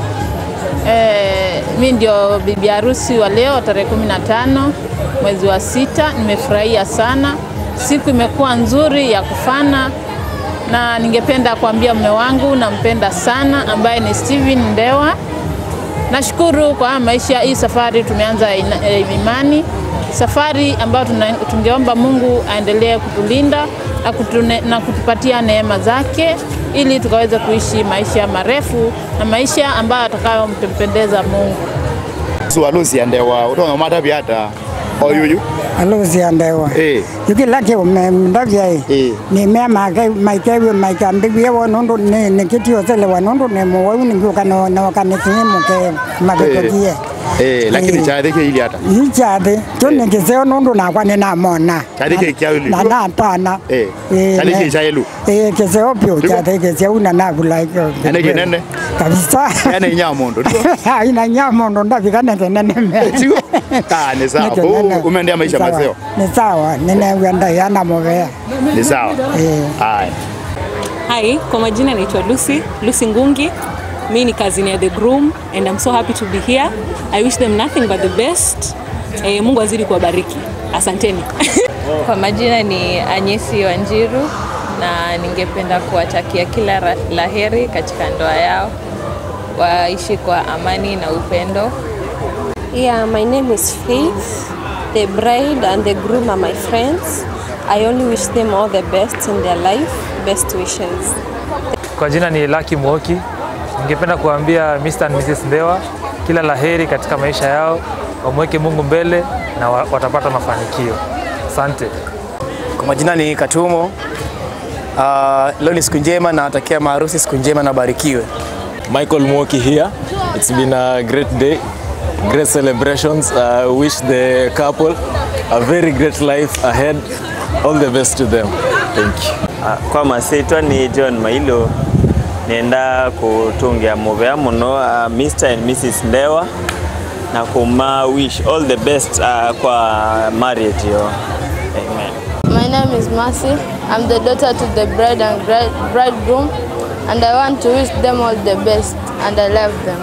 Speaker 3: Eh, mi ndio bibi harusi wa leo tarehe kumi na tano mwezi wa sita. Nimefurahia sana, siku imekuwa nzuri ya kufana, na ningependa kuambia mume wangu nampenda sana, ambaye ni Steven Ndewa. Nashukuru kwa haya maisha, hii safari tumeanza ina- eh, imani, safari ambayo tuna- tungeomba Mungu aendelee kutulinda na, kutune, na kutupatia neema zake ili tukaweze kuishi maisha marefu na maisha ambayo atakayompendeza Mungu.
Speaker 7: sualusi andewa udonga mata biata oyuyu
Speaker 13: alusi andewa
Speaker 7: eh
Speaker 13: yuki laki ume ndavya
Speaker 7: eh
Speaker 13: ni me make maike maike ambibie wanundu ni ni kiti yosele wanundu ni muwa ni nguka no no kanisi muke mabetokie
Speaker 7: eh lakini
Speaker 13: Eh.
Speaker 7: chade ke ili ata
Speaker 13: ichade kyo ni kiseo nundu nakwa ni namona
Speaker 7: chade ke kya ili
Speaker 13: na natana
Speaker 7: eh
Speaker 13: Eh,
Speaker 7: chade
Speaker 13: ne-
Speaker 7: ke chayelu
Speaker 13: eh kiseo pyo chade kiseo na nabula kyo
Speaker 7: ene kinene
Speaker 13: kabisa
Speaker 7: ene nyamondo
Speaker 13: ina nyamondo ndafika nengenene me
Speaker 7: ah ni sawa
Speaker 13: Neke
Speaker 7: Kwa
Speaker 13: nene. hiyo
Speaker 7: umeendea maisha
Speaker 13: Sawa.
Speaker 7: mazeo
Speaker 13: ni sawa ninewenda yana movea
Speaker 7: ni sawa
Speaker 13: eh
Speaker 7: haya
Speaker 23: Hi, kwa majina naitwa Lucy, Lucy Ngungi. Mi ni cousin ya The Groom and I'm so happy to be here. I wish them nothing but the best. Eh, Mungu azidi kuwabariki. Asanteni.
Speaker 24: Kwa majina ni Anyesi Wanjiru na ningependa kuwatakia kila ra- laheri katika ndoa yao, waishi kwa amani na upendo.
Speaker 25: Yeah, my name is Faith. The bride and the groom are my friends. I only wish them all the best in their life. Best wishes.
Speaker 26: Kwa jina ni Lucky Mwoki. Ningependa kuambia Mr. and Mrs. Ndewa kila laheri katika maisha yao, wamweke Mungu mbele na wa- watapata mafanikio. Asante.
Speaker 27: Kwa majina ni Katumo. Uh, leo ni siku njema na natakia maharusi siku njema na barikiwe.
Speaker 28: Michael Mwoki here. It's been a great day, great celebrations. I wish the couple a very great life ahead. All the best to them. Thank you.
Speaker 29: kwa masitwa ni john mailo nenda kutungia muvea muno uh, mr and mrs ndewa na kuma wish all the best uh, kwa marriage yo amen
Speaker 30: My name is Mercy. I'm the daughter to the bride and gri- bridegroom, and I want to wish them all the best, and I love them.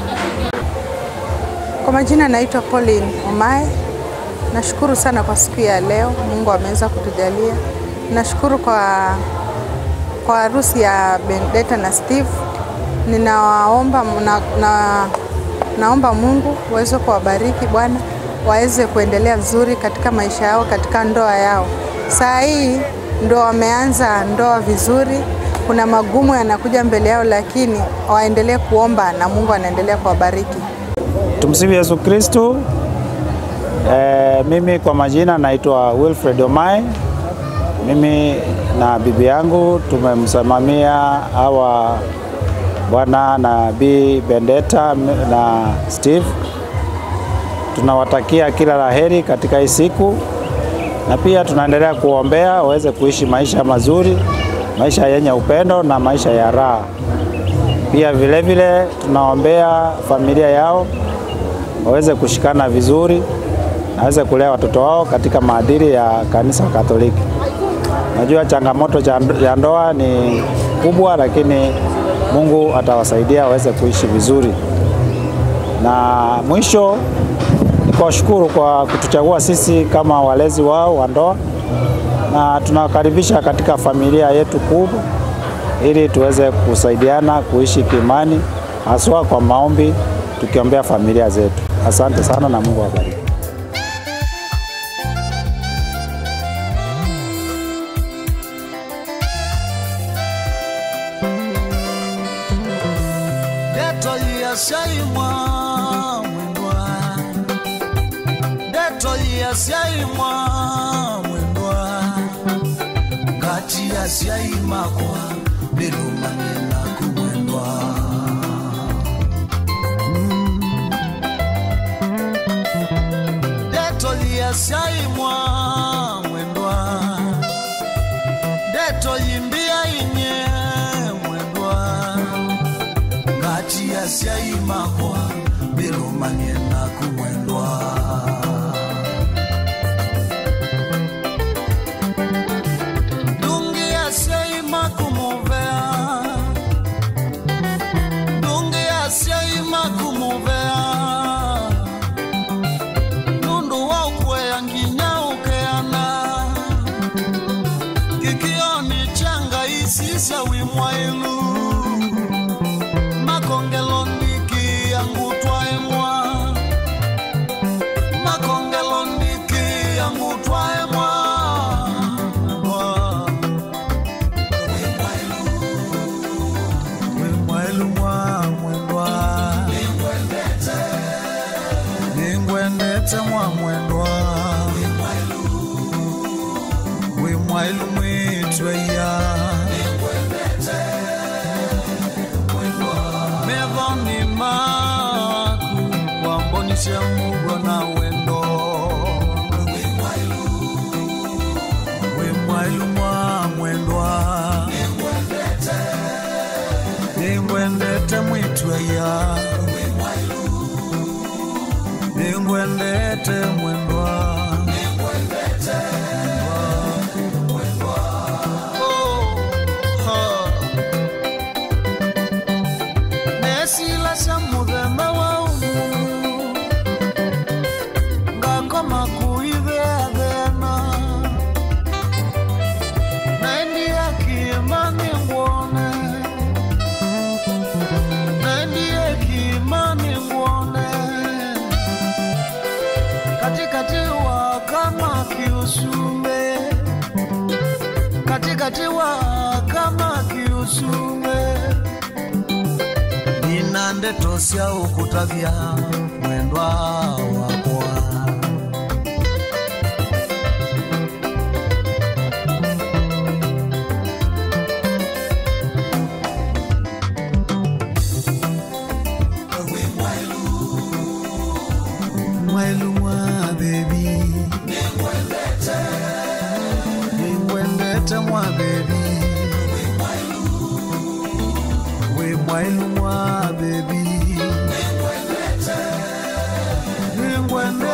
Speaker 31: Kwa majina naitwa Pauline Omae. Nashukuru sana kwa siku ya leo, Mungu ameweza kutujalia. Nashukuru kwa kwa harusi ya Bendeta na Steve. Ninawaomba na, na, naomba Mungu uweze kuwabariki Bwana, waweze kuendelea vizuri katika maisha yao, katika ndoa yao. Saa hii ndo wameanza ndoa vizuri, kuna magumu yanakuja mbele yao, lakini waendelee kuomba na Mungu anaendelea kuwabariki.
Speaker 32: Tumsifu Yesu Kristo. E, mimi kwa majina naitwa Wilfred Omai. Mimi na bibi yangu tumemsimamia hawa bwana na bi Bendeta na Steve. Tunawatakia kila laheri katika hii siku, na pia tunaendelea kuombea waweze kuishi maisha mazuri, maisha yenye upendo na maisha ya raha. Pia vile vile tunaombea familia yao waweze kushikana vizuri na waweze kulea watoto wao katika maadili ya kanisa Katoliki. Najua changamoto cha ndo- ya ndoa ni kubwa, lakini Mungu atawasaidia waweze kuishi vizuri. Na mwisho ni kuwashukuru kwa kutuchagua sisi kama walezi wao wa ndoa, na tunawakaribisha katika familia yetu kubwa ili tuweze kusaidiana kuishi kiimani, haswa kwa maombi, tukiombea familia zetu. Asante sana na Mungu awabariki.
Speaker 8: Deto yasaimwa mwendwa Deto yasaimwa mwendwa Kati yasaimakwa Birumangena kumwendwa Deto yasaimwa mwendwa Deto yimbia inye mwendwa ngati yasyayimakwa birumanye na kumwendwa dungi yasyayima kumuvea dungi yasyayima kumuvea nundu waukweya nginya ukeana kikioni changa isisya wimwailu makongelo niki yangutwa mwendwa wi mwailu mwitweya mevoni maku kwambonisha mugwa na wendo wi mwailu mwa mwendwa ningwendete mwitweya ningwendete mwendwa Oh, ha. nesila sya muthemba wa umu ngakoma kuithea thena naendie kima ningwone naendie kima ningwone katikati wa kama kiusume katikati wa kama kiusume nina ndeto sya ukutavya mwendwa wakwa mwailu mwa bebi ningwendete mwa bebi we mwailu mwa bebi ningwendete